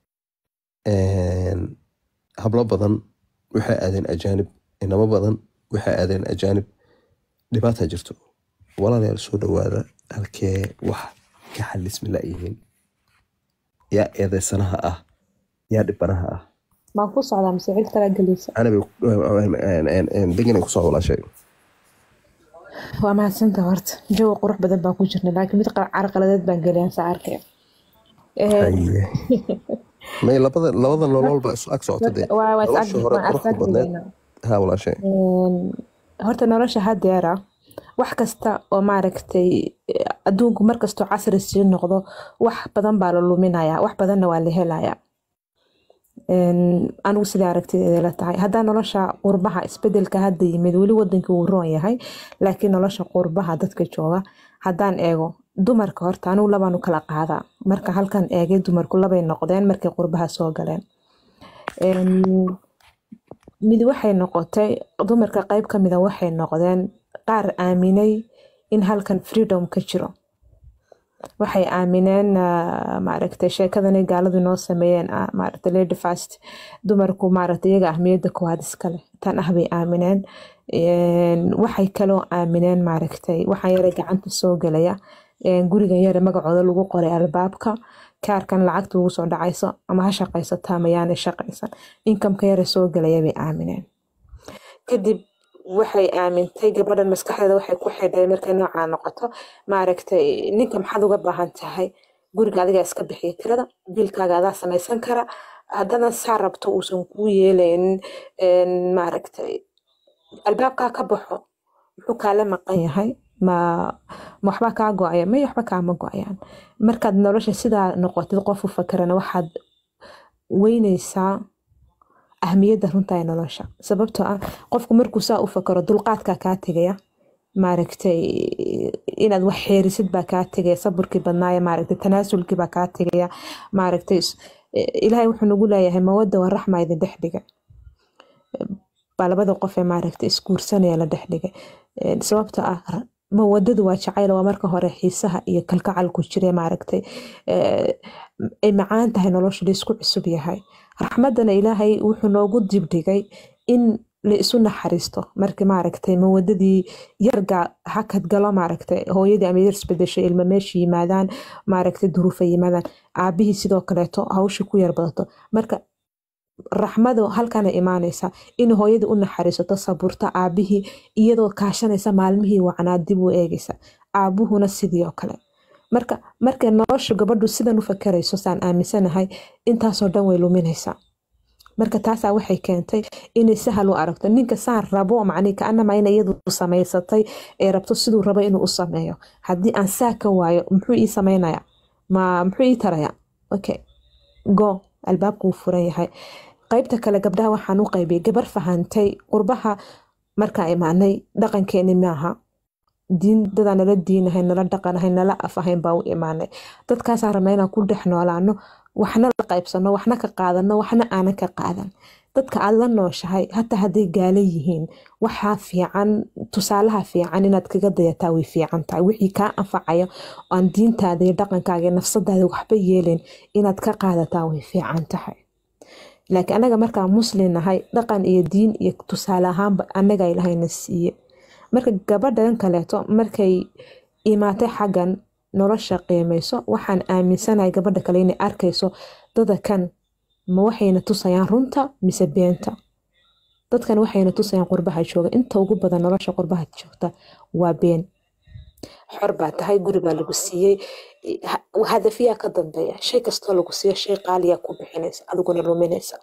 Speaker 2: Een, hablo badan waxay aadeen ajaanib inamo badan waxay aadeen ajaanib dhibaataa jirto walaalayaal soo dhawaada halkee wax ka xalismi la-yihiin yaa eedeysanaha ah yaa dhibanaha ah
Speaker 1: maan ku socdaa mise cid kala gelaysa
Speaker 2: anabay deganay kusoo walaashay
Speaker 1: waa mahadsanta horta jawi qurux badan baan ku jirna laakiin mid qa- carqaladeed baan geliyaan saa arkaya
Speaker 2: Haye. may labada labada nolol ba isu ag socota dee
Speaker 1: waa waa is
Speaker 2: nolosha
Speaker 1: ag-
Speaker 2: hore
Speaker 1: waan
Speaker 2: quruxda
Speaker 1: is
Speaker 2: badneed
Speaker 1: agdigaynaa.
Speaker 2: ha walaashay
Speaker 1: Een, horta nolosha hadeera wax kasta oo maaragtay eh, adduunku markastoo casri sii noqdo wax badan baa la luminayaa wax badanna waa la helayaa Een, anigu sidai aragtideeda la tahay haddaa nolosha qurbaha isbedelka hadda yimid weli wadankii wuu roon yahay laakiin nolosha qurbaha dadka jooga haddaan eego dumarka horta anigu labaanu kala qaadaa marka halkan eegay dumarku labay noqdeen markay qurbaha soo galeen Een, mid waxay noqotay dumarka qayb ka mida waxay noqdeen qaar aaminay in halkan freedom ka jiro waxay aamineen ah, maaragtay sheekadanay gaaladu noo sameeyeen ah, maaragtay lady fast dumarku maaragtay iyaga ahmiyadda koowaad iskale tan ah bay aamineen Een, waxay kaloo aamineen maaragtay waxaan yare gacanta soo gelaya een, gurigan yare magacooda lagu qoray albaabka kaarkan lacagta ugu soo dhacayso ama ha shaqaysato ama yaanay shaqaysan inkamka yare soo gelaya bay aamineen kadib waxay aamintay gabadhan maskaxdeeda waxay ku xidhay markay noocaa noqoto maaragtay ninka maxaad uga baahan tahay guriga adigaa iska bixiya tirada biilkaaga adaa samaysan kara haddana saa rabto uusan kuu yeelaynin een, maaragtay albaabkaa ka baxo muxuu kaala maqan yahay ma ma waxbaa kaa go-aya may waxba kaama go-ayaan markaad nolosha sidaa noqotid qof u fakerana waxaad weyneysaa ahmiyadda runta ee nolosha sababtoo ah qofku markuu saa u fakaro dulqaadkaa kaa tegaya maaragtay inaad wax xeerisid baa kaa tegaya saburkii badnaaya maaragtay tanaasulkii baa kaa tegaya maaragtay is- ilaahay wuxuu nagu leeyahay mawada waa raxma idin dhex dhiga baa labada qof ee maaragtay isguursanaya la dhex dhigay Een, sababta ah ra- mawadadu waa jacayl waa marka hore xiisaha iyo kalgacalku jire maaragtay ee, ay macaan tahay nolosha laysku cusub yahay raxmadana ilaahay wuxuu noogu dibdhigay in la isu naxariisto marka maaragtay mawadadii yarga hakad galo maaragtay hooyadii ama yar isbedesho ilma meesha yimaadaan maaragtay duruufa yimaadaan aabihii sidoo kaleeto hawsha ku yar badato marka raxmadu halkana imaanaysa in hooyadii u naxariisato saburta aabihii iyadoo kaashanaysa maalmihii wacnaa dib u eegaysa aabuhuna sidii oo kale marka markay nolosha gabadhu sidan u fakarayso saan aaminsanahay intaasoo dhan way luminaysaa marka taasaa waxay keentay inay sahal u aragto ninka saan rabo macnii kaanama ina iyadu samaysatay ee rabto siduu rabo inuu u sameeyo haddii aan saa ka waayo muxuu ii samaynaya ma muxuu ii taraya okay go albaabku wuu furan yahay qaybta kale gabdhaha waxaan u qaybiyay gabar fahantay qurbaha markaa imaanay dhaqankeeni maaha diin dadaa nala diinahay nala dhaqanahay nala af ahayn baa u imaanay dadkaasaa rabna inaan ku dhex noolaano waxna la qaybsano waxna ka qaadano waxna aanan ka qaadan dadka aad la nooshahay hataa hadday gaala yihiin waxaa fiican tusaalaha fiican inaad kaga dayataa way fiican tahay wixii kaa anfacayo aan diintaada iyo dhaqankaaga iyo nafsadaada waxba yeelin inaad ka qaadataa way fiican tahay laakiin anaga markaa muslim nahay dhaqan iyo diin iyo tusaale ahaanba anaga ilahayna siiye marka gabadhan kaleeto markay imaatay xaggan nolosha qiimayso waxaan aaminsanahay gabadha kale inay arkayso dada kan ma waxayna tusayaan runta mise beenta dadkan waxayna tusayaan qurbaha jooga inta ugu badan nolosha qurbaha joogta waa been xor baa tahay guri baa lagu siiyey ha- hadafiyaa ka dambeeya shay kastoo lagu siiyo shay qaaliyaa ku bixinaysa adiguna luminaysa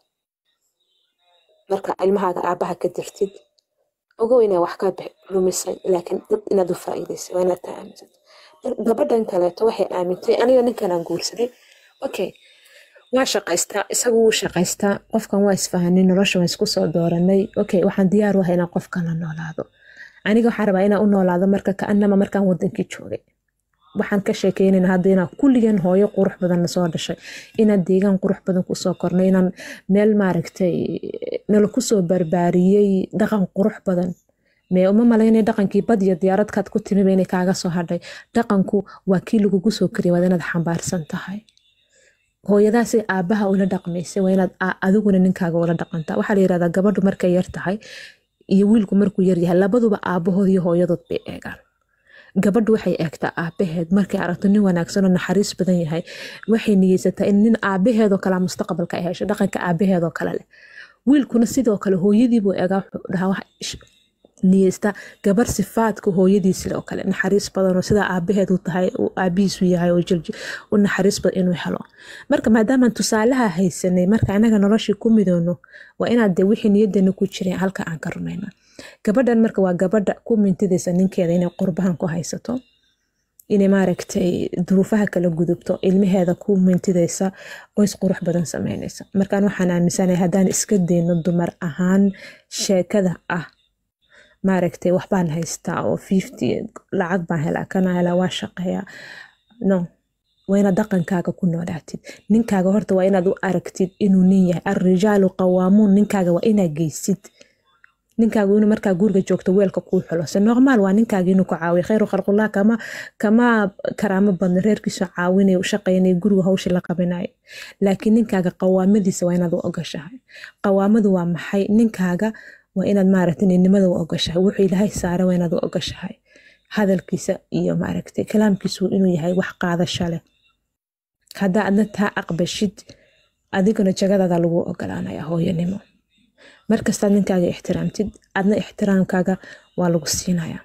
Speaker 1: marka ilmahaaga aabaha ka dirtid ogow inaa wax ka bix- lumisay laakiin dad inaad u faa'iidaysay waa inaad taa aaminsato Mar- gabadhan kaleeto waxay aamintay aniga ninkan aan guursaday okay waa shaqaystaa isagu wuu shaqaystaa qofkan waa isfahanay nolosha waan isku soo dooranay okay waxaan diyaar u ahay inaan qofkan la noolaado aniga waxaan rabaa inaan u noolaado marka kaanama markaan wadankii joogay waxaan ka sheekeynayna hadda inaan kulligeen hooyo qurux badan nasoo dhashay inaan deegaan qurux badan kusoo kornay inaan meel maaragtay nala kusoo barbaariyey dhaqan qurux badan mee uma malaynay dhaqankii bad iyo diyaaradkaad ku timiba inay kaaga soo hadhay dhaqanku waa kii lagugu soo kariya waad inaad xambaarsan tahay hooyadaasi aabaha ula dhaqmaysay waa inaad a- adiguna ninkaaga ula dhaqantaa waxaa la yirahdaa gabadhu markay yar tahay iyo wiilku markuu yar yahay labaduba aabahood iyo hooyadood bay eegaan gabadhu waxay eegtaa aabaheed markay aragto nin wanaagsan oo naxariis badan yahay waxay niyeysataa in nin aabaheedoo kale mustaqbalka ay hesho dhaqanka aabaheedoo kale leh wiilkuna sidoo kale hooyadiibuu eegaa wuxuu dhahaa wax ish- niyeysta gabar sifaadka hooyadiisle oo kale naxariis badan oo sidaa aabaheed u tahay uu aabihiisu yahay oo jilji u naxariis badan inuu helo marka maadaamaan tusaalaha haysanay marka anaga noloshii ku midoono waa inaad de wixii niyadeena ku jireen halka aan ka rumayna gabadhan marka waa gabadha ku mintidaysa ninkeeda inay qurbahan ku haysato inay maaragtay duruufaha kala gudubto ilmaheeda ku mintidaysa qoys qurux badan sameynaysa markaan waxaan aaminsanahay haddaan iska dayno dumar ahaan sheekada ah maaragtay waxbaan haystaa oo fifty lacag baan helaa kana helaa waa shaqeeyaa no waa inaad dhaqankaaga ku noolaatid ninkaaga horta waa inaad u aragtid inuu nin yahay arrijaalu qawaamuun ninkaaga waa inaad geysid ninkaagu inuu markaa guriga joogto weelka kuu xulo se normaal waa ninkaaga inuu ku caawiyo khayru khalqullah kama kama karaamo badna reerkiisu caawinaya u shaqaynaya guriga hawsha la qabinayo laakiin ninkaaga qawaamadiisa waa inaad u ogashahay qawaamadu waa maxay ninkaaga waa inaad maaragtay ninimada u ogashahay wuxuu ilaahay saara waa inaad u ogashahay hadalkiisa iyo maaragtay kalaamkiisu inuu yahay wax qaadasho leh haddaa adna taa aqbashid adiguna jagadaada lagu ogolaanaya hooyanimo markastaad ninkaaga ixtiraamtid adna ixtiraamkaaga waa lagu siinaya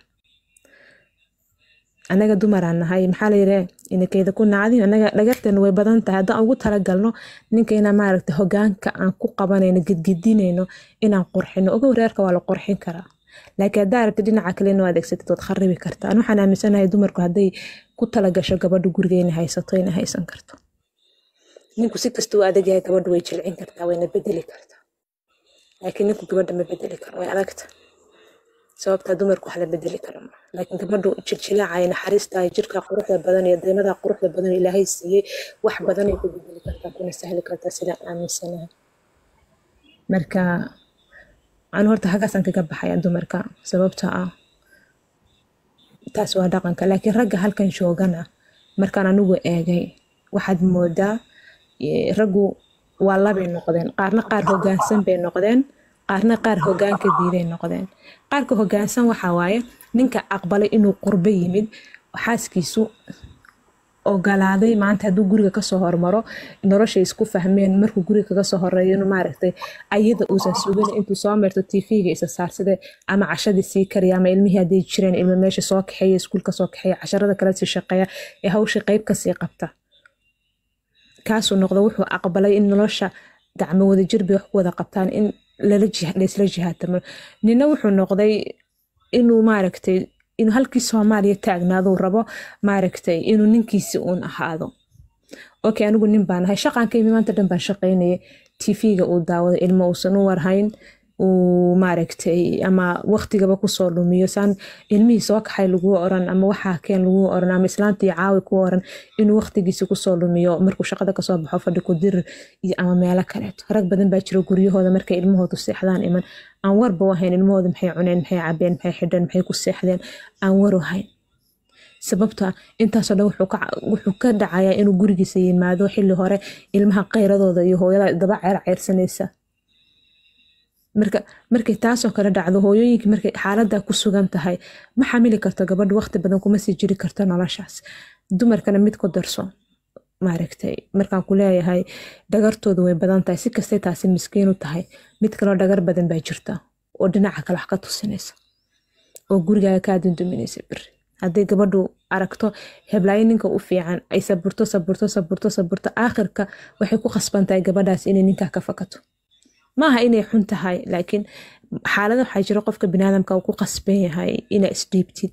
Speaker 1: anaga dumaraan nahay maxaa layidhi inakeyda ku nacdi anaga dhagarteena way badan tahay haddaan ugu talagalno ninka inaan maaragta hogaanka aan ku qabanayno gedgedinayno inaan qurxino ogow reerka waa la qurxin karaa laakiin haddaa aragti dhinaca kale inuu adeegsatid waad kharibi kartaa Ani waxaan aaminsanahay dumarku hadday ku talagasho gabadhu guriga inay haysato inay haysan karto ninku si kasta u adag yahay gabadhu way jilcin kartaa wayna bedeli kartaa laakiin ninku gabadha ma bedeli karo way adagta sababtaa dumarku wax la bedeli kara ma laakiin gabadhu jiljilaaca iyo naxariista iyo jirka quruxda badan iyo deemada quruxda badan oo ilaahay siiyey wax badanay ku bedeli kartaa kuna sahli kartaa sidaan aaminsanahay marka anu horta hagaasaan kaga baxaya dumarka sababta ah taas waa dhaqanka laakiin ragga halkan joogana markaan anigu eegay waxaad moodaa eh, raggu waa labay noqdeen qaarna qaar hogaansan bay noqdeen qaarna qaar hogaanka diiday noqdeen qaarka hogaansan waxaa waaye ninka aqbalay inuu qurbo yimid xaaskiisu ogolaaday maanta hadduu guriga kasoo hormaro noloshay isku fahmeen markuu guriga kaga soo horeeyo inuu maaragtay ayada uusan sugin intuu soo meerto tv-ga isa saarsade ama cashadii sii kariya ama ilmihii hadday jireen ilmo meesha soo kaxeeya iskuulka soo kaxeeya casharada kale sii shaqeeya ee hawsha qeyb kasii qabta kaasuu noqdo wuxuu aqbalay in nolosha gacmo wadajir bay wax ku wada qabtaan in lala jih- laysla jihaatamo nina wuxuu noqday inuu maaragtay inuu halkii soomaaliya taagnaaduu rabo maaragtay inuu ninkiisi uun ahaado okay anigu nin baan ahay shaqaan ka imi maanta dhan baan shaqaynaya tv-ga uu daawado ilmo uusan u warhayn uu maaragtay ama waqtigaba kusoo lumiyo saan ilmihii soo kaxay laguu oran ama waxaa keen laguu oran ama islaantii caawi kuu oran inuu waqtigiisi kusoo lumiyo markuu shaqada kasoo baxo fadhi ku dir iyo ama meelo kaleeto rag badan baa jira guryahooda markay ilmahoodu seexdaan iman aan warba u hayn ilmahooda maxay cuneen maxay cabeen maxay xidheen maxay ku seexdeen aan war u hayn sababta intaasoo dhan wuxuu ka wuxuu ka dhacayaa inuu gurigiisa yimaado xilli hore ilmaha qayradooda iyo hooyada daba ceer ceyrsanaysa marka markay taasoo kale dhacdo hooyooyinkii markay xaaladda ku sugan tahay ma xamili karto gabadhu waqti badan kuma sii jiri karto noloshaas dumarkana mid ku darso maaragtay markaan ku leeyahay dhagartoodu way badan tahay si kastay taasi miskiin u tahay mid kaloo dhagar badan baa jirta oo dhinaca kale wax ka tusinaysa oo gurigaaga kaa dunduminaysa beri hadday gabadhu aragto heblaayo ninka u fiican ay saburto saburto saburto saburto aakhirka waxay ku khasban tahay gabadhaas inay ninkaa ka fakato maaha inay xun tahay laakiin xaalada waxaa jira qofka biniaadamka uu ku qasban yahay inaa isdhiibtid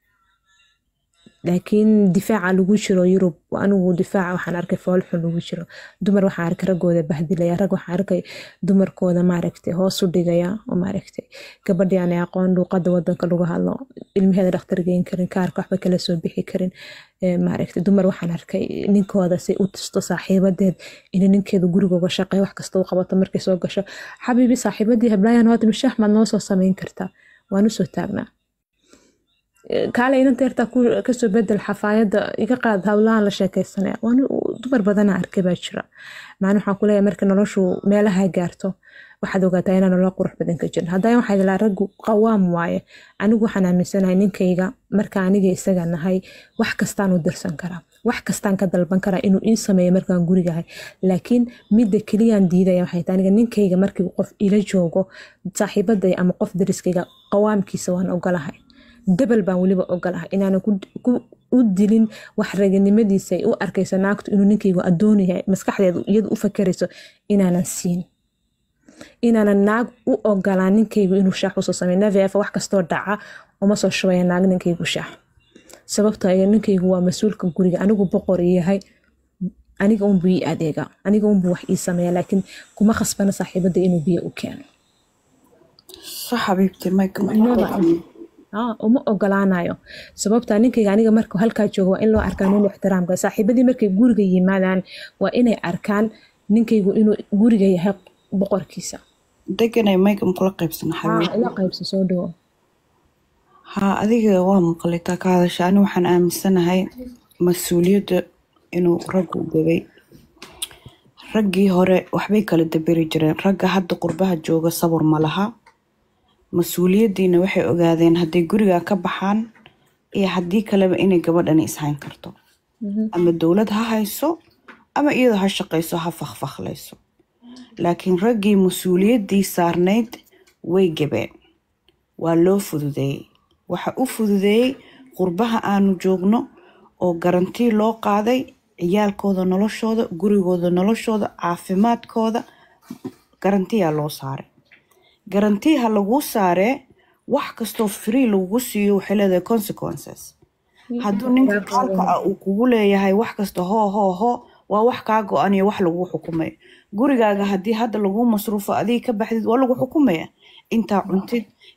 Speaker 1: laakiin difaaca lagu jiro yurub anigu difaaca waxaan arkay foolxun lagu jiro dumar waxaan arkay raggooda bahdilaya rag waxaan arkay dumarkooda maaragtay hoos u dhigaya oo maaragtay gabadhii aanay aqoon luuqada wadanka lagu hadlo ilmaheeda dhakhtar geyn karin kaarka waxba kala soo bixi karin Ee, maaragtay dumar waxaan arkay ninkooda say u tusto saaxiibadeed inay ninkeeda guriga uga shaqeeya wax kasta u qabato markay soo gasho xabiibi saaxiibadii heblaayan waad mishaah maad noo soo samayn kartaa waan usoo taagnaa kaale inanta yartaa ku- kasoo bedel xafaayadda iga qaad hawlahan la sheekaysanaya waan dumar badana arkay baa jira macna waxaan kuleeyahay marka noloshu meelaha gaarto waxaad ogaataa inaan nolol qurux badan ka jirin haddana waxaa ilaa raggu qawaam waaye anigu waxaan aaminsanahay ninkayga marka aniga isaga nahay wax kastaan u dirsan karaa wax kastaan ka dalban karaa inuu ii sameeyo markaan gurigahay laakiin midda keliyaan diidaya waxay tahay aniga ninkayga markii qof ila joogo saaxiibaday ama qof dariskayga qawaamkiisa waan ogolahay dabal baan weliba ogolahay inaanan ku- ku- u dilin wax raganimadiisa ay u arkayso naagtu inuu ninkaygu adoon yahay maskaxdeedu iyadu u fakerayso inaanan siin inaanan naag u ogolaan ninkaygu inuu shaax usoo sameeyo naveefa wax kastoo dhaca uma soo shubaya naag ninkaygu shaax sababtoo ah ninkaygu waa mas-uulka guriga anigu boqor ii yahay aniga unbuu ii adeega aniga unbuu wax ii sameeya laakiin kuma khasbana saaxiibada inuu biyo u keeno
Speaker 10: صح حبيبتي ما
Speaker 1: Never. Ah, uma ogolaanayo sababta ninkayga aniga marka halkaa joogo waa in loo arkaa nin ixtiraamka saaxiibadii markay guriga yimaadaan waa inay arkaan ninkaygu inuu guriga yahay boqorkiisa
Speaker 10: deganay mayga makula qaybsana
Speaker 1: Ah,
Speaker 10: xabiibti
Speaker 1: ila qaybsa soo dhawo
Speaker 10: haa adiga waa maqlitaa ka hadasha ani waxaan aaminsanahay mas-uuliyadda inuu raggu gabay raggii hore waxbay kala daberi jireen ragga hadda qurbaha jooga sabur ma laha mas-uuliyaddiina waxay ogaadeen hadday guriga ka baxaan iyo haddii kaleba inay gabadhani ishayn karto ama dowlad ha hayso ama iyadoo ha shaqayso ha fakfaklayso laakiin raggii mas-uuliyaddii saarnayd way gabeen waa loo fududeeyey waxa u fududeeyey qurbaha aanu joogno oo garantii loo qaaday ciyaalkooda noloshooda gurigooda noloshooda caafimaadkooda garantiyaa loo saaray garantiha laguu saaree wax kastoo free lagugu siiyo waxay leedahay consequences hadduu ninka gaalka ah uu kugu leeyahay wax kasta hoo hoo hoo waa wax kaa go-an iyo wax lagu xukumayo gurigaaga haddii hadda lagu masruufo adiga ka baxdid waa lagu xukumaya intaa cuntid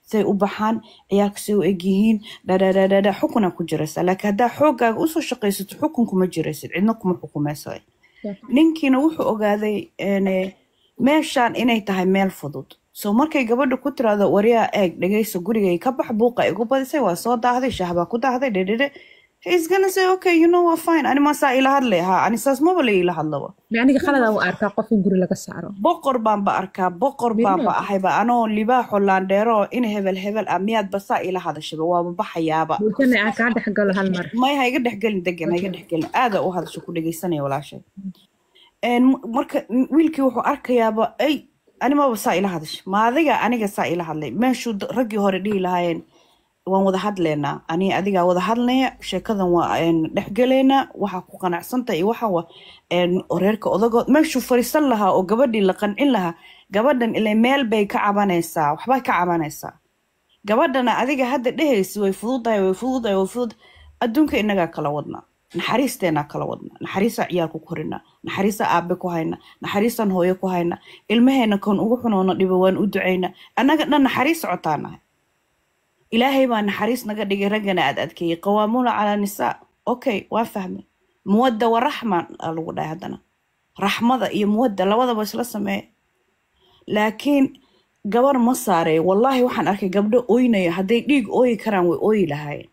Speaker 10: say u baxaan ciyaarka say u egyihiin dhadhadhadhadha xukunaa ku jiraysa laakiin haddaa xooggaaga usoo shaqaysato xukun kuma jiraysid cidna kuma xukumaysa ninkiina wuxuu ogaaday ene, meeshaan inay tahay meel fudud so markay gabadha ku tiraahdo waryaa eeg dhegayso gurigay ka bax buuqa igu badisay waa soo daahday shaah baa ku daahday dhedhedhe he's gonna say okay you know waa fine ani maasaa ila hadlay ha ani saas maba la ila hadlaba
Speaker 1: aniga khaladaa u arkaa qof in guri laga saaro
Speaker 10: boqor baanba arkaa boqor baanba ahayba anoo libaaxo laandheero in hebel hebel ah miyaad basaa ila hadashaba waaba baxayaaba
Speaker 1: bulshana aan kaa dhex galo hal mar
Speaker 10: may ha iga dhexgelin degan ha iga dhexgelin aada u hadasho ku dhegeysanaya walaashay Een, m- marka m- wiilkii wuxuu arkayaaba ay animaba saa ila hadash ma adiga aniga saa ila hadlay meeshuu d- raggii hore dhihi lahaayeen waan wada hadleynaa ani adigaa wada hadlaya sheekadan waa een, dhexgeleynaa waxaa ku qanacsanta iyo waxa wa een, reerka odagood meeshuu fariisan lahaa oo gabadhii la qancin lahaa gabadhan ilaa meel bay ka cabanaysaa waxbay ka cabanaysaa gabadhana adiga hadda dhehaysa way fududahay way fududahay way fudud adduunka inagaa kala wadnaa naxariisteenaa kala wadnaa naxariisaa ciyaalku ku korinaa naxariisaa aabe ku hayna naxariisaan hooyo ku hayna ilmaheena kan ugu xunoona dhibo waan u ducaynaa annaga dhan naxariis socotaanahay ilaahay baa naxariis naga dhigay raggana aad adkeeyey qawaamuuna calaa nisaa okay waa fahmay muwadda wa raxma aa lagu dhahay haddana raxmada iyo muwadda labadaba isla sameeya laakiin gabar ma saareeyo wallaahi waxaan arkay gabdho ooynaya hadday dhiig ooyi karaan way ooyi lahaayeen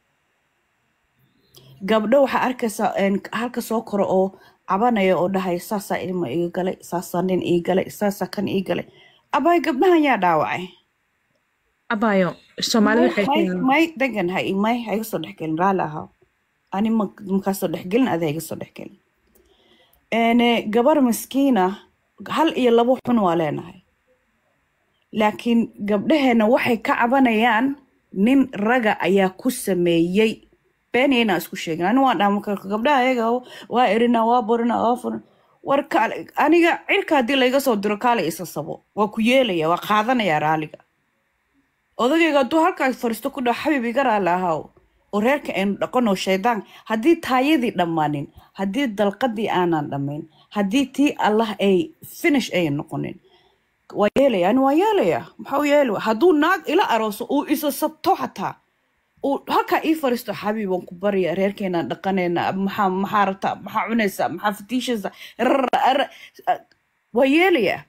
Speaker 10: gabdho waxaa arkaysaa een, halka soo koro oo cabanaya oo dhahaya saasaa ilma iga galay saasaa nin ii galay saasaa kan ii galay abaay gabdhahan yaa dhaawacay
Speaker 1: abaayo soomaalida
Speaker 10: may
Speaker 1: waxay
Speaker 10: may may degan ha may ha iga soo dhexgelin raalli ahaa ani ma makaasoo dhexgelin ada ha iga soo dhexgelin Een, gabar miskiina hal iyo labo xun waa leenahay laakiin gabdhaheena waxay ka cabanayaan nin raga ayaa ku sameeyey beeniya inaan isku sheegin ani waan dhaama karka gabdhaha ayaga waa erina waa borina waa furin war kaale aniga cirka haddii layga soo diro kaale isa sabo waa ku yeelaya waa qaadanaya raaliga odagayga hadduu halkaas fariisto ku dhaho xabib iga raali ahaw oo reerka aynu dhaqanoo shaydaan haddii taayadii dhammaanin haddii dalqadii aanan dhammayn haddii tii allah ay finish ay noqonin waa yeelaya ani waa yeelaya maxaa u yeelaya hadduu naag ila arooso uu isa sabto xataa uu halkaa ii fariisto xabiib waan ku barya reerkeenaan dhaqanayna maxaa maxaa rabtaa maxaa cunaysaa maxaa fatiishaysaa rrr, arr- waa yeelaya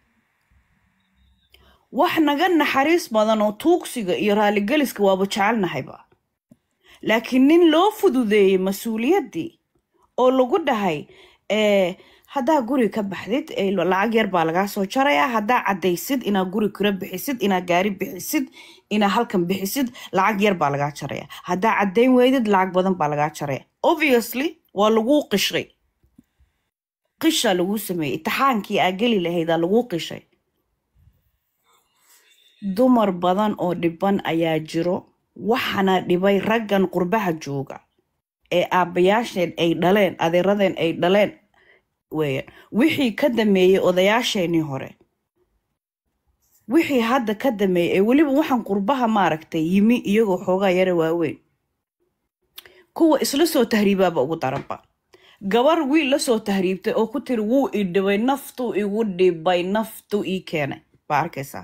Speaker 10: wax naga naxariis badan oo tuugsiga iyo raaligeliska waaba jecelnahayba laakiin nin loo fududeeyey mas-uuliyaddii oo lagu dhahay eh, haddaa guri ka baxdid eh, lacag yar baa lagaa soo jarayaa haddaa caddaysid inaa guri kura bixisid inaa gaari bixisid inaa halkan bixisid lacag yar baa lagaa jaraya haddaa caddayn weydid lacag badan baa lagaa jaraya obviously waa laguu qishay qishaa laguu sameeyey itixaankii aa geli lahaydaa laguu qishay dumar badan oo dhiban ayaa jiro waxaana dhibay raggan qurbaha jooga ee aabbayaasheen ay dhaleen adeeradeen ay dhaleen weeyaan wixii ka dameeyey odayaasheenii hore wixii hadda ka dameeyey ee weliba waxaan qurbaha maaragtay yimi iyagoo xoogaa yara waaweyn kuwa isla soo tahriibaaba ugu daranba gabar wiil la soo tahriibtay oo ku tiri wuu i dhibay naftuu igu dhibay naftuu ii keenay baa arkaysaa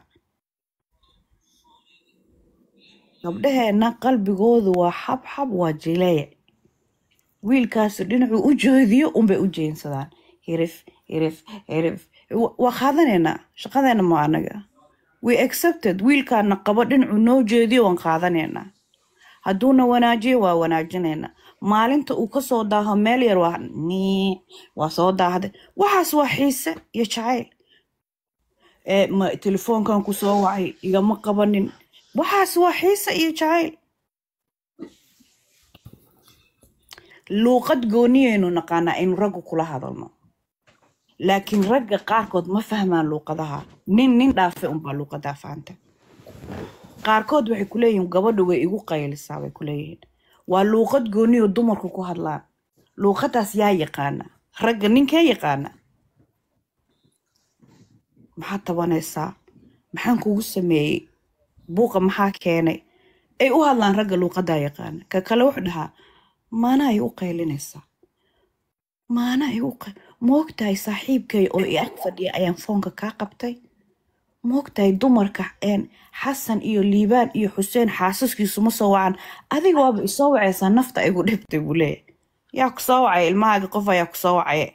Speaker 10: gabdhaheenna qalbigoodu waa xabxab waa jileec wiilkaasu dhinacuu u jeediyo unbay u jeensadaan hirif hirif hirif Wa- waa qaadanaynaa shaqadeena ma anaga we accepted wiilkaana qabo dhinacuu noo jeediyo waan qaadanaynaa hadduuna wanaajiyo waa wanaajinaynaa maalinta uu kasoo daaho meel yar waa nii waa soo daahday waxaas waa xiise iyo jacayl ee ma telefoonkan ku soo wacay igama qabanin waxaas waa xiise iyo jacayl luuqad gooniyaynu naqaanaa aynu raggu kula hadalno laakiin ragga qaarkood ma fahmaan luuqadaha nin nin dhaafe unbaa luuqadaa fahanta qaarkood waxay ku leeyihiin gabadhu way igu qaylisaa bay ku leeyihiin waa luuqad gooniyo dumarku ku hadlaan luuqadaas yaa yaqaana ragga ninkee yaqaana maxaad tabanaysaa maxaan kugu sameeyey buuqa maxaa keenay ay u hadlaan ragga luuqadaa yaqaana ka kale wuxuu dhahaa maana ay u qaylinaysaa maana ay u qay- ma ogtahay saaxiibkay oo i ag fadhiya ayaan foonka kaa qabtay moogtahay dumarka een xasan iyo liibaan iyo xuseen xaasaskiisu ma soo wacan adiga waaba isoo wacaysaa nafta igu dhibtay buu leeyahay yaa ku soo wacaya ilmahaaga qof ayaa ku soo wacaya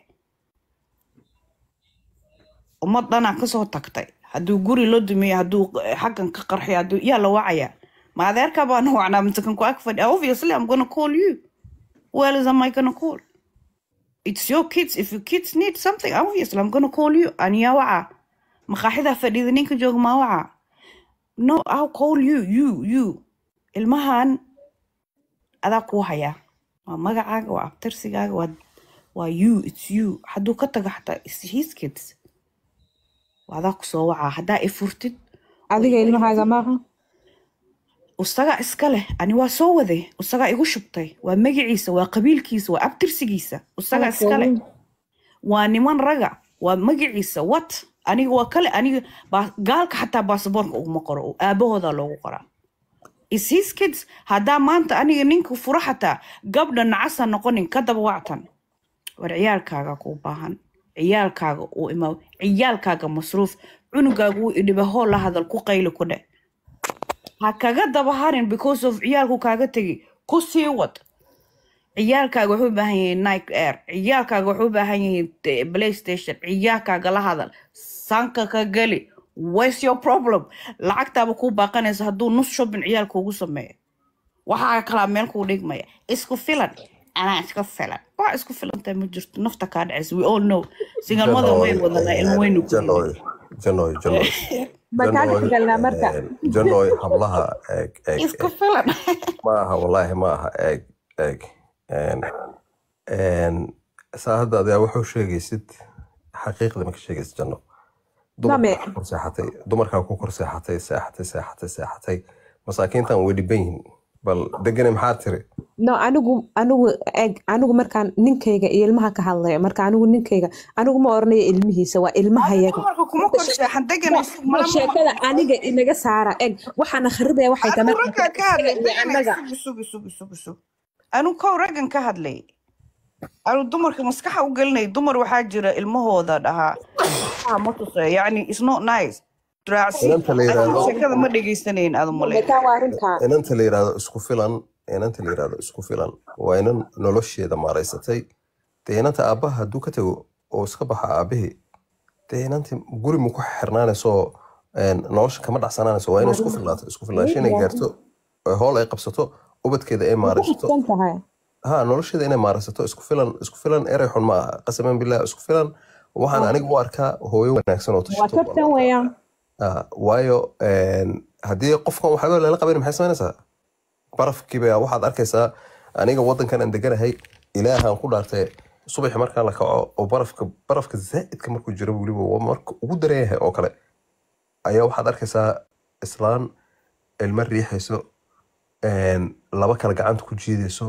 Speaker 10: ummad dhanaa kasoo tagtay hadduu guri loo dumiyo hadduu xaggan ka qarxiyo hadduu yaa la wacaya ma adeerkaa baana wacnaa mise kan ku ag fadhi obviously i'm gonna call you who else am i gonna call it's your kids if your kids need something obviously i'm gonna call you aniyaa waca maqaaxidaa fadhida ninka jooga maa waca no i'll call you you you ilmahan adaa kuu hayaa waa magacaaga waa abtirsigaaga waa waa you it's you hadduu ka tago xataa it's his kids waa adaa kusoo wacaa haddaa i furtid
Speaker 1: adiga ilmahaaga maaha
Speaker 10: isagaa iska leh ani waa soo waday isagaa igu shubtay waa magaciisa waa qabiilkiisa waa abtirsigiisa isagaa iska leh waa niman raga waa magaciisa wat aniga waa kale aniga baa- gaalka xataa baasaboorka uguma qoro oo aabahooda loogu qoraa is his kids haddaa maanta aniga ninka furo xataa gabdha nacasa noqonin ka daba wactan war ciyaalkaaga kuu baahan ciyaalkaaga uu imaa ciyaalkaaga masruuf cunugaaga uu idhiba hool la hadal ku qayli ku dheh ha kaga daba harin because of ciyaalku kaaga tegi ku sii wad ciyaalkaaga waxay u baahan yihiin nike air ciyaalkaaga waxay u baahan yihiin eh, playstation ciyaalkaaga la hadal sanka ka geli what's your problem lacagtaaba kuu baaqanaysa hadduu nus shopping ciyaalka ugu sameeyo waxaa kalaa meel kuu dhigmaya isku filan anaa iska filan waa isku filantahay ma jirto nafta kaa dhacaysa we all know singalmada way wadanaa ilmo waynu ku
Speaker 2: janoy janoy janoy
Speaker 1: makaa dhexgalnaa marka
Speaker 2: janoy hablaha eeg eeg
Speaker 10: isku filan
Speaker 2: maaha wallaahi maaha eeg eeg Een, een, saa hadda adaa wuxuu sheegaysid xaqiiqda ma ka sheegaysid janno
Speaker 1: Dame.
Speaker 2: dumarkaa ku kor seexatay dumarkaa ku kor seexatay seexatay seexatay seexatay masaakiintan way dhiban yihiin bal degane maxaa tiri
Speaker 1: no anigu anigu eg anigu markaan ninkayga iyo ilmaha ka hadlayo marka anigu ninkayga anigu ma oranayo ilmihiisa waa ilmahayaga
Speaker 10: dumarka kuma kor seexan deganayso
Speaker 1: Ma sheekada aniga inaga saara eg waxaana kharibaya waxay tahay
Speaker 10: anu
Speaker 1: marka
Speaker 10: raggaa ka hadlay
Speaker 1: iyo
Speaker 10: deganay
Speaker 1: annaga
Speaker 10: sugi sugi sugi sugi sugi anu kow raggan ka hadlay anu dumarka maskaxa u gelinay dumar waxaa jira ilmahooda dhahaa "Ah, ma tusayo yacni it's not nice raacsi
Speaker 2: inanta la yiraahdo
Speaker 10: sheekada ma dhegaysanayn aadu male
Speaker 1: taa waa arrintaa
Speaker 2: inanta la yiraahdo isku filan inanta la yiraahdo isku filan waa inan nolosheeda maaraysatay dee inanta aabbaha hadduu ka tago oo iska baxa aabihii dee inanti guri mu ku xirnaanayso een, nolosha kama dhacsanaanayso waa inay isku filnaato isku filnaansho inay gaarto oo howl ay qabsato ubadkeeda ay maaraysato
Speaker 1: san tahay
Speaker 2: ha nolosheeda inay maaraysato isku filan isku filan erey xun ma aha qasaman billah isku filan waxaan aniga u arkaa hooyo wanaagsan oo
Speaker 1: waa
Speaker 2: tashato
Speaker 1: tartan weeyaan
Speaker 2: Ah, waayo een, haddii qofkan waxba lala qaban maxay samaynaysaa barafkiiba waxaad arkaysaa aniga wadankan aan deganahay ilaahaan ku dhaartay subaxi markaan la kaco oo barafka barafka zaa'idka markuu jiro weliba waa marka ugu daran yahay oo kale ayaa waxaad arkaysaa islaan ilmo riixayso een, laba kale gacanta ku jiidayso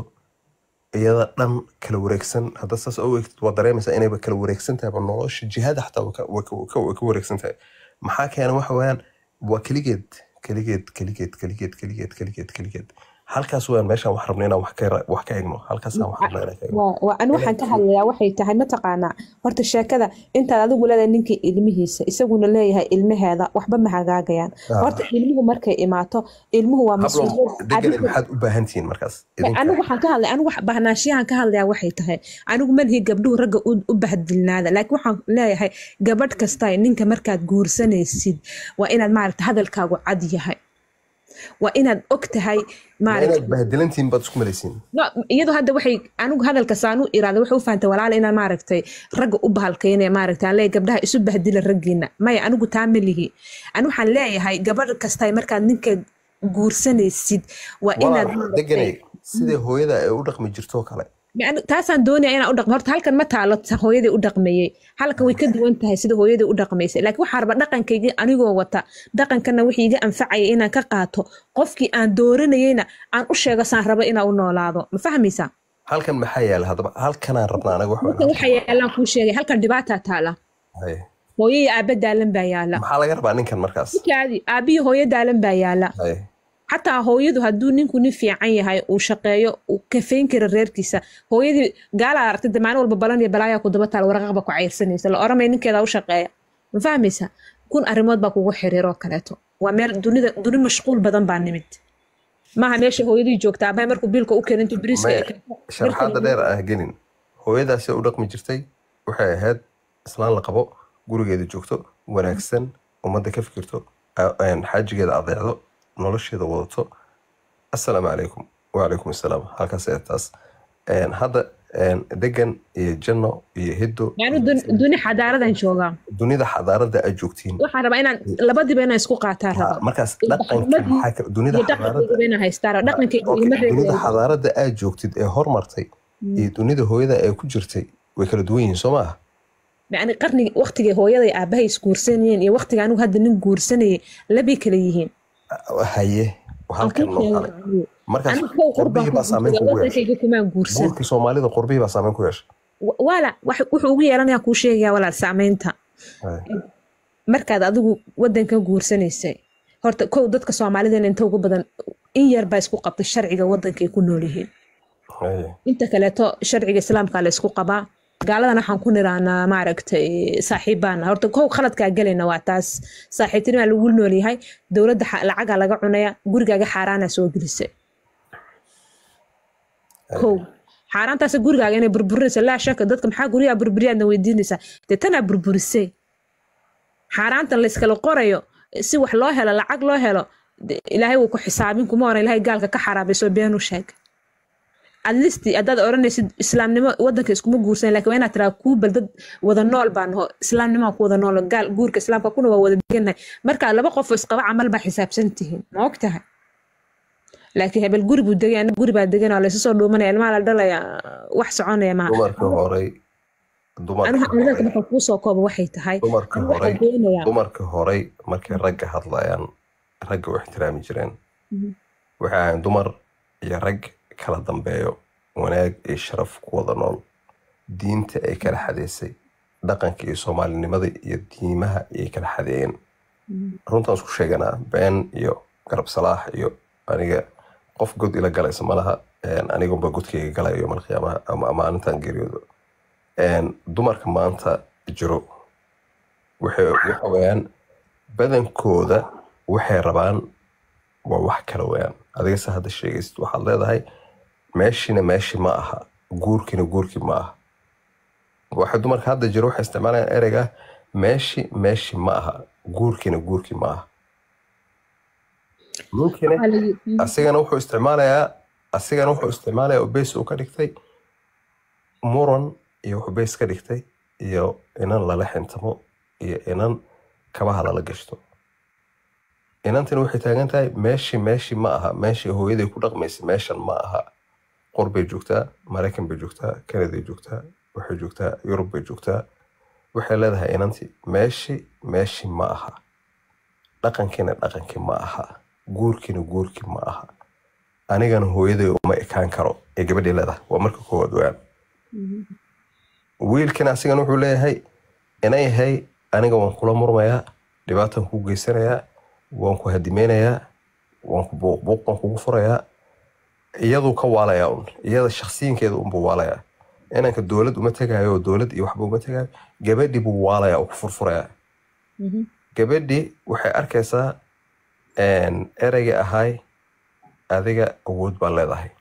Speaker 2: iyada dhan kala wareegsan hadda saas u eegtid waa dareemaysaa inayba kala wareegsan tahay ba nolosha jihada xataa way ka- way ka- way ka way ka wareegsan tahay maxaa keena waxa weeyaan waa keligeed keligeed keligeed keligeed keligeed keligeed keligeed halkaas weeyaan meeshaan wax rabna inaan wax ka ra- wax ka egno halkaasaan wax rabna inaan ka egno
Speaker 1: waa waa- ani waxaan ka hadlayaa waxay tahay mataqaanaa horta sheekada intaad adigu leedahay ninka ilmihiisa isaguna leeyahay ilmaheeda waxba ma hagaagayaan
Speaker 2: Ah.
Speaker 1: horta ilmuhu markay imaato ilmuhu waa
Speaker 2: hablo
Speaker 1: mas-uuliyad
Speaker 2: degane
Speaker 1: adigu
Speaker 2: maxaad u baahan tihiin markaas idinka
Speaker 1: anigu waxaan ka hadlay anigu wax- bahnaanshiyahan ka hadlayaa waxay tahay anigu malihii gabdhuhu ragga u u bahdilnaada laakiin waxaan leeyahay gabadh kasta ninka markaad guursanaysid waa inaad maaragta hadalkaagu cad yahay waa inaad og tahay
Speaker 2: ma
Speaker 1: maaragta
Speaker 2: inaad bahadilantihiin baad isku malaysiin
Speaker 1: no iyadu hadda waxay anigu hadalka saanu iraada waxay u fahantay walaal inaan maaragtay ragga u bahalkayne maaragtay aan leeyahay gabdhaha isu bahdila raggiina maya anigu taa ma lihi ani waxaan leeyahay gabadh kasta markaad ninka guursanaysid waa inaad
Speaker 2: walaal
Speaker 1: maaragtay
Speaker 2: degane sidai hooyada ay u dhaqmi jirto kale
Speaker 1: Yani taasaan doonaya inaan u dhaqmo horta halkan ma taalo ta hooyadii u dhaqmayey halkan way ka duwan tahay sida hooyadii u dhaqmaysay laakiin waxaa raba dhaqankaygii anigoo wata dhaqankana wixii iga anfacaya inaan ka qaato qofkii aan dooranayeyna aan u sheego saan rabo inaan u noolaado ma fahmaysaa
Speaker 2: halkan maxaa yaala haddaba halkanaan rabnaa anaga wax
Speaker 1: halkan waxa yaalaan kuu sheegay halkan dhibaataa taala
Speaker 2: Haye.
Speaker 1: hooyo iyo aabba daalan baa yaala
Speaker 2: maxaa laga rabaa ninkan markaas
Speaker 1: ninkaadi aabbiyo hooyo daalan baa yaala
Speaker 2: Haye.
Speaker 1: xataa hooyadu hadduu ninku nin fiican yahay uu shaqeeyo uu kafeyn kara reerkiisa hooyadii gaalaa aragtay maalin walba balan iyo balaayaa ku daba taal waraqaqba ku cayrsanaysa la oramaya ninkeeda u shaqeeya ma fahmaysa kun arrimood baa kugu xiriiroo kaleeto waa meel dunida duni mashquul badan baa nimid maaha meesha hooyadii joogta abahay markuu biilka u keenintu biriiska
Speaker 2: maya
Speaker 1: ay keento
Speaker 2: sharxaadda dheer ah gelin hooyadaasi u dhaqmi jirtay waxay ahayd islaan la qabo gurigeeda joogto wanaagsan ummadda ka fikirto a- een, xaajigeeda adeecdo nolosheeda wadato assalaamu calaykum wacalaykum assalaam halkaas ee taas Een, hadda een, degan iyo janno iyo hiddo
Speaker 1: yani duni xadaaradan joogaa
Speaker 2: dunida xadaarada aad joogtiin
Speaker 1: waxaan rabaa inaan labadiiba inaan isku qaataa
Speaker 2: Ha,
Speaker 1: rabaa
Speaker 2: markaas dhaqankii
Speaker 1: ilbaxnimadii
Speaker 2: maxaa kale dunida
Speaker 1: iyo
Speaker 2: xadaarada
Speaker 1: dhaqankayga inaan haystaa rabaa dhaqankayga
Speaker 2: Okay,
Speaker 1: igama
Speaker 2: dunida
Speaker 1: reebayo
Speaker 2: xadaarada aad joogtid ee hormartay iyo dunida hooyada ay ku jirtay way kala duwan yihiin soo maaha
Speaker 1: yani qarnigi waqtigay hooyaday aabahay isguursanayeen iyo waqtiga anigu hadda nin guursanayay labay kala yihiin
Speaker 2: haye halkan
Speaker 1: Halkii
Speaker 2: noo
Speaker 1: sheego
Speaker 2: kale
Speaker 1: anigu.
Speaker 2: markaas
Speaker 1: anigu kow qurbaan
Speaker 2: qurbihii
Speaker 1: ku
Speaker 2: baa saameyn
Speaker 1: guursaday
Speaker 2: kugu yeeshay
Speaker 1: wadankayga kumaan guursan
Speaker 2: guurkii soomaalida qurbihii baa saameyn ku yeeshay
Speaker 1: Wa- waala wax- wuxuu ugu yeelanayaa kuu sheegaya walaal saameynta
Speaker 2: Haye.
Speaker 1: markaad adigu wadanka guursanaysay horta kow dadka soomaalidana inta ugu badan in yar baa isku qabtay sharciga wadankay ku nool yihiin
Speaker 2: Haye.
Speaker 1: inta kaleeto sharciga islaamka la isku qabaa gaaladan waxaan ku niraanaa maaragtay saaxiibaana horta kow khaladkaa gelayna waa taas saaxiibtinimaa lagu noolyahay dowladda xa- lacagaa laga cunaya gurigaaga xaaraana soo gelisay kow xaaraantaas gurigaaga inay burburinaysa laa shaka dadka maxaa guryaha burburiyaadna weydiinaysaa dee tanaa burburisay xaaraantan layskala qorayo si wax loo helo lacag loo helo de- ilaahay wuu ku xisaabin kuma oran ilaahay gaalka ka xaraabayso beenu sheeg atleast haddaad odhanaysid islaamnimo wadanka iskuma guursan laakiin waa inaad tiraa kuu bal dad wada nool baan ho islaamnimaa ku wada nool gaal guurka islaamka kuna waa wada degannahay marka laba qof oo isqaba camal baa xisaabsan tihiin ma og tahay laakiin hebel guri buu degay aniga guri baa degan oo laysu soo dhuumanaya ilmaha la dhalaya wax soconaya maaha
Speaker 2: dumarkii horey dumarkii
Speaker 1: aniga hadalka
Speaker 2: horey
Speaker 1: marka kuu soo kooba waxay tahay
Speaker 2: dumarkii
Speaker 1: aniga waxaan
Speaker 2: horey
Speaker 1: doonayaa
Speaker 2: dumarkii horey markay ragga hadlayaan ragga u ixtiraami jireen waxay ahayn dumar iyo rag kala dambeeyo wanaag iyo sharaf ku wada nool diinta ay kala xadeysay dhaqanka iyo soomaalinimada iyo diimaha ayay kala xadeeyeen runtaan isku sheeganaa been iyo garab salaax iyo aniga qof god ila galaysa malaha een, anigunba godkayga galayo mal qiyaamaha ama ama maalintan geeriyoodo Een, dumarka maanta jiro waxay waxa weeyaan badankooda waxay rabaan waa wax kala weeyaan adiga se hadda sheegaysid waxaad leedahay meeshina meeshi ma aha guurkina guurki ma aha waxa dumarka hadda jiro waxay isticmaalayaan ereyga meeshi meeshi ma aha guurkina guurki ma aha ninkina
Speaker 1: Waxaa la yidhi-
Speaker 2: asigana wuxuu isticmaalayaa asigana wuxuu isticmaalayaa oo beys uu ka dhigtay muran iyo wuxuu beys ka dhigtay iyo inan lala xintamo iyo inan kabaha lala gashto inantina waxay taagan tahay meeshii meeshii ma aha meeshii hooyaday ku dhaqmaysay meeshan ma aha qor bay joogtaa maraykan bay joogtaa kanaday joogtaa waxay joogtaa yurub bay joogtaa waxay leedahay inantii meeshii meeshii ma aha dhaqankiina dhaqankii ma aha guurkiina guurkii ma aha anigana hooyaday uma ekaan karo ee gabadhii leedahay waa marka koowaad weyaan wiilkina asigana wuxuu leeyahay inay yahay aniga waan kula murmayaa dhibaataan kuu geysanayaa waan ku hadimeynayaa waan ku buuq buuq baan kugu furayaa iyaduu ka waalayaa un iyada shakhsiyinkeeda unbuu waalayaa inanka dowlad uma tegaayo oo dowlad iyo waxba uma tegaayo gabadhii buu waalayaa oo ku furfurayaa
Speaker 1: Mhm.
Speaker 2: gabadhii waxay arkaysaa een, ereygii ahay adiga awood baa leedahay